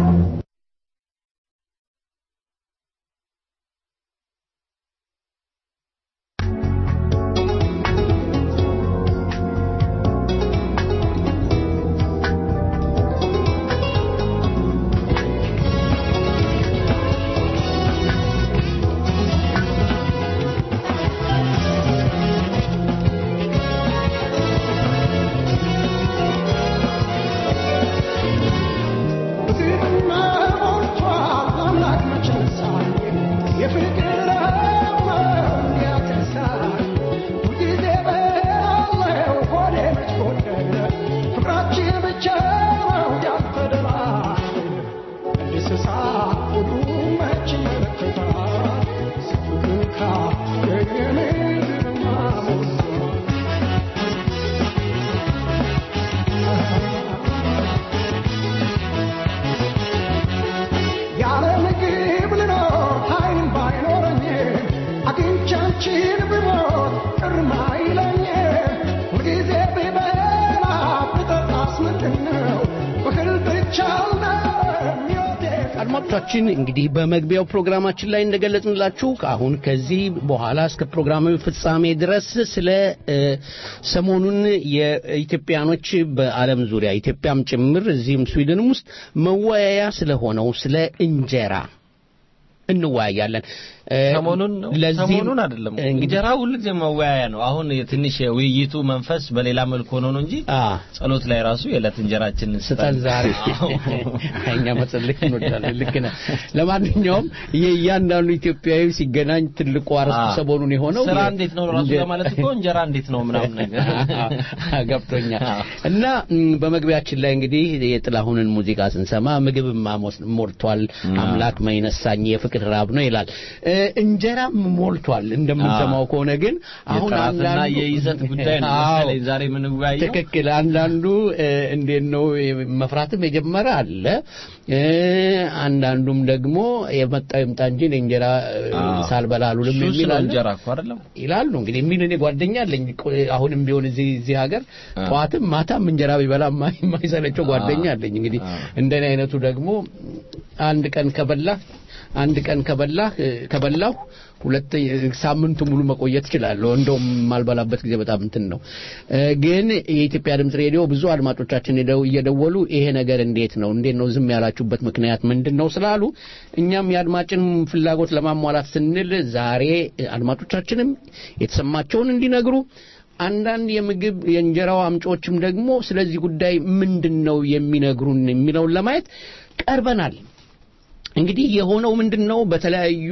ያለ ምግብ ልኖር ኃይልም ባይኖረኝ አግኝቻችን ብሞት ቅርም አይለኝ ሁልጊዜ ብበላ ብጠጣስ ምንድን ነው ብክል ብቻ አልነበረም ሕይወቴ አድማጮቻችን እንግዲህ በመግቢያው ፕሮግራማችን ላይ እንደገለጽንላችሁ አሁን ከዚህ በኋላ እስከ ፕሮግራማዊ ፍጻሜ ድረስ ስለ እ፣ ሰሞኑን የኢትዮጵያኖች በዓለም ዙሪያ ኢትዮጵያም ጭምር እዚህም ስዊድንም ውስጥ መወያያ ስለሆነው ስለ እንጀራ እንወያያለን። እ፣ ሰሞኑን ነው ለዚህም ሰሞኑን አይደለም እንግዲህ እንጀራ ሁልጊዜ መወያያ ነው። አሁን ትንሽ የውይይቱ መንፈስ በሌላ መልኩ ሆኖ ነው እንጂ አ ጸሎት ላይ ራሱ የዕለት እንጀራችንን ስጠን ዛሬ እኛ መጸለይ እንወዳለን። ልክ ነህ። ለማንኛውም የእያንዳንዱ ኢትዮጵያዊ ሲገናኝ ትልቁ አርዕስት አዎ። ሰሞኑን የሆነው ስራ የ- እንዴት ነው ራሱ እንጀ- ለማለት እኮ እንጀራ እንዴት ነው ምናምን ነገር ገብቶኛል አዎ። እና ም፣ በመግቢያችን ላይ እንግዲህ የጥላሁንን ሙዚቃ ስንሰማ ምግብማ ሞስ- ሞልቷል አምላክ መይነሳኝ የፍቅር ራብ ነው ይላል እ፣ እንጀራም ሞልቷል እንደምንሰማው ከሆነ ግን አሁን የጥራትና አንዳንዱ የይዘት ጉዳይ ነው አዎ። መሰለኝ ዛሬ የምንወያየው ትክክል አንዳንዱ እ፣ እንዴት ነው መፍራትም የጀመረ አለ እ፣ አንዳንዱም ደግሞ የመጣው ይምጣ እንጂ እኔ እንጀራ እ፣ አዎ። ሳልበላ አልውልም ሱስ የሚል ነው አለ እንጀራ እኮ አይደለም ይላሉ እንግዲህ የሚል እኔ ጓደኛ አለኝ ቆ- አሁንም ቢሆን እዚህ እዚህ ሀገር አ። ጠዋትም ማታም እንጀራ ቢበላ የማይ- የማይሰለቸው ጓደኛ አለኝ እንግዲህ አ። እንደኔ አይነቱ ደግሞ አንድ ቀን ከበላህ አንድ ቀን ከበላህ እ፣ ከበላሁ ሁለት ሳምንቱ ሙሉ መቆየት እችላለሁ እንደውም የማልበላበት ጊዜ በጣም እንትን ነው እ፣ ግን የኢትዮጵያ ድምጽ ሬዲዮ ብዙ አድማጮቻችን ሄደው እየደወሉ ይሄ ነገር እንዴት ነው እንዴት ነው ዝም ያላችሁበት ምክንያት ምንድን ነው ስላሉ እኛም የአድማጭን ፍላጎት ለማሟላት ስንል ዛሬ አድማጮቻችንም የተሰማቸውን እንዲነግሩ አንዳንድ የምግብ የእንጀራው አምጪዎችም ደግሞ ስለዚህ ጉዳይ ምንድን ነው የሚነግሩን የሚለውን ለማየት ቀርበናል እንግዲህ የሆነው ምንድን ነው በተለያዩ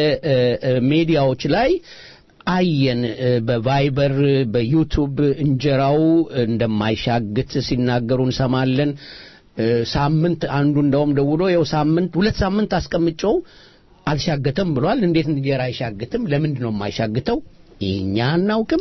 የሚዲያዎች ላይ አየን እ፣ በቫይበር በዩቱብ እንጀራው እንደማይሻግት ሲናገሩ እንሰማለን ሳምንት አንዱ እንደውም ደውሎ ይኸው ሳምንት ሁለት ሳምንት አስቀምጨው አልሻገተም ብሏል። እንዴት እንጀራ አይሻግትም? ለምንድን ነው የማይሻግተው? እኛ አናውቅም።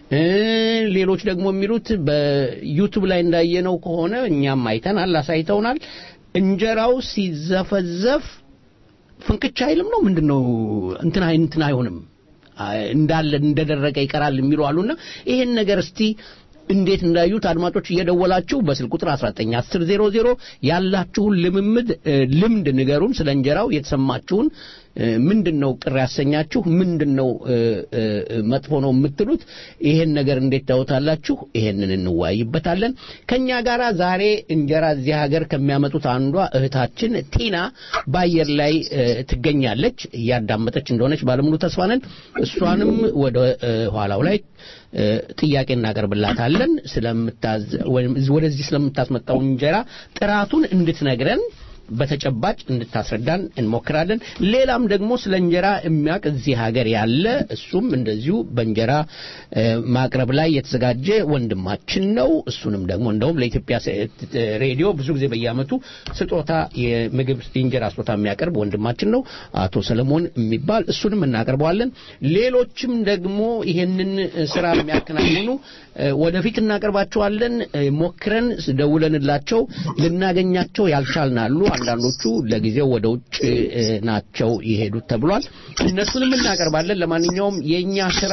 ሌሎች ደግሞ የሚሉት በዩቱብ ላይ እንዳየነው ከሆነ እኛም አይተናል፣ አሳይተውናል። እንጀራው ሲዘፈዘፍ ፍንክች አይልም ነው ምንድነው? እንትን እንትን አይሆንም እንዳለ እንደደረቀ ይቀራል የሚሉ አሉና ይሄን ነገር እስቲ እንዴት እንዳዩት አድማጮች እየደወላችሁ በስልክ ቁጥር 191000 ያላችሁን ልምምድ ልምድ ንገሩን። ስለ እንጀራው የተሰማችሁን ምንድነው ቅር ያሰኛችሁ? ምንድነው መጥፎ ነው የምትሉት? ይሄን ነገር እንዴት ታዩታላችሁ? ይሄንን እንወያይበታለን። ከኛ ጋራ ዛሬ እንጀራ እዚህ ሀገር ከሚያመጡት አንዷ እህታችን ቲና በአየር ላይ ትገኛለች። እያዳመጠች እንደሆነች ባለሙሉ ተስፋ ነን። እሷንም ወደ ኋላው ላይ ጥያቄ እናቀርብላታለን ስለምታዝ ወይም ወደዚህ ስለምታስመጣው እንጀራ ጥራቱን እንድትነግረን በተጨባጭ እንድታስረዳን እንሞክራለን። ሌላም ደግሞ ስለ እንጀራ የሚያውቅ እዚህ ሀገር ያለ እሱም እንደዚሁ በእንጀራ ማቅረብ ላይ የተዘጋጀ ወንድማችን ነው። እሱንም ደግሞ እንደውም ለኢትዮጵያ ሬዲዮ ብዙ ጊዜ በየዓመቱ ስጦታ የምግብ የእንጀራ ስጦታ የሚያቀርብ ወንድማችን ነው አቶ ሰለሞን የሚባል እሱንም እናቀርበዋለን። ሌሎችም ደግሞ ይሄንን ስራ የሚያከናውኑ ወደፊት እናቀርባቸዋለን። ሞክረን ደውለንላቸው ልናገኛቸው ያልቻልናሉ። አንዳንዶቹ ለጊዜው ወደ ውጭ ናቸው የሄዱት ተብሏል። እነሱንም እናቀርባለን። ለማንኛውም የኛ ስራ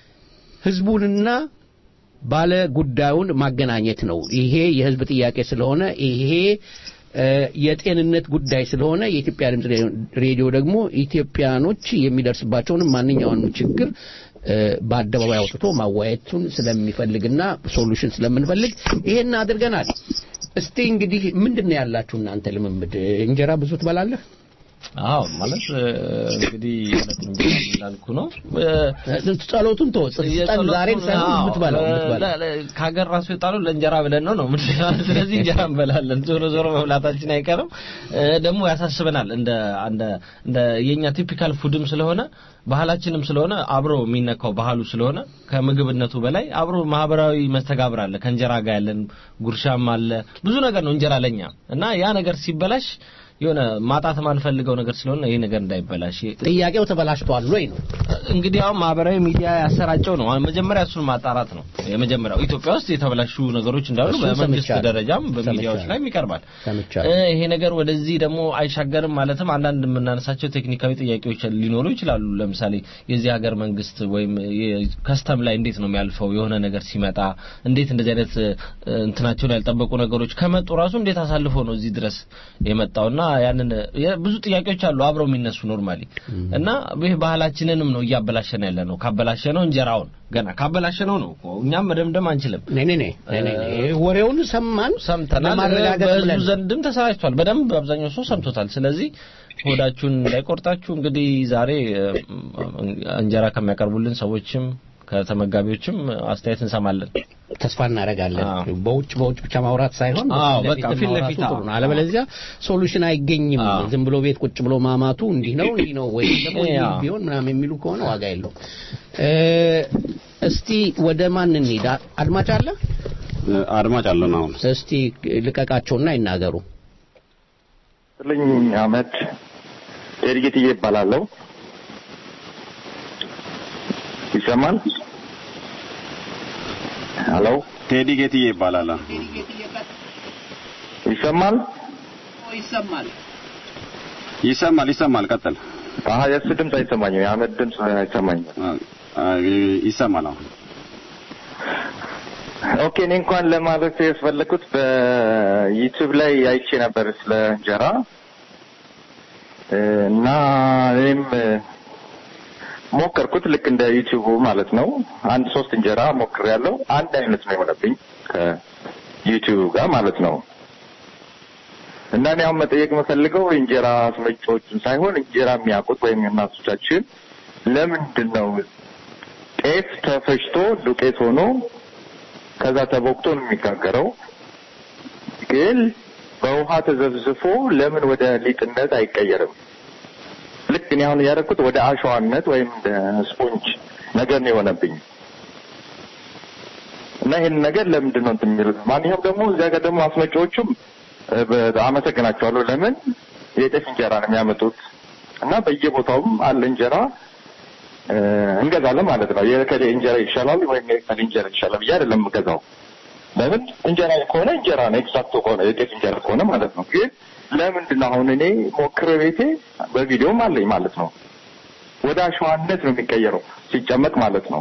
ህዝቡንና ባለ ጉዳዩን ማገናኘት ነው። ይሄ የህዝብ ጥያቄ ስለሆነ ይሄ የጤንነት ጉዳይ ስለሆነ የኢትዮጵያ ድምፅ ሬዲዮ ደግሞ ኢትዮጵያኖች የሚደርስባቸውን ማንኛውንም ችግር በአደባባይ አውጥቶ ማዋየቱን ስለሚፈልግና ሶሉሽን ስለምንፈልግ ይሄን አድርገናል። እስቲ እንግዲህ ምንድን ነው ያላችሁ እናንተ ልምምድ? እንጀራ ብዙ ትበላለህ? አዎ ማለት እንግዲህ እንዳልኩ ነው። ጸሎቱን ተወው። ዛሬ ሳይሆን የምትበላው ከሀገር ራሱ የጣለው ለእንጀራ ብለን ነው ነው። ስለዚህ እንጀራ እንበላለን። ዞሮ ዞሮ መብላታችን አይቀርም። ደግሞ ያሳስበናል። እንደ እንደ እንደ የኛ ቲፒካል ፉድም ስለሆነ ባህላችንም ስለሆነ አብሮ የሚነካው ባህሉ ስለሆነ ከምግብነቱ በላይ አብሮ ማህበራዊ መስተጋብር አለ። ከእንጀራ ጋር ያለን ጉርሻም አለ። ብዙ ነገር ነው እንጀራ ለኛ እና ያ ነገር ሲበላሽ የሆነ ማጣት ማንፈልገው ነገር ስለሆነ ይሄ ነገር እንዳይበላሽ ጥያቄው ተበላሽቷል ወይ ነው እንግዲህ አሁን ማህበራዊ ሚዲያ ያሰራጨው ነው መጀመሪያ እሱን ማጣራት ነው የመጀመሪያው ኢትዮጵያ ውስጥ የተበላሹ ነገሮች እንዳሉ በመንግስት ደረጃም በሚዲያዎች ላይ ይቀርባል ይሄ ነገር ወደዚህ ደግሞ አይሻገርም ማለትም አንዳንድ የምናነሳቸው ቴክኒካዊ ጥያቄዎች ሊኖሩ ይችላሉ ለምሳሌ የዚህ ሀገር መንግስት ወይም ከስተም ላይ እንዴት ነው የሚያልፈው የሆነ ነገር ሲመጣ እንዴት እንደዚህ አይነት እንትናቸውን ያልጠበቁ ነገሮች ከመጡ ራሱ እንዴት አሳልፎ ነው እዚህ ድረስ የመጣውና ያንን ብዙ ጥያቄዎች አሉ አብረው የሚነሱ ኖርማሊ እና ይህ ባህላችንንም ነው እያበላሸን ያለ ነው ካበላሸነው እንጀራውን ገና ካበላሸነው ነው እኛም መደምደም አንችልም ኔ ኔ ኔ ወሬውን ሰማን ሰምተናል በህዝቡ ዘንድም ተሰራጭቷል በደንብ አብዛኛው ሰው ሰምቶታል ስለዚህ ሆዳችሁን እንዳይቆርጣችሁ እንግዲህ ዛሬ እንጀራ ከሚያቀርቡልን ሰዎችም ከተመጋቢዎችም አስተያየት እንሰማለን ተስፋ እናደርጋለን በውጭ በውጭ ብቻ ማውራት ሳይሆን በቃ ፊት ለፊት ጥሩ ነው አለበለዚያ ሶሉሽን አይገኝም ዝም ብሎ ቤት ቁጭ ብሎ ማማቱ እንዲህ ነው እንዲህ ነው ወይ ደግሞ ቢሆን ምናምን የሚሉ ከሆነ ዋጋ የለው እስቲ ወደ ማን እንሂድ አድማጭ አለ አድማጭ አለን አሁን እስቲ ልቀቃቸውና ይናገሩ ልኝ አመድ ኤርጌትዬ ይባላለሁ ይሰማል ሄሎ ቴዲ ጌትዬ ይባላል ይሰማል ይሰማል ይሰማል ይሰማል ቀጥል አሀ የእሱ ድምፅ አይሰማኝም የአመድ ድምፅ አይሰማኝም ይሰማል አሁን ኦኬ እኔ እንኳን ለማለት ያስፈለኩት በዩቲዩብ ላይ አይቼ ነበር ስለ እንጀራ እና እኔም ሞከርኩት ልክ እንደ ዩቲዩቡ ማለት ነው አንድ ሶስት እንጀራ ሞክር ያለው አንድ አይነት ነው የሆነብኝ ከዩቲዩብ ጋር ማለት ነው እና እኔ አሁን መጠየቅ የምፈልገው እንጀራ አስመጪዎችን ሳይሆን እንጀራ የሚያውቁት ወይም እናቶቻችን ለምንድን ነው ጤፍ ተፈጭቶ ዱቄት ሆኖ ከዛ ተቦክቶ ነው የሚጋገረው ግን በውሃ ተዘብዝፎ ለምን ወደ ሊጥነት አይቀየርም ልክ እኔ አሁን ያደረኩት ወደ አሸዋነት ወይም እንደ ስፖንጅ ነገር ነው የሆነብኝ እና ይህን ነገር ለምንድን ነው እንትን የሚሉት ማንኛውም ደግሞ እዚያ ጋር ደግሞ አስመጪዎቹም እ፣ በ- አመሰግናቸዋለሁ። ለምን የጤፍ እንጀራ ነው የሚያመጡት እና በየቦታውም አለ እንጀራ እ፣ እንገዛለን ማለት ነው። የከሌ እንጀራ ይሻላል ወይም የከሌ እንጀራ ይሻላል ብዬ አይደለም የምገዛው። ለምን እንጀራ ከሆነ እንጀራ ነው፣ ኤክስትራክቶ ከሆነ የጤፍ እንጀራ ከሆነ ማለት ነው። ግን ለምንድን ነው አሁን እኔ ሞክሬ ቤቴ በቪዲዮም አለኝ ማለት ነው ወደ አሸዋነት ነው የሚቀየረው ሲጨመቅ ማለት ነው።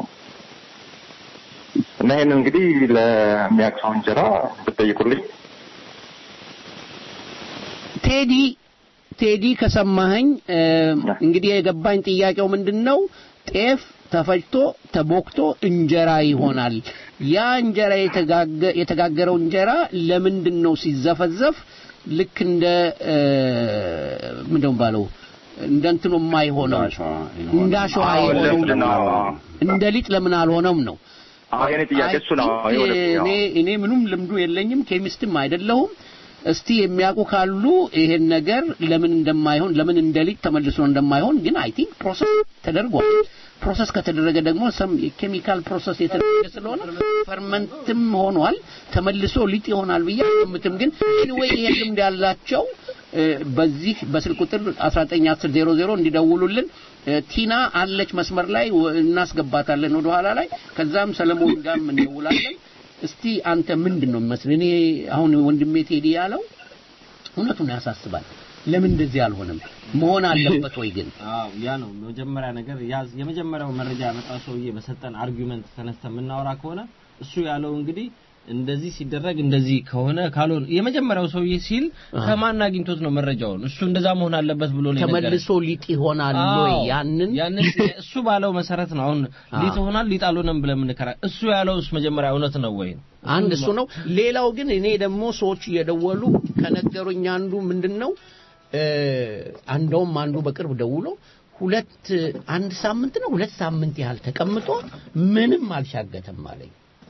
እና ይሄን እንግዲህ ለሚያቅሰው እንጀራ ብትጠይቁልኝ ቴዲ ቴዲ ከሰማኸኝ እ፣ እንግዲህ የገባኝ ጥያቄው ምንድን ነው ጤፍ ተፈጭቶ ተቦክቶ እንጀራ ይሆናል ያ እንጀራ የተጋገ- የተጋገረው እንጀራ ለምንድን ነው ሲዘፈዘፍ ልክ እንደ እ፣ ምንድን ነው ባለው እንደ እንትኑ የማይሆነው እንደ አሸዋ አዎ፣ የሆነው ልክ ነው። እንደ ሊጥ ለምን አልሆነም ነው አዎ የኔ ጥያቄ እሱ ነው። አይ ቲንክ የወደፊት እኔ እኔ ምንም ልምዱ የለኝም ኬሚስትም አይደለሁም እስቲ የሚያውቁ ካሉ ይሄን ነገር ለምን እንደማይሆን ለምን እንደ ሊጥ ተመልሶ እንደማይሆን ግን አይ ቲንክ ፕሮሰስ ተደርጓል ፕሮሰስ ከተደረገ ደግሞ ሰም የኬሚካል ፕሮሰስ የተደረገ ስለሆነ ፈርመንትም ሆኗል ተመልሶ ሊጥ ይሆናል ብዬ አልገምትም ግን ኤኒዌይ ይሄን ልምድ ያላቸው እ፣ በዚህ በስልክ ቁጥር 191000 እንዲደውሉልን እ፣ ቲና አለች መስመር ላይ ወ- እናስገባታለን ወደ ኋላ ላይ ከዛም ሰለሞን ጋርም እንደውላለን እስቲ አንተ ምንድን ነው የሚመስል እኔ አሁን ወንድሜ ቴዲ ያለው እውነቱን ያሳስባል ለምን እንደዚህ አልሆነም መሆን አለበት ወይ ግን አዎ ያ ነው መጀመሪያ ነገር ያ የመጀመሪያው መረጃ ያመጣው ሰውዬ በሰጠን አርጊውመንት ተነስተን የምናወራ ከሆነ እሱ ያለው እንግዲህ እንደዚህ ሲደረግ እንደዚህ ከሆነ ካልሆነ የመጀመሪያው ሰውዬ ሲል ከማን አግኝቶት ነው መረጃውን? እሱ እንደዛ መሆን አለበት ብሎ ነው የነገረን። ተመልሶ ሊጥ ይሆናል ወይ አዎ፣ ያንን ያንን እሱ ባለው መሰረት ነው አሁን ሊጥ ይሆናል ሊጥ አልሆነም ብለን የምንከራ እሱ ያለውስ መጀመሪያ እውነት ነው ወይ? አንድ እሱ ነው ሌላው ግን እኔ ደግሞ ሰዎች እየደወሉ ከነገሩኝ አንዱ ምንድን ነው እ፣ አንደውም አንዱ በቅርብ ደውሎ ሁለት አንድ ሳምንት ነው ሁለት ሳምንት ያህል ተቀምጦ ምንም አልሻገተም አለኝ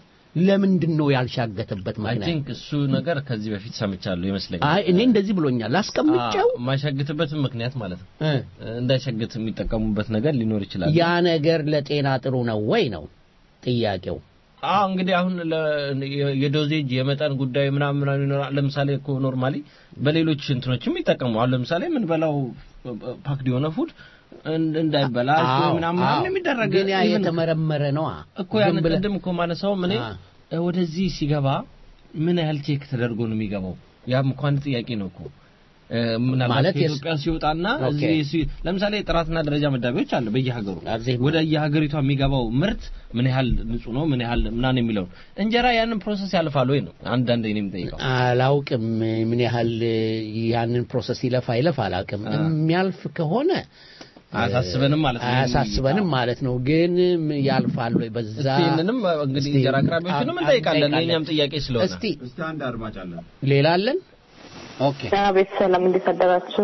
ለምንድን ነው ያልሻገተበት አይ ምክንያት ቲንክ እሱ ነገር ከዚህ በፊት ሰምቻለሁ ይመስለኛል። አይ እኔ እንደዚህ ብሎኛል አስቀምጨው አዎ፣ የማይሻግትበትም ምክንያት ማለት ነው እ፣ እንዳይሻግት የሚጠቀሙበት ነገር ሊኖር ይችላል። ያ ነገር ለጤና ጥሩ ነው ወይ ነው ጥያቄው አዎ እንግዲህ አሁን ለ- የ- የዶዜጅ የመጠን ጉዳይ ምናምን ምናምን ይኖራል። ለምሳሌ እኮ ኖርማሊ በሌሎች እንትኖችም ይጠቀሙ። አሁን ለምሳሌ የምንበላው ፓክድ የሆነ ፉድ እንድ- እንዳይበላሽ ወይ አዎ፣ ምናምን አዎ። ምናምን የሚደረግ ግን ያ even የተመረመረ ነዋ እኮ ያን ዝም ብለህ- ቅድም እኮ ማነሳው እኔ አ። እ፣ ወደዚህ ሲገባ ምን ያህል ቼክ ተደርጎ ነው የሚገባው? ያም እኮ አንድ ጥያቄ ነው እኮ እ፣ ምናልባት ማለት የስ- ከኢትዮጵያ ሲወጣና ኦኬ። እዚህ ሲ- ለምሳሌ ጥራትና ደረጃ መዳቢዎች አለ በየሀገሩ እዚህ ወደ የሀገሪቷ የሚገባው ምርት ምን ያህል ንጹህ ነው ምን ያህል ምናምን የሚለው እንጀራ ያንን ፕሮሰስ ያልፋል ወይ ነው አንዳንድ እኔ የምጠይቀው አላውቅም ምን ያህል ያንን ፕሮሰስ ይለፋ ይለፍ አላውቅም አ። የሚያልፍ ከሆነ አያሳስበንም ማለት ነው አያሳስበንም ማለት ነው ግን ያልፋል ወይ በዛ እስቲ ይህንንም እንግዲህ እስቲ እንጀራ አቅራቢዎችንም አ- እንጠይቃለን እንጠይቃለን። የእኛም ጥያቄ ስለሆነ እስቲ እስቲ አንድ አድማጭ አለን። ሌላ አለን ኦኬ ቤት ሰላም እንዴት አደራችሁ?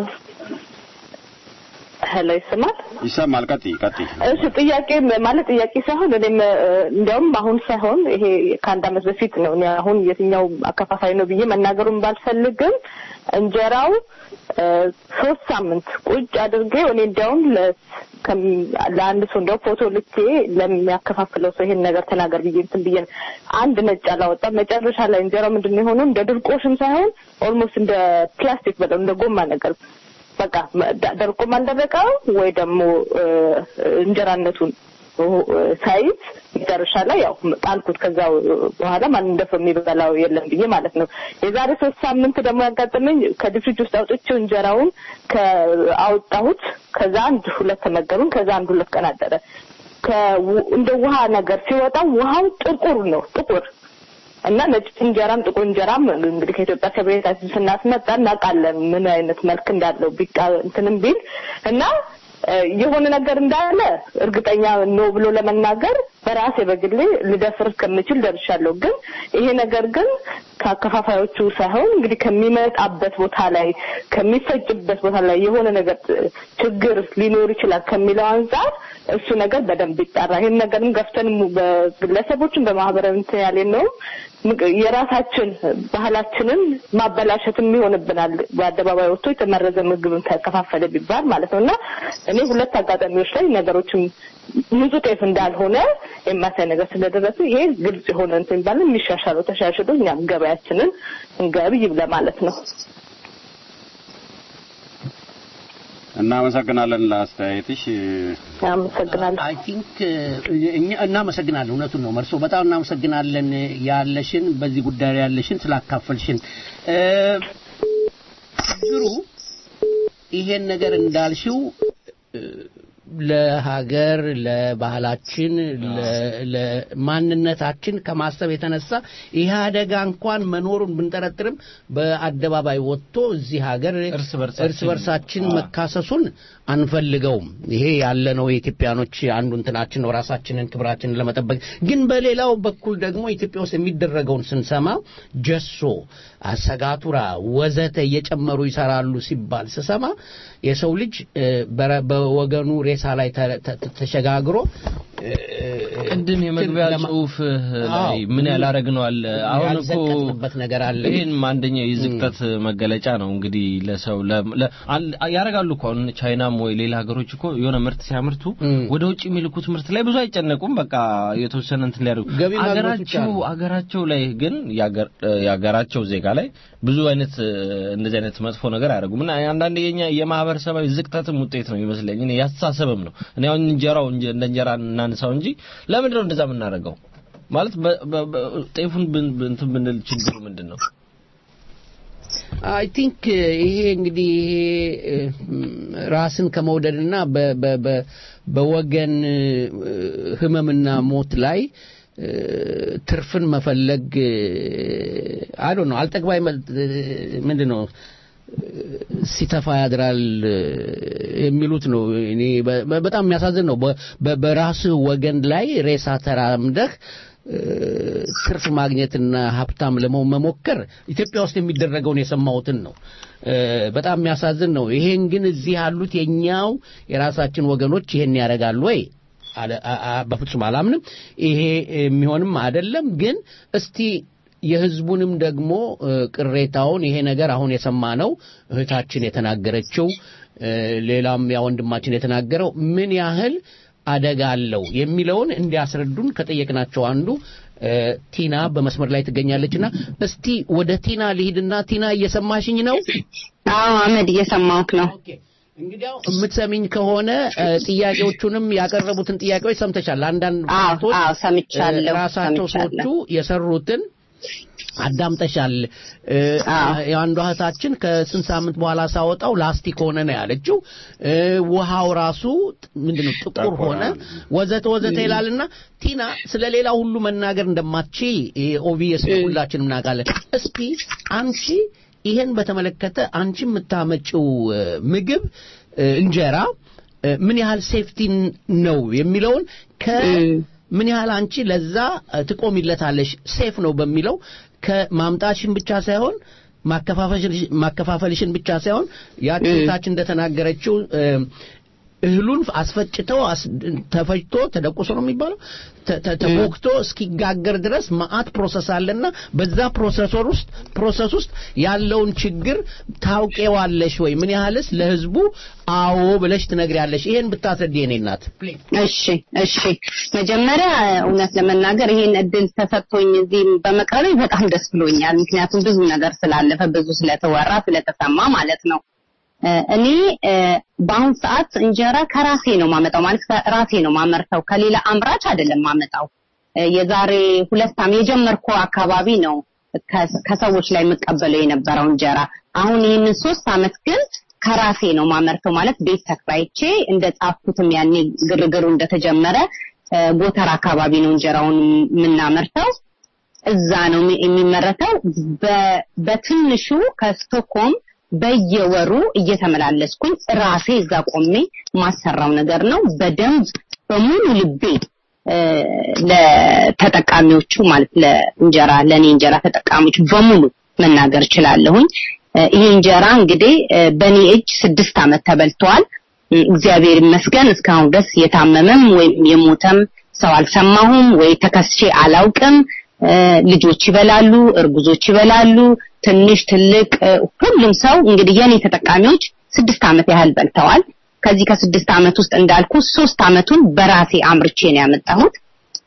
ሄሎ ይስማል? ይሰማል። ቀጥይ ቀጥይ። እሺ ጥያቄ ማለት ጥያቄ ሳይሆን እኔም እ፣ እንዲያውም አሁን ሳይሆን ይሄ ከአንድ ዓመት በፊት ነው። እኔ አሁን የትኛው አከፋፋይ ነው ብዬ መናገሩን ባልፈልግም እንጀራው እ፣ ሶስት ሳምንት ቁጭ አድርጌው እኔ እንዲያውም ለ- ከም- ለአንድ ሰው እንዲያው ፎቶ ልኬ ለሚያከፋፍለው ሰው ይሄን ነገር ተናገር ብዬ እንትን ብዬ አንድ ነጭ አላወጣም። መጨረሻ ላይ እንጀራው ምንድን ነው የሆነው? እንደ ድርቆሽም ሳይሆን ኦልሞስት እንደ ፕላስቲክ በለው እንደ ጎማ ነገር በቃ ደ- ደርቆም አልደረቀው ወይ ደግሞ እ፣ እንጀራነቱን እ፣ ሳይዝ መጨረሻ ላይ ያው ጣልኩት። ከዛ በኋላ ማን እንደሰው የሚበላው የለም ብዬ ማለት ነው። የዛሬ ሶስት ሳምንት ደግሞ ያጋጠመኝ ከድፍሪጅ ውስጥ አውጥቼው እንጀራውን ከአወጣሁት ከዛ አንድ ሁለት ተመገሩን። ከዛ አንድ ሁለት ቀን አደረ። ከው- እንደ ውሃ ነገር ሲወጣው ውሃው ጥቁር ነው ጥቁር እና ነጭ እንጀራም ጥቁር እንጀራም እንግዲህ ከኢትዮጵያ ከቤታችን ስናስመጣ እናውቃለን ምን አይነት መልክ እንዳለው ቢቃ እንትንም ቢል እና እ፣ የሆነ ነገር እንዳለ እርግጠኛ ነው ብሎ ለመናገር በራሴ በግሌ ልደፍር እስከምችል ደርሻለሁ። ግን ይሄ ነገር ግን ከአከፋፋዮቹ ሳይሆን እንግዲህ ከሚመጣበት ቦታ ላይ ከሚፈጭበት ቦታ ላይ የሆነ ነገር እ፣ ችግር ሊኖር ይችላል ከሚለው አንጻር እሱ ነገር በደንብ ይጣራ። ይህን ነገርም ገፍተን mu- በግለሰቦችን በማህበራዊ እንትን ያለ ነው ምቅ- የራሳችን ባህላችንን ማበላሸትም ይሆንብናል። በአደባባይ ወጥቶ የተመረዘ ምግብን ተከፋፈለ ቢባል ማለት ነው እና እኔ ሁለት አጋጣሚዎች ላይ ነገሮችን ንጹህ ጤፍ እንዳልሆነ የሚያሳይ ነገር ስለደረሰ ይሄ ግልጽ የሆነ እንትን ባለ የሚሻሻለው ተሻሽሎ እኛም ገበያችንን እንገብይ ለማለት ነው። እናመሰግናለን ለአስተያየትሽ። አመሰግናለሁ። አይ ቲንክ እኛ እናመሰግናለን። እውነቱን ነው መርሶ፣ በጣም እናመሰግናለን ያለሽን በዚህ ጉዳይ ላይ ያለሽን ስላካፈልሽን። እ፣ ችግሩ ይሄን ነገር እንዳልሽው እ፣ ለሀገር ለባህላችን ለ- ለማንነታችን ከማሰብ የተነሳ ይህ አደጋ እንኳን መኖሩን ብንጠረጥርም በአደባባይ ወጥቶ እዚህ ሀገር እርስ በርሳችን- እርስ በርሳችን መካሰሱን አንፈልገውም። ይሄ ያለነው የኢትዮጵያኖች አንዱ እንትናችን ነው፣ ራሳችንን ክብራችንን ለመጠበቅ ግን በሌላው በኩል ደግሞ ኢትዮጵያ ውስጥ የሚደረገውን ስንሰማ ጀሶ፣ አሰጋቱራ ወዘተ እየጨመሩ ይሰራሉ ሲባል ስሰማ የሰው ልጅ እ፣ በረ- በወገኑ ሬሳ ላይ ተ- ተ- ተሸጋግሮ እ፣ ቅድም የመግቢያ ለማ- ጽሁፍ ላይ አዎ፣ ምን ያላረግነው አለ። አሁን እኮ ያልዘቀጥንበት ነገር አለ። ይህን አንደኛው የዝቅጠት መገለጫ ነው። እንግዲህ ለሰው ለ- ለ- አል- ያረጋሉ እኮ አሁን ቻይናም ወይ ሌላ ሀገሮች እኮ የሆነ ምርት ሲያመርቱ ወደ ውጭ የሚልኩት ምርት ላይ ብዙ አይጨነቁም። በቃ የተወሰነ እንትን ሊያደርጉ ገቢ ማግኘት ብቻ አገራቸው ነው። አገራቸው ላይ ግን የአገር- የአገራቸው ዜጋ ላይ ብዙ አይነት እ፣ እንደዚህ አይነት መጥፎ ነገር አያደርጉም። እና አንዳንድ የኛ የማህበረሰባዊ ዝቅጠትም ውጤት ነው ይመስለኝ። እኔ ያስተሳሰብም ነው። እኔ አሁን እንጀራው እንጀ- እንደ እንጀራ እናንሳው እንጂ ለምንድን ነው እንደዛ የምናደርገው? ማለት በ- በ- በ- ጤፉን ብን- ብን- እንትን ብንል ችግሩ ምንድን ነው? አይ ቲንክ ይሄ እንግዲህ ይሄ ራስን ከመውደድና በ- በ- በ- በወገን እ፣ ህመምና ሞት ላይ እ፣ ትርፍን መፈለግ አይ ነው አልጠግባይ ምንድን ነው ሲተፋ ያድራል እ፣ የሚሉት ነው። እኔ በ- በ- በጣም የሚያሳዝን ነው። በ- በ- በራስህ ወገን ላይ ሬሳ ተራምደህ እ፣ ትርፍ ማግኘትና ሀብታም ለመሆን መሞከር ኢትዮጵያ ውስጥ የሚደረገውን የሰማሁትን ነው። እ፣ በጣም የሚያሳዝን ነው። ይሄን ግን እዚህ ያሉት የኛው የራሳችን ወገኖች ይሄን ያደርጋሉ ወይ? አለ- አ- አ- በፍጹም አላምንም። ይሄ የሚሆንም አይደለም። ግን እስቲ የህዝቡንም ደግሞ እ፣ ቅሬታውን ይሄ ነገር አሁን የሰማነው እህታችን የተናገረችው እ፣ ሌላም ያ ወንድማችን የተናገረው ምን ያህል አደጋ አለው የሚለውን እንዲያስረዱን ከጠየቅናቸው አንዱ እ፣ ቲና በመስመር ላይ ትገኛለችና እስቲ ወደ ቲና ልሂድና ቲና እየሰማሽኝ ነው? አዎ አመድ እየሰማሁህ ነው። እንግዲያው የምትሰሚኝ ከሆነ እ፣ ጥያቄዎቹንም ያቀረቡትን ጥያቄዎች ሰምተሻል። አንዳንድ አዎ ወቅቶች አዎ ሰምቻለሁ። እ፣ ራሳቸው ሰዎቹ ሰምቻለሁ። የሰሩትን አዳምጠሻል። እ፣ የአንዷ እህታችን ከስንት ሳምንት በኋላ ሳወጣው ላስቲክ ሆነ ነው ያለችው። እ፣ ውሃው ራሱ ምንድነው ጥቁር ሆነ ወዘተ ወዘተ ይላልና ቲና ስለ ሌላ ሁሉ መናገር እንደማትቺ ኦቪየስ ሁላችንም እናውቃለን። እስኪ አንቺ ይሄን በተመለከተ አንቺ የምታመጪው እ፣ ምግብ እ፣ እንጀራ እ፣ ምን ያህል ሴፍቲ ነው የሚለውን ከ ምን ያህል አንቺ ለዛ እ፣ ትቆሚለታለሽ ሴፍ ነው በሚለው ከማምጣትሽን ብቻ ሳይሆን ማከፋፈልሽ- ማከፋፈልሽን ብቻ ሳይሆን ያቺ እህታችን እንደተናገረችው እ፣ እህሉን አስፈጭተው አስ- ተፈጭቶ ተደቁሶ ነው የሚባለው ተ- ተ- ተቦክቶ እስኪጋገር ድረስ መዓት ፕሮሰስ አለና በዛ ፕሮሰሰር ውስጥ ፕሮሰስ ውስጥ ያለውን ችግር ታውቄዋለሽ ወይ? ምን ያህልስ ለህዝቡ አዎ ብለሽ ትነግሪያለሽ? ይሄን ብታስረዲ የኔ እናት እሺ እሺ መጀመሪያ እውነት ለመናገር ይሄን እድል ተሰጥቶኝ እዚህ በመቅረቤ በጣም ደስ ብሎኛል። ምክንያቱም ብዙ ነገር ስላለፈ ብዙ ስለተወራ ስለተሰማ ማለት ነው። እ፣ እኔ እ፣ በአሁን ሰዓት እንጀራ ከራሴ ነው ማመጣው ማለት ከራሴ ነው ማመርተው ከሌላ አምራች አይደለም ማመጣው። እ፣ የዛሬ ሁለት ዓመት የጀመርኩ አካባቢ ነው ከ- ከሰዎች ላይ የምቀበለው የነበረው እንጀራ። አሁን ይህንን ሶስት ዓመት ግን ከራሴ ነው ማመርተው ማለት ቤት ተከራይቼ እንደ ጻፍኩትም ያኔ ግርግሩ እንደተጀመረ እ፣ ጎተራ አካባቢ ነው እንጀራውን የምናመርተው። እዛ ነው የሚ- የሚመረተው። በ- በትንሹ ከስቶክሆልም በየወሩ እየተመላለስኩኝ ራሴ እዛ ቆሜ ማሰራው ነገር ነው። በደንብ በሙሉ ልቤ እ፣ ለተጠቃሚዎቹ ማለት ለእንጀራ ለኔ እንጀራ ተጠቃሚዎች በሙሉ መናገር እችላለሁኝ። እ፣ ይህ እንጀራ እንግዲህ እ፣ በኔ እጅ ስድስት ዓመት ተበልተዋል። እ፣ እግዚአብሔር ይመስገን እስካሁን ድረስ የታመመም ወይም የሞተም ሰው አልሰማሁም ወይ ተከስቼ አላውቅም። እ፣ ልጆች ይበላሉ፣ እርጉዞች ይበላሉ፣ ትንሽ ትልቅ እ፣ ሁሉም ሰው እንግዲህ የኔ ተጠቃሚዎች ስድስት ዓመት ያህል በልተዋል። ከዚህ ከስድስት ዓመት ውስጥ እንዳልኩ ሶስት ዓመቱን በራሴ አምርቼ ነው ያመጣሁት።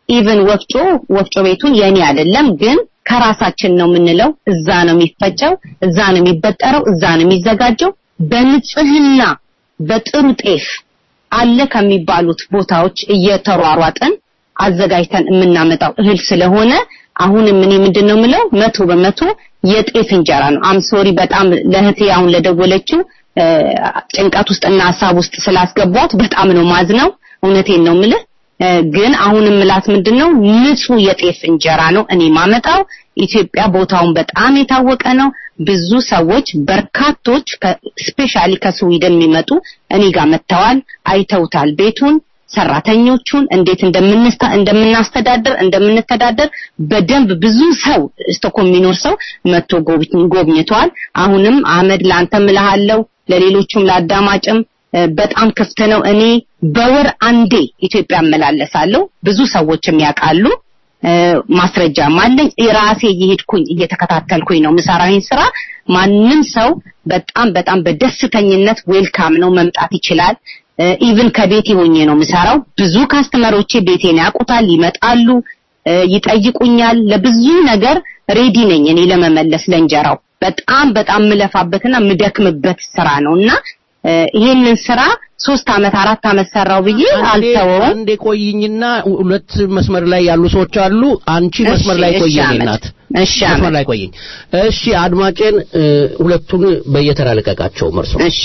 ኢቭን ወፍጮ ወፍጮ ቤቱን የኔ አይደለም ግን ከራሳችን ነው የምንለው። እዛ ነው የሚፈጨው፣ እዛ ነው የሚበጠረው፣ እዛ ነው የሚዘጋጀው በንጽህና በጥሩ ጤፍ አለ ከሚባሉት ቦታዎች እየተሯሯጥን አዘጋጅተን የምናመጣው እህል ስለሆነ አሁንም እኔ ምንድን ነው የምለው መቶ በመቶ የጤፍ እንጀራ ነው። አም ሶሪ በጣም ለእህቴ አሁን ለደወለችው እ፣ ጭንቀት ውስጥና ሀሳብ ውስጥ ስላስገቧት በጣም ነው ማዝነው። እውነቴን ነው የምልህ እ፣ ግን አሁንም ምላት ምንድን ነው ንጹህ የጤፍ እንጀራ ነው እኔ ማመጣው። ኢትዮጵያ ቦታውን በጣም የታወቀ ነው። ብዙ ሰዎች በርካቶች ስፔሻሊ ከስዊድን የሚመጡ እኔ ጋር መጥተዋል፣ አይተውታል ቤቱን ሰራተኞቹን እንዴት እንደምንስታ እንደምናስተዳደር እንደምንተዳደር በደንብ ብዙ ሰው ስቶኮልም የሚኖር ሰው መጥቶ ጎብኝ- ጎብኝቷል። አሁንም አህመድ ለአንተም እልሃለሁ ለሌሎቹም ለአዳማጭም እ፣ በጣም ክፍት ነው። እኔ በወር አንዴ ኢትዮጵያ እመላለሳለሁ። ብዙ ሰዎችም ያውቃሉ። እ፣ ማስረጃም አለኝ። ራሴ እየሄድኩኝ እየተከታተልኩኝ ነው ምሰራዊን ስራ። ማንም ሰው በጣም በጣም በደስተኝነት ዌልካም ነው መምጣት ይችላል። ኢቭን ከቤቴ ሆኜ ነው ምሰራው። ብዙ ካስተመሮቼ ቤቴን ያውቁታል፣ ይመጣሉ፣ እ፣ ይጠይቁኛል። ለብዙ ነገር ሬዲ ነኝ እኔ ለመመለስ ለእንጀራው በጣም በጣም ምለፋበትና ምደክምበት ስራ ነውና እ፣ ይሄንን ስራ ሶስት አመት አራት አመት ሰራው ብዬ አልተወውም። አንዴ ቆይኝና ሁለት መስመር ላይ ያሉ ሰዎች አሉ። አንቺ እሺ፣ መስመር ላይ እሺ፣ ቆይኝ አመድ። እናት። እሺ፣ መስመር አመድ። ላይ ቆይኝ። እሺ አድማጬን እ፣ ሁለቱን በየተራ ልቀቃቸው መርሶ። እሺ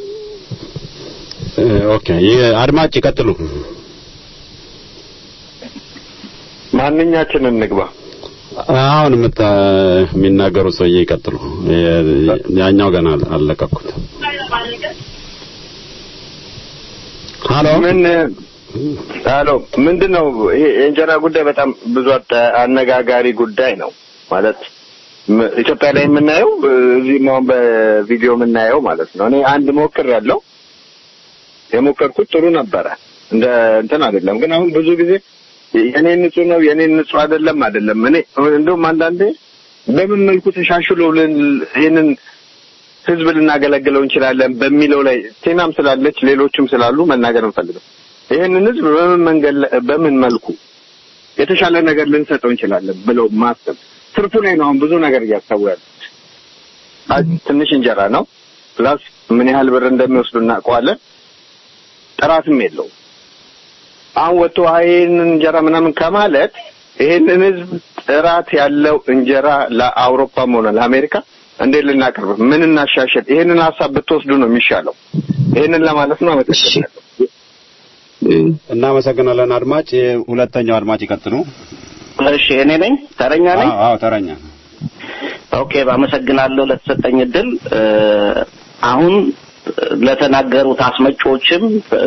ኦኬ ይህ አድማጭ ይቀጥሉ። ማንኛችን እንግባ? አሁን የምታ የሚናገሩ ሰውዬ ይቀጥሉ። የ- ያኛው ገና አልለቀኩት። ሀሎ ምን ሀሎ ምንድን ነው ይሄ የእንጀራ ጉዳይ በጣም ብዙ አጠ- አነጋጋሪ ጉዳይ ነው ማለት ም- ኢትዮጵያ ላይ የምናየው እዚህም አሁን በቪዲዮ የምናየው ማለት ነው። እኔ አንድ ሞክር ያለው የሞከርኩት ጥሩ ነበረ እንደ እንትን አይደለም። ግን አሁን ብዙ ጊዜ የኔ ንጹህ ነው የኔ ንጹህ አይደለም አይደለም። እኔ እንደውም አንዳንዴ በምን መልኩ ተሻሽሎ ልን- ይህንን ህዝብ ልናገለግለው እንችላለን በሚለው ላይ ቴናም ስላለች ሌሎችም ስላሉ መናገር እንፈልገው ይህንን ህዝብ በምን መንገድ ላይ- በምን መልኩ የተሻለ ነገር ልንሰጠው እንችላለን ብለው ማሰብ ትርፉ ላይ ነው አሁን ብዙ ነገር እያሰቡ ያሉት። አ- ትንሽ እንጀራ ነው ፕላስ ምን ያህል ብር እንደሚወስዱ እናውቀዋለን። ጥራትም የለውም። አሁን ወጥቶ ይህንን እንጀራ ምናምን ከማለት ይህንን ህዝብ ጥራት ያለው እንጀራ ለአውሮፓም ሆነ ለአሜሪካ እንዴት ልናቀርብ ምን እናሻሽል፣ ይህንን ሀሳብ ብትወስዱ ነው የሚሻለው። ይህንን ለማለት ነው። አመሰግናለሁ። እናመሰግናለን አድማጭ። ሁለተኛው አድማጭ ይቀጥሉ። እሺ እኔ ነኝ ተረኛ ነኝ። አዎ አዎ፣ ተረኛ ኦኬ አመሰግናለሁ ለተሰጠኝ እድል። እ፣ አሁን ለተናገሩት አስመጪዎችም እ፣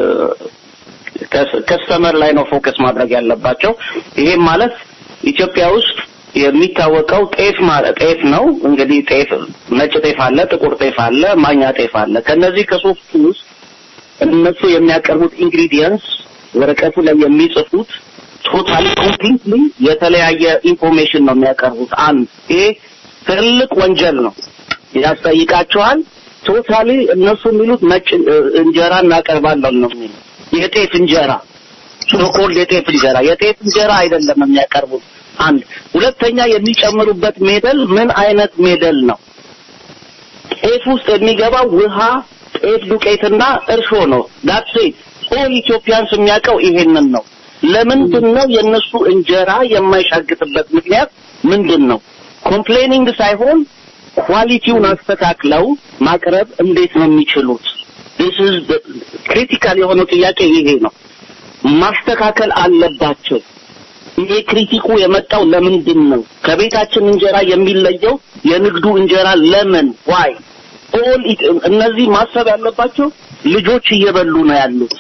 ከስ- ከስተመር ላይ ነው ፎከስ ማድረግ ያለባቸው። ይሄም ማለት ኢትዮጵያ ውስጥ የሚታወቀው ጤፍ ማለት ጤፍ ነው። እንግዲህ ጤፍ ነጭ ጤፍ አለ፣ ጥቁር ጤፍ አለ፣ ማኛ ጤፍ አለ። ከነዚህ ከሶስቱ ውስጥ እነሱ የሚያቀርቡት ኢንግሪዲየንትስ ወረቀቱ ላይ የሚጽፉት ቶታሊ ኮምፕሊትሊ የተለያየ ኢንፎርሜሽን ነው የሚያቀርቡት። አንድ ይሄ ትልቅ ወንጀል ነው፣ ያስጠይቃቸዋል። ቶታሊ እነሱ የሚሉት ነጭ እ፣ እንጀራ እናቀርባለን ነው የሚሉት የጤፍ እንጀራ ሶኮልድ የጤፍ እንጀራ የጤፍ እንጀራ አይደለም የሚያቀርቡት። አንድ ሁለተኛ የሚጨምሩበት ሜደል ምን አይነት ሜደል ነው? ጤፍ ውስጥ የሚገባው ውሃ፣ ጤፍ ዱቄትና እርሾ ነው። ዳትስ ኢት ኦል ኢትዮጵያንስ የሚያውቀው ይሄንን ነው። ለምንድን ነው የእነሱ እንጀራ የማይሻግጥበት ምክንያት ምንድን ነው? ኮምፕሌኒንግ ሳይሆን ኳሊቲውን አስተካክለው ማቅረብ እንዴት ነው የሚችሉት? this is ክሪቲካል የሆነው ጥያቄ ይሄ ነው። ማስተካከል አለባቸው። ይሄ ክሪቲኩ የመጣው ለምንድን ነው? ከቤታችን እንጀራ የሚለየው የንግዱ እንጀራ ለምን ዋይ ኦል እነዚህ ማሰብ ያለባቸው ልጆች እየበሉ ነው ያሉት።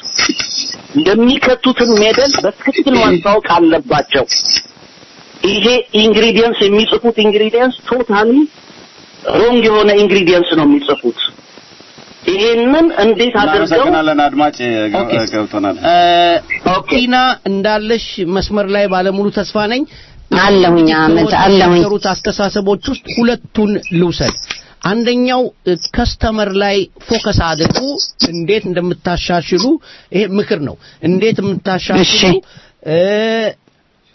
የሚከቱትን ሜደል በትክክል ማስታወቅ አለባቸው። ይሄ ኢንግሪዲየንስ የሚጽፉት ኢንግሪዲየንስ ቶታሊ ሮንግ የሆነ ኢንግሪዲየንስ ነው የሚጽፉት። ይሄንን እንዴት አድርገው እናመሰግናለን አድማጭ ገ- ገብቶናል። ቲና እንዳለሽ መስመር ላይ ባለሙሉ ተስፋ ነኝ። አለሁኝ አመት አለሁኝ ከተናገሩት አስተሳሰቦች ውስጥ ሁለቱን ልውሰድ። አንደኛው ከስተመር ላይ ፎከስ አድርጉ፣ እንዴት እንደምታሻሽሉ ይሄ ምክር ነው። እንዴት የምታሻሽሉ እ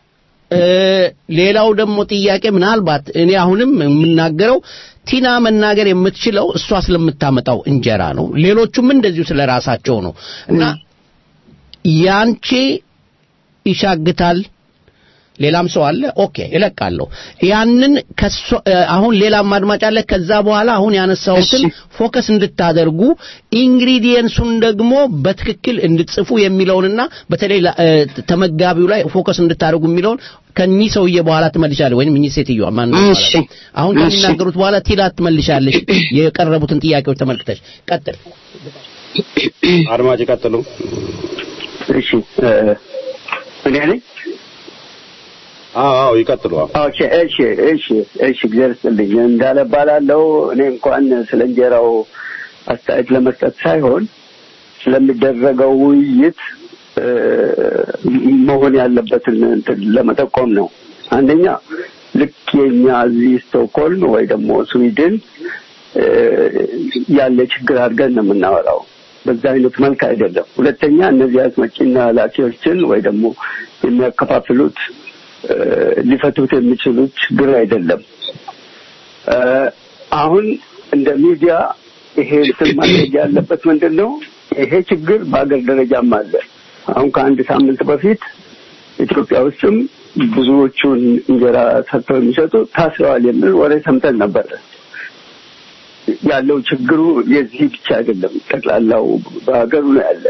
እ፣ ሌላው ደግሞ ጥያቄ ምናልባት እኔ አሁንም የምናገረው ቲና መናገር የምትችለው እሷ ስለምታመጣው እንጀራ ነው። ሌሎቹም እንደዚሁ ስለ ራሳቸው ነው እና ያንቺ ይሻግታል ሌላም ሰው አለ። ኦኬ እለቃለሁ። ያንን ከሷ አሁን ሌላም አድማጭ አለ። ከዛ በኋላ አሁን ያነሳሁትን ፎከስ እንድታደርጉ ኢንግሪዲየንሱን ደግሞ በትክክል እንድትጽፉ የሚለውንና በተለይ ላ- እ፣ ተመጋቢው ላይ ፎከስ እንድታደርጉ የሚለውን ከኚህ ሰውዬ በኋላ ትመልሻለህ፣ ወይም እኚህ ሴትዮዋ ማን ነው እሺ። በኋላ? አሁን እሺ። ከሚናገሩት በኋላ ቲላ ትመልሻለሽ። የቀረቡትን ጥያቄዎች ተመልክተሽ ቀጥል። አድማጭ ቀጥሉ። እሺ እ፣ እኔ ነኝ። አዎ አዎ ይቀጥሉ። አዎ ኦኬ እሺ እሺ እሺ እግዚአብሔር ይስጥልኝ እንዳለ እባላለሁ እኔ እንኳን ስለ እንጀራው አስተያየት ለመስጠት ሳይሆን ስለሚደረገው ውይይት እ፣ መሆን ያለበትን እንትን ለመጠቆም ነው አንደኛ ልክ የኛ እዚህ ስቶክሆልም ወይ ደግሞ ስዊድን እ፣ ያለ ችግር አድርገን ነው የምናወራው በዛ አይነት መልክ አይደለም ሁለተኛ እነዚህ አስመጪና ላኪዎችን ወይ ደግሞ የሚያከፋፍሉት እ፣ ሊፈቱት የሚችሉት ችግር አይደለም። እ፣ አሁን እንደ ሚዲያ ይሄ እንትን ማድረግ ያለበት ምንድን ነው? ይሄ ችግር በአገር ደረጃም አለ። አሁን ከአንድ ሳምንት በፊት ኢትዮጵያ ውስጥም ብዙዎቹን እንጀራ ሰርተው የሚሰጡ ታስረዋል የሚል ወሬ ሰምተን ነበረ። ያለው ችግሩ የዚህ ብቻ አይደለም፣ ጠቅላላው በሀገሩ ነው ያለ።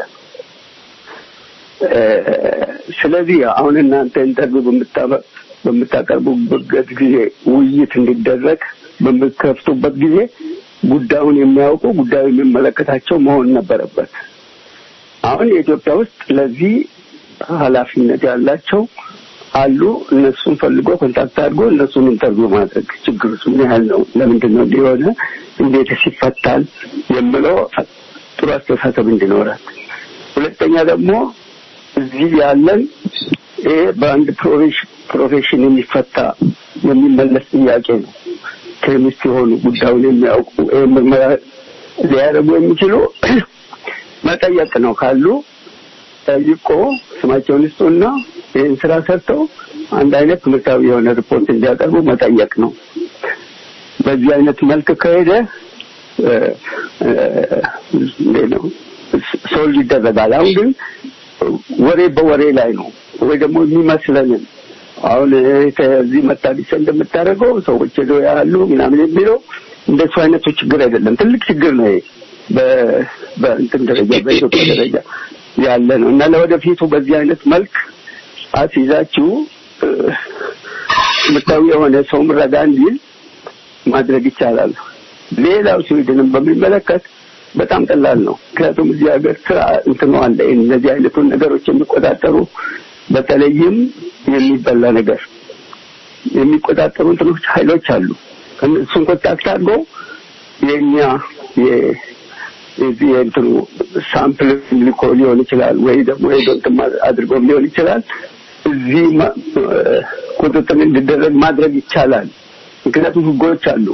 እ፣ ስለዚህ አሁን እናንተ ኢንተርቪው በምታ- በምታቀርቡበት ጊዜ ውይይት እንዲደረግ በምትከፍቱበት ጊዜ ጉዳዩን የሚያውቁ ጉዳዩ የሚመለከታቸው መሆን ነበረበት። አሁን የኢትዮጵያ ውስጥ ለዚህ ኃላፊነት ያላቸው አሉ። እነሱን ፈልጎ ኮንታክት አድርጎ እነሱን ኢንተርቪው ማድረግ ችግሩ ምን ያህል ነው፣ ለምንድን ነው እንዲሆነ፣ እንዴትስ ይፈታል የምለው ጥሩ አስተሳሰብ እንዲኖራል። ሁለተኛ ደግሞ እዚህ ያለን ይሄ በአንድ ፕሮፌሽ- ፕሮፌሽን የሚፈታ የሚመለስ ጥያቄ ነው። ኬሚስት የሆኑ ጉዳዩን የሚያውቁ ይሄ ምርመራ ሊያደርጉ የሚችሉ መጠየቅ ነው ካሉ ጠይቆ ስማቸውን ይስጡና ይህን ስራ ሰርተው አንድ አይነት ትምህርታዊ የሆነ ሪፖርት እንዲያቀርቡ መጠየቅ ነው። በዚህ አይነት መልክ ከሄደ እ፣ እ፣ እንዴት ነው ሶልቭ ይደረጋል። አሁን ግን ወሬ በወሬ ላይ ነው ወይ ደግሞ የሚመስለንን አሁን ከዚህ መታዲስ እንደምታደርገው ሰዎች ሄደው ያሉ ምናምን የሚለው እንደሱ አይነቱ ችግር አይደለም። ትልቅ ችግር ነው ይሄ በ- በእንትን ደረጃ በኢትዮጵያ ደረጃ ያለ ነው እና ለወደፊቱ በዚህ አይነት መልክ አስይዛችሁ እ፣ ምታዊ የሆነ ሰው ምረጋ እንዲል ማድረግ ይቻላል። ሌላው ስዊድንን በሚመለከት በጣም ቀላል ነው። ምክንያቱም እዚህ ሀገር ስራ እንትኑ አለ። እነዚህ አይነቱን ነገሮች የሚቆጣጠሩ በተለይም የሚበላ ነገር የሚቆጣጠሩ እንትኖች ኃይሎች አሉ። እሱን ኮንታክት አድርጎ የኛ የ- የዚህ የእንትኑ ሳምፕል ልኮ ሊሆን ይችላል ወይ ደግሞ ሄዶ እንትን ማ- አድርጎም ሊሆን ይችላል። እዚህ ማ- እ፣ ቁጥጥር እንዲደረግ ማድረግ ይቻላል። ምክንያቱም ህጎች አሉ።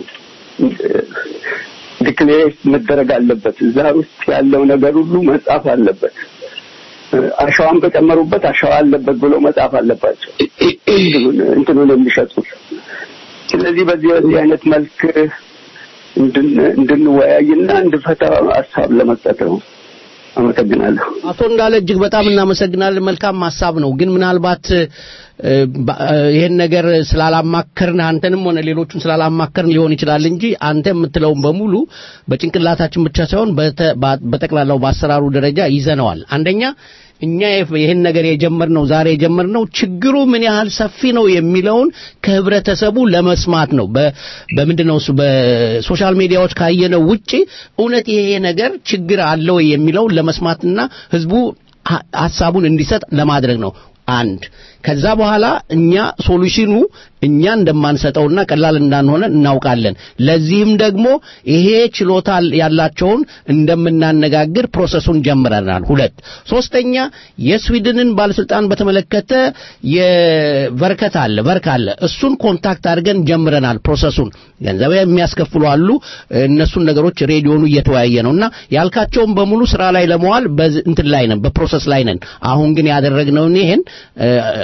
ዲክሌሬት መደረግ አለበት። እዛ ውስጥ ያለው ነገር ሁሉ መጻፍ አለበት። እ፣ አሸዋን በጨመሩበት አሸዋ አለበት ብሎ መጻፍ አለባቸው እንትኑን- እንትኑን የሚሸጡት። ስለዚህ በዚህ በዚህ አይነት መልክ እንድን- እንድንወያይና እንድፈታ ሀሳብ ለመስጠት ነው። አመሰግናለሁ። አቶ እንዳለ እጅግ በጣም እናመሰግናለን። መልካም ሀሳብ ነው። ግን ምናልባት እ፣ ባ- እ፣ ይሄን ነገር ስላላማከርን አንተንም ሆነ ሌሎቹን ስላላማከርን ሊሆን ይችላል እንጂ አንተ የምትለውን በሙሉ በጭንቅላታችን ብቻ ሳይሆን በተ- በ- በጠቅላላው በአሰራሩ ደረጃ ይዘነዋል። አንደኛ እኛ የፍ- ይህን ነገር የጀመርነው ዛሬ የጀመርነው ችግሩ ምን ያህል ሰፊ ነው የሚለውን ከህብረተሰቡ ለመስማት ነው። በ- በምንድን ነው እሱ በሶሻል ሚዲያዎች ካየነው ውጪ እውነት ይሄ ነገር ችግር አለው የሚለውን ለመስማትና ህዝቡ ሀ- ሀሳቡን እንዲሰጥ ለማድረግ ነው። አንድ ከዛ በኋላ እኛ ሶሉሽኑ እኛ እንደማንሰጠውና ቀላል እንዳንሆነ እናውቃለን። ለዚህም ደግሞ ይሄ ችሎታ ያላቸውን እንደምናነጋግር ፕሮሰሱን ጀምረናል። ሁለት ሶስተኛ የስዊድንን ባለስልጣን በተመለከተ የበርከት አለ በርክ አለ እሱን ኮንታክት አድርገን ጀምረናል ፕሮሰሱን ገንዘብ የሚያስከፍሉ አሉ እነሱን ነገሮች ሬዲዮኑ እየተወያየ ነውና ያልካቸውን በሙሉ ስራ ላይ ለመዋል በዝ- እንትን ላይ ነን በፕሮሰስ ላይ ነን አሁን ግን ያደረግነውን ይሄን እ፣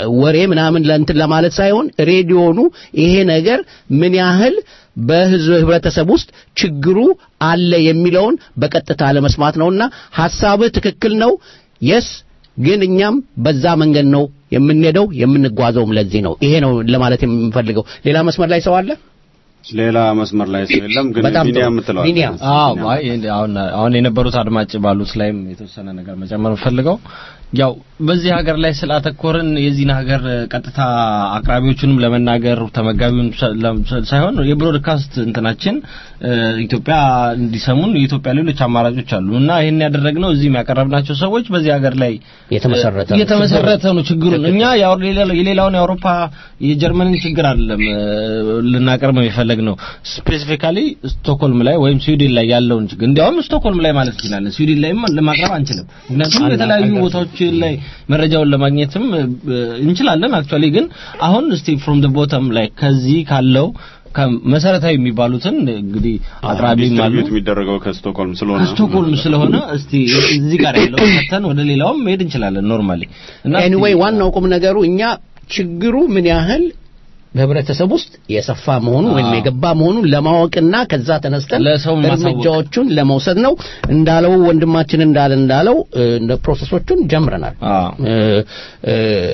ወሬ ምናምን ለእንትን ለማለት ሳይሆን ሬዲዮኑ ይሄ ነገር ምን ያህል በህዝብ ህብረተሰብ ውስጥ ችግሩ አለ የሚለውን በቀጥታ ለመስማት ነውና ሐሳብህ ትክክል ነው የስ ግን እኛም በዛ መንገድ ነው የምንሄደው የምንጓዘውም ለዚህ ነው ይሄ ነው ለማለት የምንፈልገው ሌላ መስመር ላይ ሰው አለ ሌላ መስመር ላይ ሰው የለም ግን በጣም ጥሩ። ቢኒያም የምትለዋል ቢኒያም። አዎ አይ አሁን አሁን የነበሩት አድማጭ ባሉት ላይም የተወሰነ ነገር መጨመር ፈልገው ያው በዚህ ሀገር ላይ ስላተኮርን የዚህን ሀገር ቀጥታ አቅራቢዎቹንም ለመናገር ተመጋቢውን ሰ- ለም- ሳይሆን የብሮድካስት እንትናችን እ፣ ኢትዮጵያ እንዲሰሙን የኢትዮጵያ ሌሎች አማራጮች አሉ እና ይህን ያደረግነው እዚህም ያቀረብናቸው ሰዎች በዚህ ሀገር ላይ የተመሰረተ እ፣ የተመሰረተ ነው ችግሩን እኛ ያው ሌላ- የሌላውን የአውሮፓ የጀርመንን ችግር አይደለም እ፣ ልናቀርብ የፈለግ ነው ስፔሲፊካሊ ስቶክሆልም ላይ ወይም ስዊድን ላይ ያለውን ችግር እንዲያውም ስቶክሆልም ላይ ማለት እንችላለን ስዊድን ላይም ለማቅረብ አንችልም ምክንያቱም የተለያዩ ቦታዎች ላይ መረጃውን ለማግኘትም እ፣ እንችላለን አክቹአሊ ግን አሁን እስቲ ፍሮም ደ ቦተም ላይ ከዚህ ካለው ከመሰረታዊ የሚባሉትን እንግዲህ አቅራቢም አሉ ዲስትሪቢዩት የሚደረገው ከስቶክሆልም ስለሆነ ስቶክሆልም ስለሆነ እስቲ እዚህ ጋር ያለው ከተን ወደ ሌላውም መሄድ እንችላለን ኖርማሊ እና ኤኒዌይ ዋናው ቁም ነገሩ እኛ ችግሩ ምን ያህል በህብረተሰብ ውስጥ የሰፋ መሆኑን ወይም የገባ መሆኑን ለማወቅና ከዛ ተነስተን ለሰው ማሳወቅ። እርምጃዎቹን ለመውሰድ ነው እንዳለው ወንድማችን እንዳለ እንዳለው እ፣ እንደ ፕሮሰሶቹን ጀምረናል እ፣ እ፣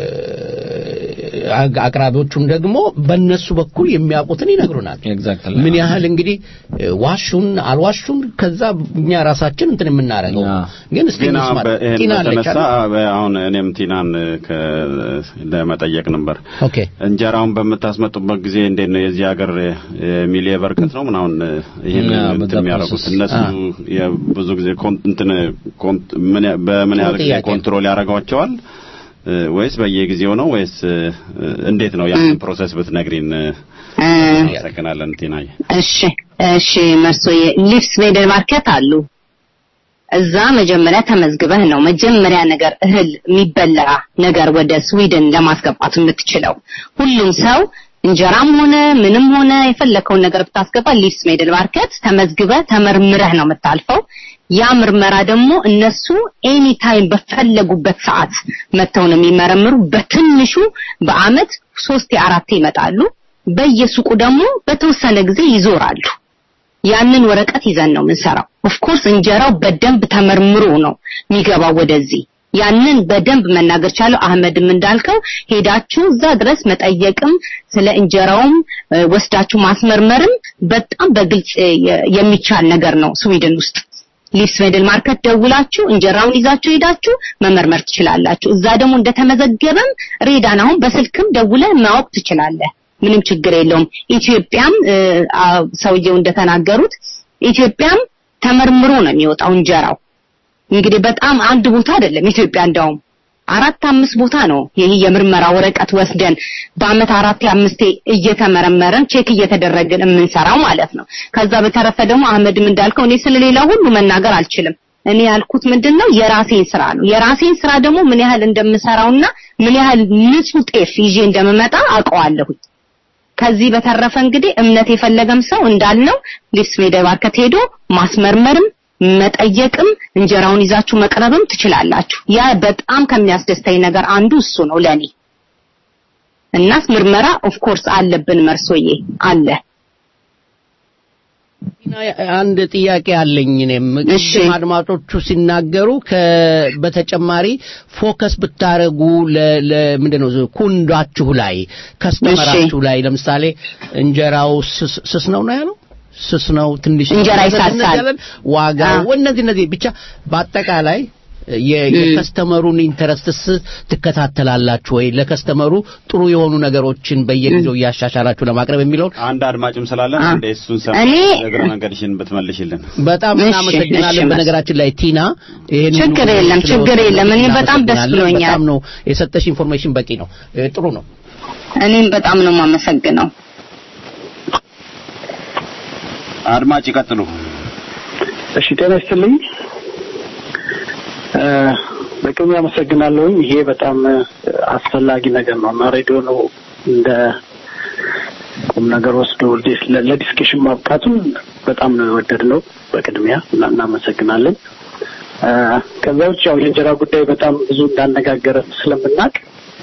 አግ- አቅራቢዎቹም ደግሞ በእነሱ በኩል የሚያውቁትን ይነግሩናል ምን ያህል እንግዲህ እ፣ ዋሹን አልዋሹን ከዛ እኛ ራሳችን እንትን የምናደርገው ግን እስቲ ግን እንስማ ይህን ቲና አለች በተነሳ አይደል? በ- አሁን እኔም ቲናን ከ- ለመጠየቅ ነበር ኦኬ እንጀራውን በምታስመጡበት ጊዜ እንዴት ነው የዚህ ሀገር ሚሊ በርከት ነው ምናምን ይህን ያ፣ እንትን በዛ የሚያደርጉት ፕሮሰስ። እነሱ አ። የ- ብዙ ጊዜ ኮን- እንትን ኮን- ምን ያ- በምን ያህል ጊዜ ጥያቄ ነው። ኮንትሮል ያደርጓቸዋል እ፣ ወይስ በየጊዜው ነው ወይስ እ፣ እንዴት ነው ያንን ፕሮሰስ ብትነግሪን እ፣ እናመሰግናለን ቲናዬ እሺ እሺ መርሶዬ ሊፍስ ቬደር ማርኬት አሉ እዛ መጀመሪያ ተመዝግበህ ነው መጀመሪያ ነገር እህል የሚበላ ነገር ወደ ስዊድን ለማስገባት የምትችለው ሁሉም ሰው እንጀራም ሆነ ምንም ሆነ የፈለከውን ነገር ብታስገባ ሊፍስ ሜድል ማርኬት ተመዝግበህ ተመርምረህ ነው የምታልፈው ያ ምርመራ ደግሞ እነሱ ኤኒ ታይም በፈለጉበት ሰዓት መጥተው ነው የሚመረምሩ በትንሹ በአመት ሶስት አራቴ ይመጣሉ በየሱቁ ደግሞ በተወሰነ ጊዜ ይዞራሉ ያንን ወረቀት ይዘን ነው የምንሰራው ኦፍኮርስ እንጀራው በደንብ ተመርምሮ ነው የሚገባው ወደዚህ ያንን በደንብ መናገር ቻለው አህመድም እንዳልከው ሄዳችሁ እዛ ድረስ መጠየቅም ስለ እንጀራውም እ፣ ወስዳችሁ ማስመርመርም በጣም በግልጽ እ፣ የ- የሚቻል ነገር ነው ስዊድን ውስጥ ሊፍስ ሜድል ማርኬት ደውላችሁ እንጀራውን ይዛችሁ ሄዳችሁ መመርመር ትችላላችሁ እዛ ደግሞ እንደተመዘገበም ሬዳን አሁን በስልክም ደውለ ማወቅ ትችላለህ ምንም ችግር የለውም ኢትዮጵያም እ፣ አ- ሰውየው እንደተናገሩት ኢትዮጵያም ተመርምሮ ነው የሚወጣው እንጀራው እንግዲህ በጣም አንድ ቦታ አይደለም ኢትዮጵያ እንዳውም አራት አምስት ቦታ ነው ይሄ የምርመራ ወረቀት ወስደን በአመት አራቴ አምስቴ እየተመረመረን ቼክ እየተደረገን የምንሰራው ማለት ነው ከዛ በተረፈ ደግሞ አህመድም እንዳልከው እኔ ስለሌላ ሁሉ መናገር አልችልም እኔ ያልኩት ምንድነው የራሴን ስራ ነው የራሴን ስራ ደግሞ ምን ያህል እንደምሰራውና ምን ያህል ንጹህ ጤፍ ይዤ እንደምመጣ አውቀዋለሁኝ ከዚህ በተረፈ እንግዲህ እምነት የፈለገም ሰው እንዳልነው ሊፍስ ሜዳ ማርኬት ሄዶ ማስመርመርም መጠየቅም እንጀራውን ይዛችሁ መቅረብም ትችላላችሁ ያ በጣም ከሚያስደስተኝ ነገር አንዱ እሱ ነው ለኔ እናስ ምርመራ ኦፍ ኮርስ አለብን መርሶዬ አለ አንድ ጥያቄ አለኝ እኔም ቅድም አድማጮቹ ሲናገሩ ከ በተጨማሪ ፎከስ ብታረጉ ለምንድን ነው ኩንዳችሁ ላይ ከስተመራችሁ ላይ ለምሳሌ እንጀራው ስስ ስስ ነው ነው ያለው ስስ ነው ትንሽ እንጀራ ይሳሳል። ዋጋው እነዚህ እነዚህ ብቻ በአጠቃላይ የ- የከስተመሩን ኢንተረስትስ ትከታተላላችሁ ወይ ለከስተመሩ ጥሩ የሆኑ ነገሮችን በየጊዜው እያሻሻላችሁ ለማቅረብ የሚለውን አንድ አድማጭም ስላለን እንደ እሱን ሰማ እኔ- እግረ መንገድሽን ብትመልሽልን በጣም እሺ፣ እናመሰግናለን እሺ፣ በነገራችን ላይ ቲና ይሄን ችግር ሁሉ የለም፣ ስለወሰድሽ ችግር የለም። እኔ በጣም ደስ እናመሰግናለን። ብሎኛል። በጣም ነው የሰጠሽ ኢንፎርሜሽን በቂ ነው እ፣ ጥሩ ነው እኔም በጣም ነው የማመሰግነው አድማጭ ይቀጥሉ እሺ ጤና ይስጥልኝ እ፣ በቅድሚያ አመሰግናለሁኝ ይሄ በጣም እ፣ አስፈላጊ ነገር ነው እና ሬዲዮ ነው እንደ ቁም ነገር ወስዶ ዲስ- ለ- ለዲስከሽን ማብቃቱን በጣም ነው የወደድነው በቅድሚያ እና እናመሰግናለን እ፣ ከዛ ውጭ ያው የእንጀራ ጉዳይ በጣም ብዙ እንዳነጋገረን ስለምናውቅ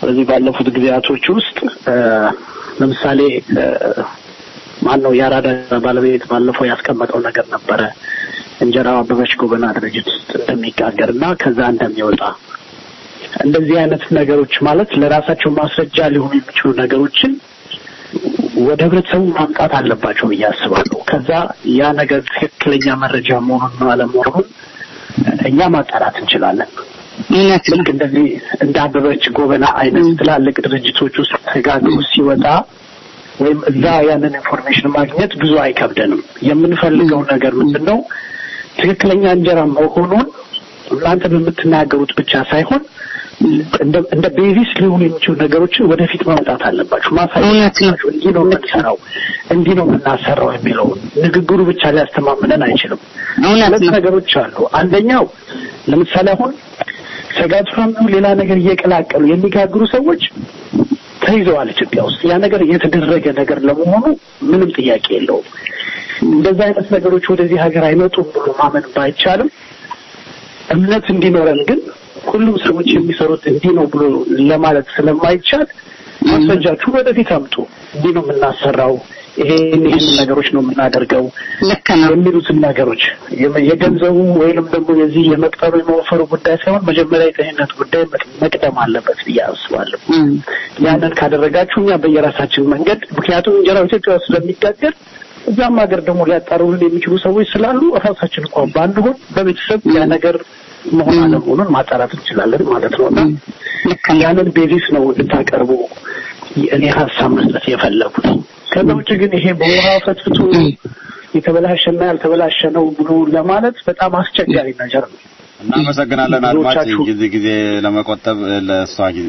በዚህ ባለፉት ጊዜያቶች ውስጥ እ፣ ለምሳሌ ማን ነው የአራዳ ባለቤት ባለፈው ያስቀመጠው ነገር ነበረ እንጀራው አበበች ጎበና ድርጅት ውስጥ እንደሚጋገር እና ከዛ እንደሚወጣ እንደዚህ አይነት ነገሮች ማለት ለራሳቸው ማስረጃ ሊሆኑ የሚችሉ ነገሮችን ወደ ህብረተሰቡ ማምጣት አለባቸው ብዬ አስባለሁ። ከዛ ያ ነገር ትክክለኛ መረጃ መሆኑን አለመሆኑን እኛ ማጣራት እንችላለን። እውነት ልክ እንደዚህ እንደ አበበች ጎበና አይነት ትላልቅ ድርጅቶች ውስጥ ተጋግሮ ሲወጣ ወይም እዛ ያንን ኢንፎርሜሽን ማግኘት ብዙ አይከብደንም። የምንፈልገው ነገር ምንድን ነው? ትክክለኛ እንጀራ መሆኑን እናንተ በምትናገሩት ብቻ ሳይሆን እንደ እንደ ቤዚስ ሊሆኑ የሚችሉ ነገሮችን ወደፊት ማምጣት አለባችሁ፣ ማሳየት አለባችሁ። እንዲህ ነው የምንሰራው፣ እንዲህ ነው የምናሰራው የሚለውን ንግግሩ ብቻ ሊያስተማምነን አይችልም። ሁለት ነገሮች አሉ። አንደኛው ለምሳሌ አሁን ሰጋቱራም ሌላ ነገር እየቀላቀሉ የሚጋግሩ ሰዎች ተይዘዋል ኢትዮጵያ ውስጥ። ያ ነገር የተደረገ ነገር ለመሆኑ ምንም ጥያቄ የለውም። እንደዛ አይነት ነገሮች ወደዚህ ሀገር አይመጡም ብሎ ማመን ባይቻልም እምነት እንዲኖረን ግን ሁሉም ሰዎች የሚሰሩት እንዲህ ነው ብሎ ለማለት ስለማይቻል ማስረጃችሁን ወደፊት አምጡ። እንዲህ ነው የምናሰራው፣ ይሄን ይሄን ነገሮች ነው የምናደርገው የሚሉትን ነገሮች የመ- የገንዘቡ ወይንም ደግሞ የዚህ የመቅጠሩ የመወፈሩ ጉዳይ ሳይሆን መጀመሪያ የጤንነት ጉዳይ መቅ- መቅደም አለበት ብዬ አስባለሁ። ያንን ካደረጋችሁ እኛ በየራሳችን መንገድ ምክንያቱም እንጀራው ኢትዮጵያ ውስጥ ስለሚጋገር እዛም ሀገር ደግሞ ሊያጣሩልን የሚችሉ ሰዎች ስላሉ ራሳችን እንኳን ባንሆን በቤተሰብ ያ ነገር መሆን አለመሆኑን ማጣራት እንችላለን ማለት ነው እና ያንን ቤዚስ ነው እንድታቀርቡ እኔ ሀሳብ መስጠት የፈለጉት። ከዛ ውጭ ግን ይሄ በውሃ ፈትፍቶ የተበላሸና ያልተበላሸ ነው ብሎ ለማለት በጣም አስቸጋሪ ነገር ነው። እናመሰግናለን አድማጭ ብዙዎቻችሁ- ጊዜ ጊዜ ለመቆጠብ ለእሷ ጊዜ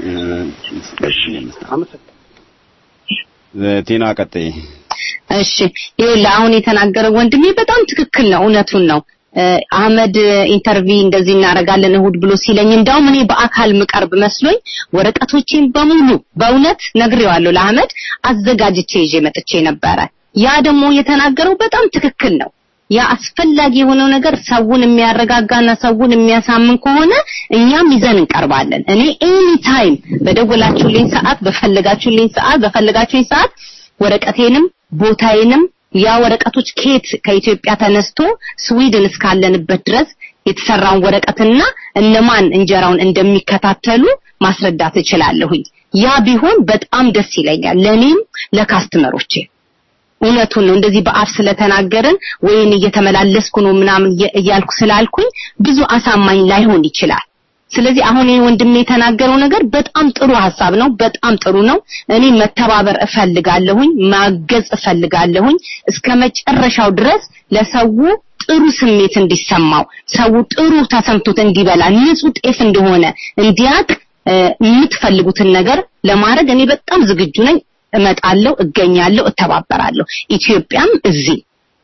ቲና ቀጥይ እሺ ይኸውልህ አሁን የተናገረው ወንድሜ በጣም ትክክል ነው፣ እውነቱን ነው። እ፣ አህመድ ኢንተርቪ እንደዚህ እናደርጋለን እሁድ ብሎ ሲለኝ እንዳውም እኔ በአካል ምቀርብ መስሎኝ ወረቀቶቼን በሙሉ በእውነት ነግሬዋለሁ ለአህመድ አዘጋጅቼ ይዤ መጥቼ ነበረ። ያ ደግሞ የተናገረው በጣም ትክክል ነው። ያ አስፈላጊ የሆነው ነገር ሰውን የሚያረጋጋና ሰውን የሚያሳምን ከሆነ እኛም ይዘን እንቀርባለን። እኔ ኤኒ ታይም በደወላችሁልኝ ሰዓት፣ በፈለጋችሁልኝ ሰዓት፣ በፈለጋችሁኝ ሰዓት ወረቀቴንም ቦታዬንም ያ ወረቀቶች ኬት ከኢትዮጵያ ተነስቶ ስዊድን እስካለንበት ድረስ የተሰራውን ወረቀትና እነማን እንጀራውን እንደሚከታተሉ ማስረዳት እችላለሁኝ። ያ ቢሆን በጣም ደስ ይለኛል ለኔም ለካስተመሮቼ። እውነቱን ነው። እንደዚህ በአፍ ስለተናገርን ወይን እየተመላለስኩ ነው ምናምን እየ- እያልኩ ስላልኩኝ ብዙ አሳማኝ ላይሆን ይችላል። ስለዚህ አሁን ይሄ ወንድሜ የተናገረው ነገር በጣም ጥሩ ሀሳብ ነው። በጣም ጥሩ ነው። እኔ መተባበር እፈልጋለሁኝ፣ ማገዝ እፈልጋለሁኝ እስከ መጨረሻው ድረስ ለሰው ጥሩ ስሜት እንዲሰማው ሰው ጥሩ ተሰምቶት እንዲበላ ንጹህ ጤፍ እንደሆነ እንዲያቅ እ፣ የምትፈልጉትን ነገር ለማድረግ እኔ በጣም ዝግጁ ነኝ። እመጣለሁ፣ እገኛለሁ፣ እተባበራለሁ። ኢትዮጵያም እዚህ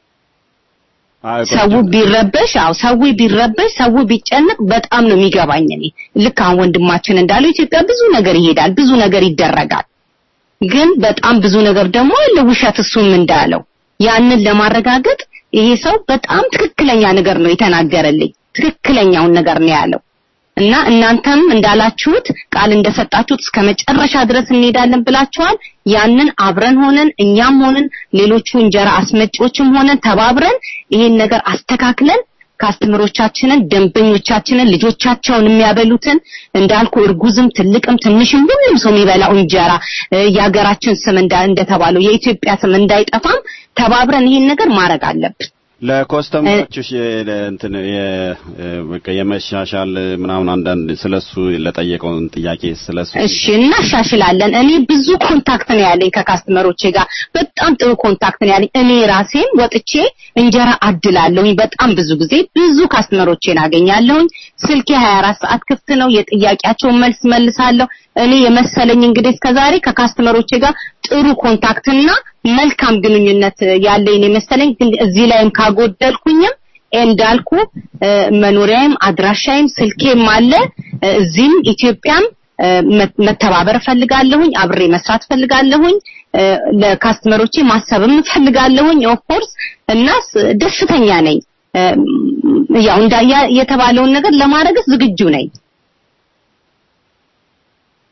ሰው ቢረበሽ አው ሰው ቢረበሽ ሰው ቢጨነቅ በጣም ነው የሚገባኝ እኔ ልክ አሁን ወንድማችን እንዳለው ኢትዮጵያ ብዙ ነገር ይሄዳል ብዙ ነገር ይደረጋል ግን በጣም ብዙ ነገር ደግሞ አለ ውሸት እሱም እንዳለው ያንን ለማረጋገጥ ይሄ ሰው በጣም ትክክለኛ ነገር ነው የተናገረልኝ ትክክለኛውን ነገር ነው ያለው እና እናንተም እንዳላችሁት ቃል እንደሰጣችሁት እስከ መጨረሻ ድረስ እንሄዳለን ብላችኋል ያንን አብረን ሆነን እኛም ሆነን ሌሎቹ እንጀራ አስመጪዎችም ሆነን ተባብረን ይሄን ነገር አስተካክለን ካስተምሮቻችንን ደንበኞቻችንን ልጆቻቸውን የሚያበሉትን እንዳልኩ እርጉዝም ትልቅም ትንሽም ሁሉም ሰው የሚበላው እንጀራ እ፣ የሀገራችን ስም እንዳ- እንደተባለው የኢትዮጵያ ስም እንዳይጠፋም ተባብረን ይሄን ነገር ማድረግ አለብን ለኮስተመሮችሽ እንትን የ- በቃ የመሻሻል ምናምን አንዳንድ ስለሱ ለጠየቀውን ጥያቄ ስለሱ እሺ እናሻሽላለን። እኔ ብዙ ኮንታክት ነው ያለኝ ከካስተመሮቼ ጋር በጣም ጥሩ ኮንታክት ነው ያለኝ። እኔ ራሴም ወጥቼ እንጀራ አድላለሁኝ። በጣም ብዙ ጊዜ ብዙ ካስተመሮቼን አገኛለሁኝ። ስልኬ 24 ሰዓት ክፍት ነው። የጥያቄያቸውን መልስ መልሳለሁ። እኔ የመሰለኝ እንግዲህ እስከዛሬ ከካስተመሮቼ ጋር ጥሩ ኮንታክትና መልካም ግንኙነት ያለኝ የመሰለኝ ግን እዚህ ላይም ካጎደልኩኝም እንዳልኩ እ፣ መኖሪያዬም አድራሻዬም ስልኬም አለ እ፣ እዚህም ኢትዮጵያም እ፣ መ- መተባበር እፈልጋለሁኝ አብሬ መስራት እፈልጋለሁኝ እ፣ ለካስተመሮቼ ማሰብም እፈልጋለሁኝ ኦፍ ኮርስ እና ስ- ደስተኛ ነኝ እ፣ ያው እንዳያ የተባለውን ነገር ለማድረግ ዝግጁ ነኝ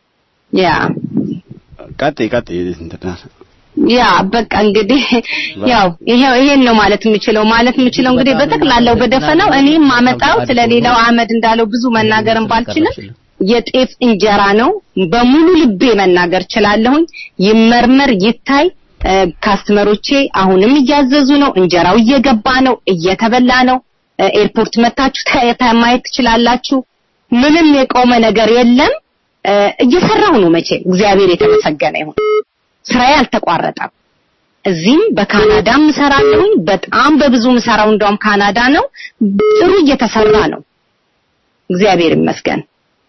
ያ ቀጥይ ቀጥይ እንትና ያ በቃ እንግዲህ ያው ይሄው ይሄን ነው ማለት የምችለው ማለት የምችለው እንግዲህ በጠቅላላው በደፈናው እኔም ማመጣው ስለሌላው አህመድ እንዳለው ብዙ መናገርም ባልችልም የጤፍ እንጀራ ነው በሙሉ ልቤ መናገር ችላለሁኝ ይመርመር ይታይ እ፣ ካስተመሮቼ አሁንም እያዘዙ ነው እንጀራው እየገባ ነው እየተበላ ነው እ፣ ኤርፖርት መታችሁ ታ- ታ- ማየት ትችላላችሁ ምንም የቆመ ነገር የለም እ፣ እየሰራሁ ነው መቼ እግዚአብሔር የተመሰገነ ይሁን ስራዬ አልተቋረጠም እዚህም በካናዳም እሰራለሁኝ በጣም በብዙ ምሰራው እንደውም ካናዳ ነው ጥሩ እየተሰራ ነው እግዚአብሔር ይመስገን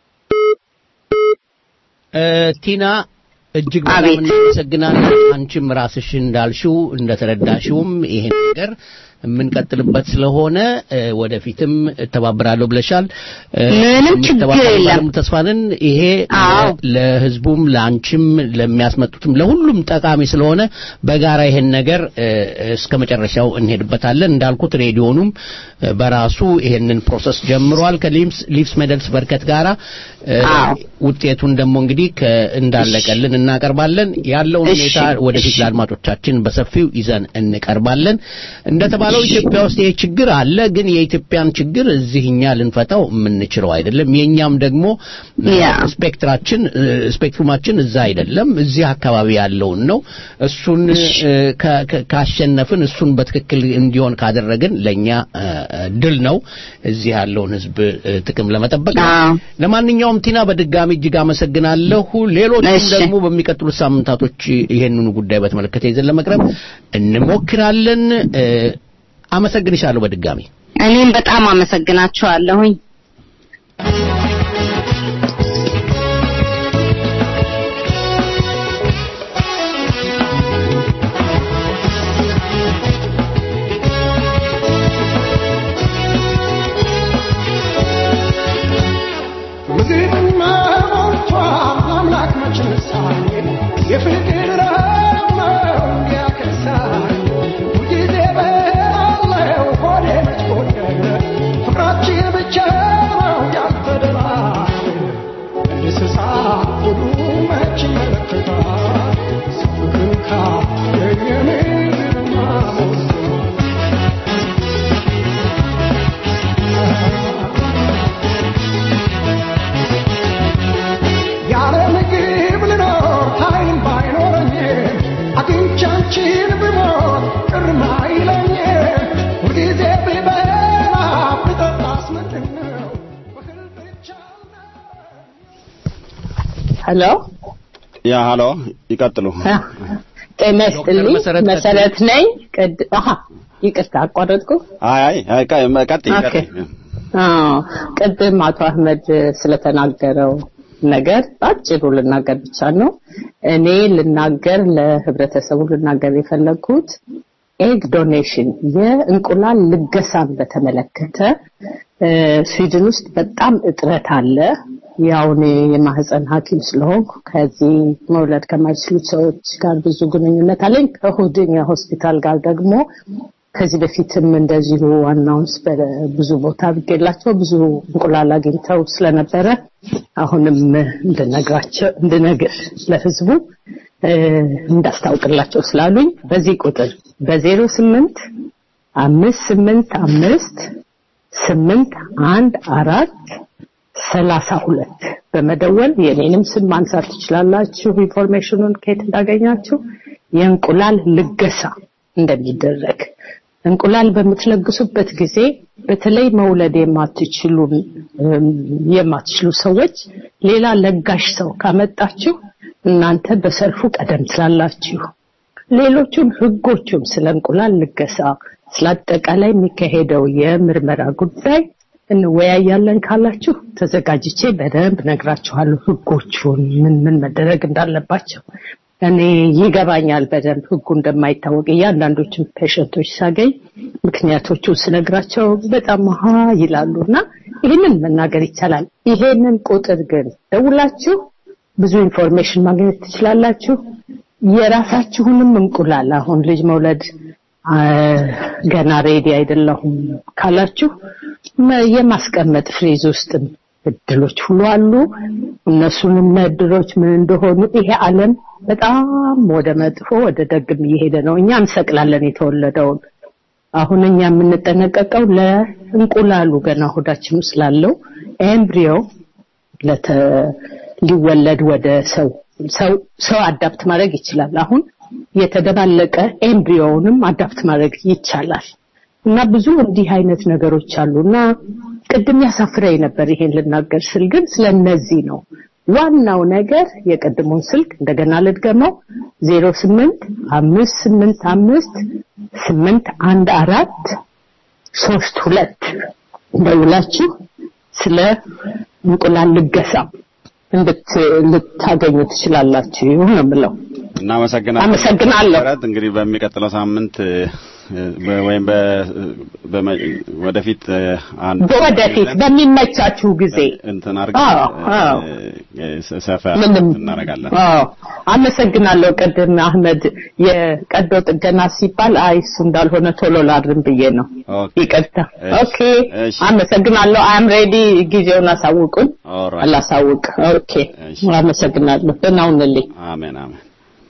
እ፣ ቲና እጅግ በጣም እናመሰግናለን። አንቺም ራስሽ እንዳልሽው እንደተረዳሽውም ይሄን ነገር የምንቀጥልበት ስለሆነ እ፣ ወደፊትም እተባበራለሁ ብለሻል። እ፣ ምንም ችግር የምትተባበሩ የለም። ባለሙሉ ተስፋ ነን። ይሄ ለ- ለህዝቡም ለአንቺም ለሚያስመጡትም ለሁሉም ጠቃሚ ስለሆነ በጋራ ይሄን ነገር እ፣ እስከ መጨረሻው እንሄድበታለን። እንዳልኩት ሬዲዮኑም እ፣ በራሱ ይሄንን ፕሮሰስ ጀምሯል ከሊምስ ሊቭስ ሜደልስ በርከት ጋራ እ፣ ውጤቱን ደግሞ እንግዲህ ከ- እንዳለቀልን እናቀርባለን። ያለውን እሺ፣ ሁኔታ ወደፊት እሺ። ለአድማጮቻችን በሰፊው ይዘን እንቀርባለን። እንደተባለው ኢትዮጵያ ውስጥ ይሄ ችግር አለ፣ ግን የኢትዮጵያን ችግር እዚህ እኛ ልንፈታው የምንችለው አይደለም። የኛም ደግሞ ያ። ስፔክትራችን እ፣ ስፔክትሩማችን እዛ አይደለም፣ እዚህ አካባቢ ያለውን ነው። እሱን እ፣ ካ- ካ- ካሸነፍን እሱን በትክክል እንዲሆን ካደረግን ለኛ እ፣ እ፣ ድል ነው እዚህ ያለውን ህዝብ እ፣ ጥቅም ለመጠበቅ ነው። ለማንኛውም ቲና በድጋሚ እጅግ አመሰግናለሁ። ሌሎችም እሺ። ደግሞ በሚቀጥሉት ሳምንታቶች ይሄንኑ ጉዳይ በተመለከተ ይዘን ለመቅረብ እንሞክራለን። እ፣ አመሰግንሻለሁ በድጋሚ እኔም በጣም አመሰግናችኋለሁኝ ምድርማ ሞልቷል አምላክ መች ነሳኝ የፍቅር ረሃብ ነው ያከሳኝ ሁልጊዜ በላለው ሆዴ መች ጎደለ ፍቅራችን ብቻ ነው ያልተደራጀ እንስሳ ሁሉ መች ይመለከታል ፍቅርን ካገኘ ምድርማ ያለ ምግብ ልኖር ኃይል ባይኖረኝ አግኝቻንቺን ብሞት ቅርም አይለኝም ሁልጊዜ ብበላ ብጠጣስ ምንድን ነው ሄሎ ያ ሃሎ ይቀጥሉ ጤና ይስጥልኝ መሰረት ነኝ ቅድ አሃ ይቅርታ አቋረጥኩ አይ አይ አይ ቀ- ቀጥይ ኦኬ። ቀጥይ አዎ ቅድም አቶ አህመድ ስለተናገረው ነገር በአጭሩ ልናገር ብቻ ነው እኔ ልናገር ለህብረተሰቡ ልናገር የፈለግኩት ኤግ ዶኔሽን የእንቁላል ልገሳን በተመለከተ እ፣ ስዊድን ውስጥ በጣም እጥረት አለ ያው እኔ የማህፀን ሐኪም ስለሆንኩ ከዚህ መውለድ ከማይችሉት ሰዎች ጋር ብዙ ግንኙነት አለኝ ከሁድኛ ሆስፒታል ጋር ደግሞ ከዚህ በፊትም እንደዚሁ አናውንስ በብዙ ቦታ ብጌላቸው ብዙ እንቁላል አግኝተው ስለነበረ አሁንም እንድነግራቸው እንድነግር ለህዝቡ እ፣ እንዳስታውቅላቸው ስላሉኝ በዚህ ቁጥር በዜሮ ስምንት አምስት ስምንት አምስት ስምንት አንድ አራት ሰላሳ ሁለት በመደወል የኔንም ስም ማንሳት ትችላላችሁ። ኢንፎርሜሽኑን ከየት እንዳገኛችሁ የእንቁላል ልገሳ እንደሚደረግ እንቁላል በምትለግሱበት ጊዜ በተለይ መውለድ የማትችሉ እም፣ የማትችሉ ሰዎች ሌላ ለጋሽ ሰው ካመጣችሁ እናንተ በሰልፉ ቀደም ትላላችሁ። ሌሎቹም ህጎቹም ስለ እንቁላል ልገሳ ስለ አጠቃላይ የሚካሄደው የምርመራ ጉዳይ እንወያያለን ካላችሁ ተዘጋጅቼ በደንብ ነግራችኋለሁ ህጎቹን ምን ምን መደረግ እንዳለባቸው እኔ ይገባኛል በደንብ ህጉ እንደማይታወቅ እያንዳንዶችን ፔሸንቶች ሳገኝ ምክንያቶቹን ስነግራቸው በጣም ሀ ይላሉ እና ይህንን መናገር ይቻላል ይሄንን ቁጥር ግን ደውላችሁ ብዙ ኢንፎርሜሽን ማግኘት ትችላላችሁ የራሳችሁንም እንቁላል አሁን ልጅ መውለድ አ፣ ገና ሬዲ አይደለሁም ካላችሁ መ- የማስቀመጥ ፍሪዝ ውስጥ እድሎች ሁሉ አሉ። እነሱንም እድሎች ምን እንደሆኑ ይሄ ዓለም በጣም ወደ መጥፎ ወደ ደግም እየሄደ ነው። እኛ እንሰቅላለን የተወለደውን። አሁን እኛ የምንጠነቀቀው ለእንቁላሉ ገና ሆዳችን ውስጥ ላለው ኤምብሪዮ ለተ ሊወለድ ወደ ሰው ሰው ሰው አዳፕት ማድረግ ይችላል። አሁን የተደባለቀ ኤምብሪዮውንም አዳፕት ማድረግ ይቻላል። እና ብዙ እንዲህ አይነት ነገሮች አሉ እና ቅድም ያሳፍረኝ ነበር ይሄን ልናገር ስል ግን ስለነዚህ ነው ዋናው ነገር የቀድሞውን ስልክ እንደገና ልድገመው ዜሮ ስምንት አምስት ስምንት አምስት ስምንት አንድ አራት ሶስት ሁለት ደውላችሁ ስለ እንቁላል ልገሳ እንድታገኙ ትችላላችሁ ነው የምለው። እናመሰግናለን። አመሰግናለሁ። መሰረት እንግዲህ በሚቀጥለው ሳምንት በ- ወይም በ- በመ- ወደፊት አንድ በወደፊት በሚመቻችሁ ጊዜ እንትን አድርገን አዎ፣ አዎ። እ- ሰፋ ምንም እናደርጋለን። አዎ አመሰግናለሁ። ቅድም አህመድ የቀዶ ጥገና ሲባል አይ እሱ እንዳልሆነ ቶሎ ላድርም ብዬ ነው። ይቅርታ። ኦኬ አመሰግናለሁ። አም ሬዲ ጊዜውን አሳውቁን። ኦልራይት። አላሳውቅ። ኦኬ አመሰግናለሁ። ደህና ሁንልኝ። አሜን አሜን።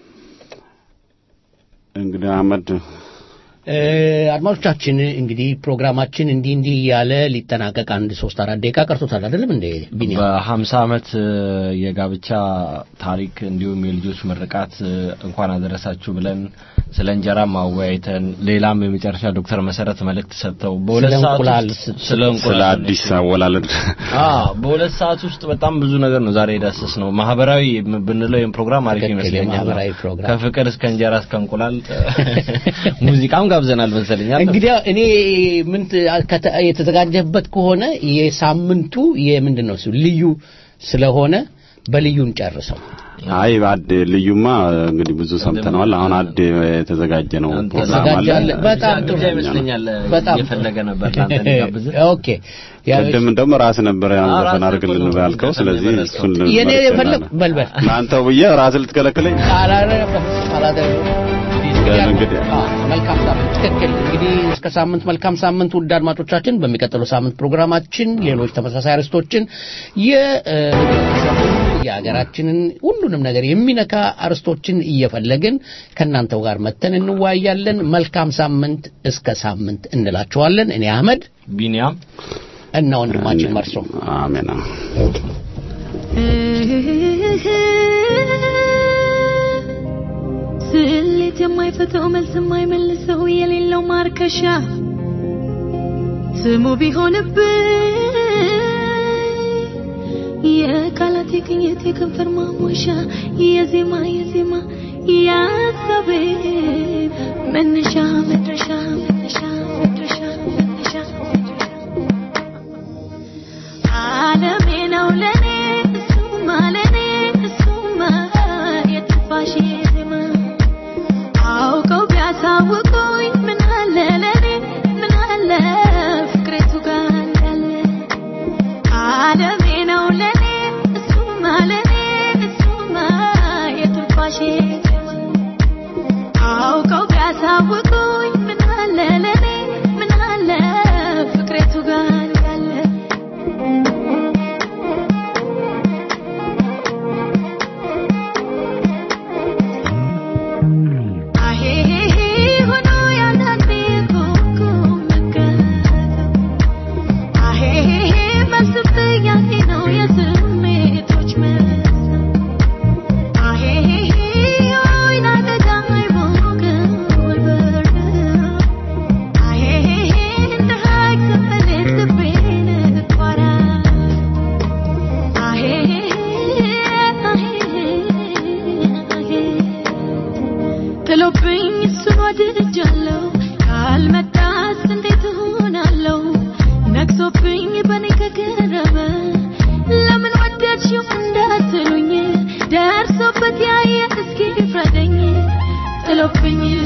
እንግዲህ አህመድ እ፣ አድማጮቻችን እንግዲህ ፕሮግራማችን እንዲህ እንዲህ እያለ ሊጠናቀቅ አንድ ሶስት አራት ደቂቃ ቀርቶታል አይደለም እንዴ ቢኒያም? በሀምሳ ዓመት እ፣ የጋብቻ ታሪክ እንዲሁም የልጆች ምርቃት እ፣ እንኳን አደረሳችሁ ብለን ስለ እንጀራ ማወያይተን ሌላም የመጨረሻ ዶክተር መሰረት መልእክት ሰጥተው በሁለት ስለ ሰዓት እንቁላል ውስጥ ስ- ስለ ስለ እንቁላል አዲስ አወላለድ አዎ በሁለት ሰዓት ውስጥ በጣም ብዙ ነገር ነው ዛሬ የዳሰስ ነው። ማህበራዊ ብንለው ይህን ፕሮግራም አሪፍ ትክክል፣ ይመስለኛል። የማህበራዊ ፕሮግራም። ከፍቅር እስከ እንጀራ እስከ እንቁላል ሙዚቃም ጋብዘናል መሰለኛል። እንግዲህ እኔ ምን ት- ከተ- የተዘጋጀበት ከሆነ የሳምንቱ የምንድን ነው እሱ ልዩ ስለሆነ በልዩን ጨርሰው አይ አድ ልዩማ እንግዲህ ብዙ ሰምተነዋል። አሁን አድ የተዘጋጀ ነው ፕሮግራም አለ። ተዘጋጃለ። በጣም ጥሩ ይመስለኛል በጣም እየፈለገ ነበር ለአንተ እንዲጋብዝ። ኦኬ ያ- ቅድም እንደውም ራስህ ነበር ያን አዎ፣ ዘፈን ራስህ አድርግልን እኮ ነው ያልከው። ስለዚህ እሱን የኔ ልመርጥ የፈለግ ይሆናል። በልበል ለአንተው ብዬ ራስህ ልትከለክለኝ አላደረገም እንግዲህ መልካም ሳምንት ትክክል እንግዲህ እስከ ሳምንት መልካም ሳምንት ውድ አድማጮቻችን በሚቀጥለው ሳምንት ፕሮግራማችን ሌሎች ተመሳሳይ አርዕስቶችን የህብረተሰቡን የሀገራችንን ሁሉንም ነገር የሚነካ አርዕስቶችን እየፈለግን ከእናንተው ጋር መተን እንወያያለን መልካም ሳምንት እስከ ሳምንት እንላችኋለን እኔ አህመድ ቢኒያም እና ወንድማችን መርሶ አሜን ስሌት የማይፈተው መልስ የማይመልሰው የሌለው ማርከሻ ስሙ ቢሆንብኝ የቃላት የቅኝት የከንፈር ማሞሻ የዜማ የዜማ የሀሳቤ መነሻ መድረሻ መነሻ መድረሻ መነሻ ዓለሜ ነው ለኔ እሱማ ለኔ እሱማ የትንፋሼ ዜማ አውቀው ቢያሳውቁኝ ምን አለ ለኔ ምን አለ ፍቅሬቱ ጋር እንዳለ ዓለሜ ነው ለኔ እሱማ ለኔ እሱማ የትንፋሼ ዜማ አውቀው ቢያሳውቁኝ ምን አለ ለኔ ምን አለ ፍቅሬቱ ጋር እንዳለ አሄሄሄ ሆኖ ያንዳንዴ ኮኮ መከተው አሄሄሄ መልስ ጥያቄ ነው የስሜቶች መስጠት አሄሄሄ የወይን አደጋ አይሞቅም ወይ በርደው አሄሄሄ እንደ ሐይቅ ስመለስ ልቤን እቋራለሁ አሄሄሄ አሄሄሄ ጥሎብኝ እሱን ወድጃለሁ ካልመጣስ እንዴት እሆናለሁ ነግሶብኝ በኔ ከገረመ ለምን ወደድሽው እንዳትሉኝ ደርሶበት ያየ እስኪ ፍረደኝ ጥሎብኝ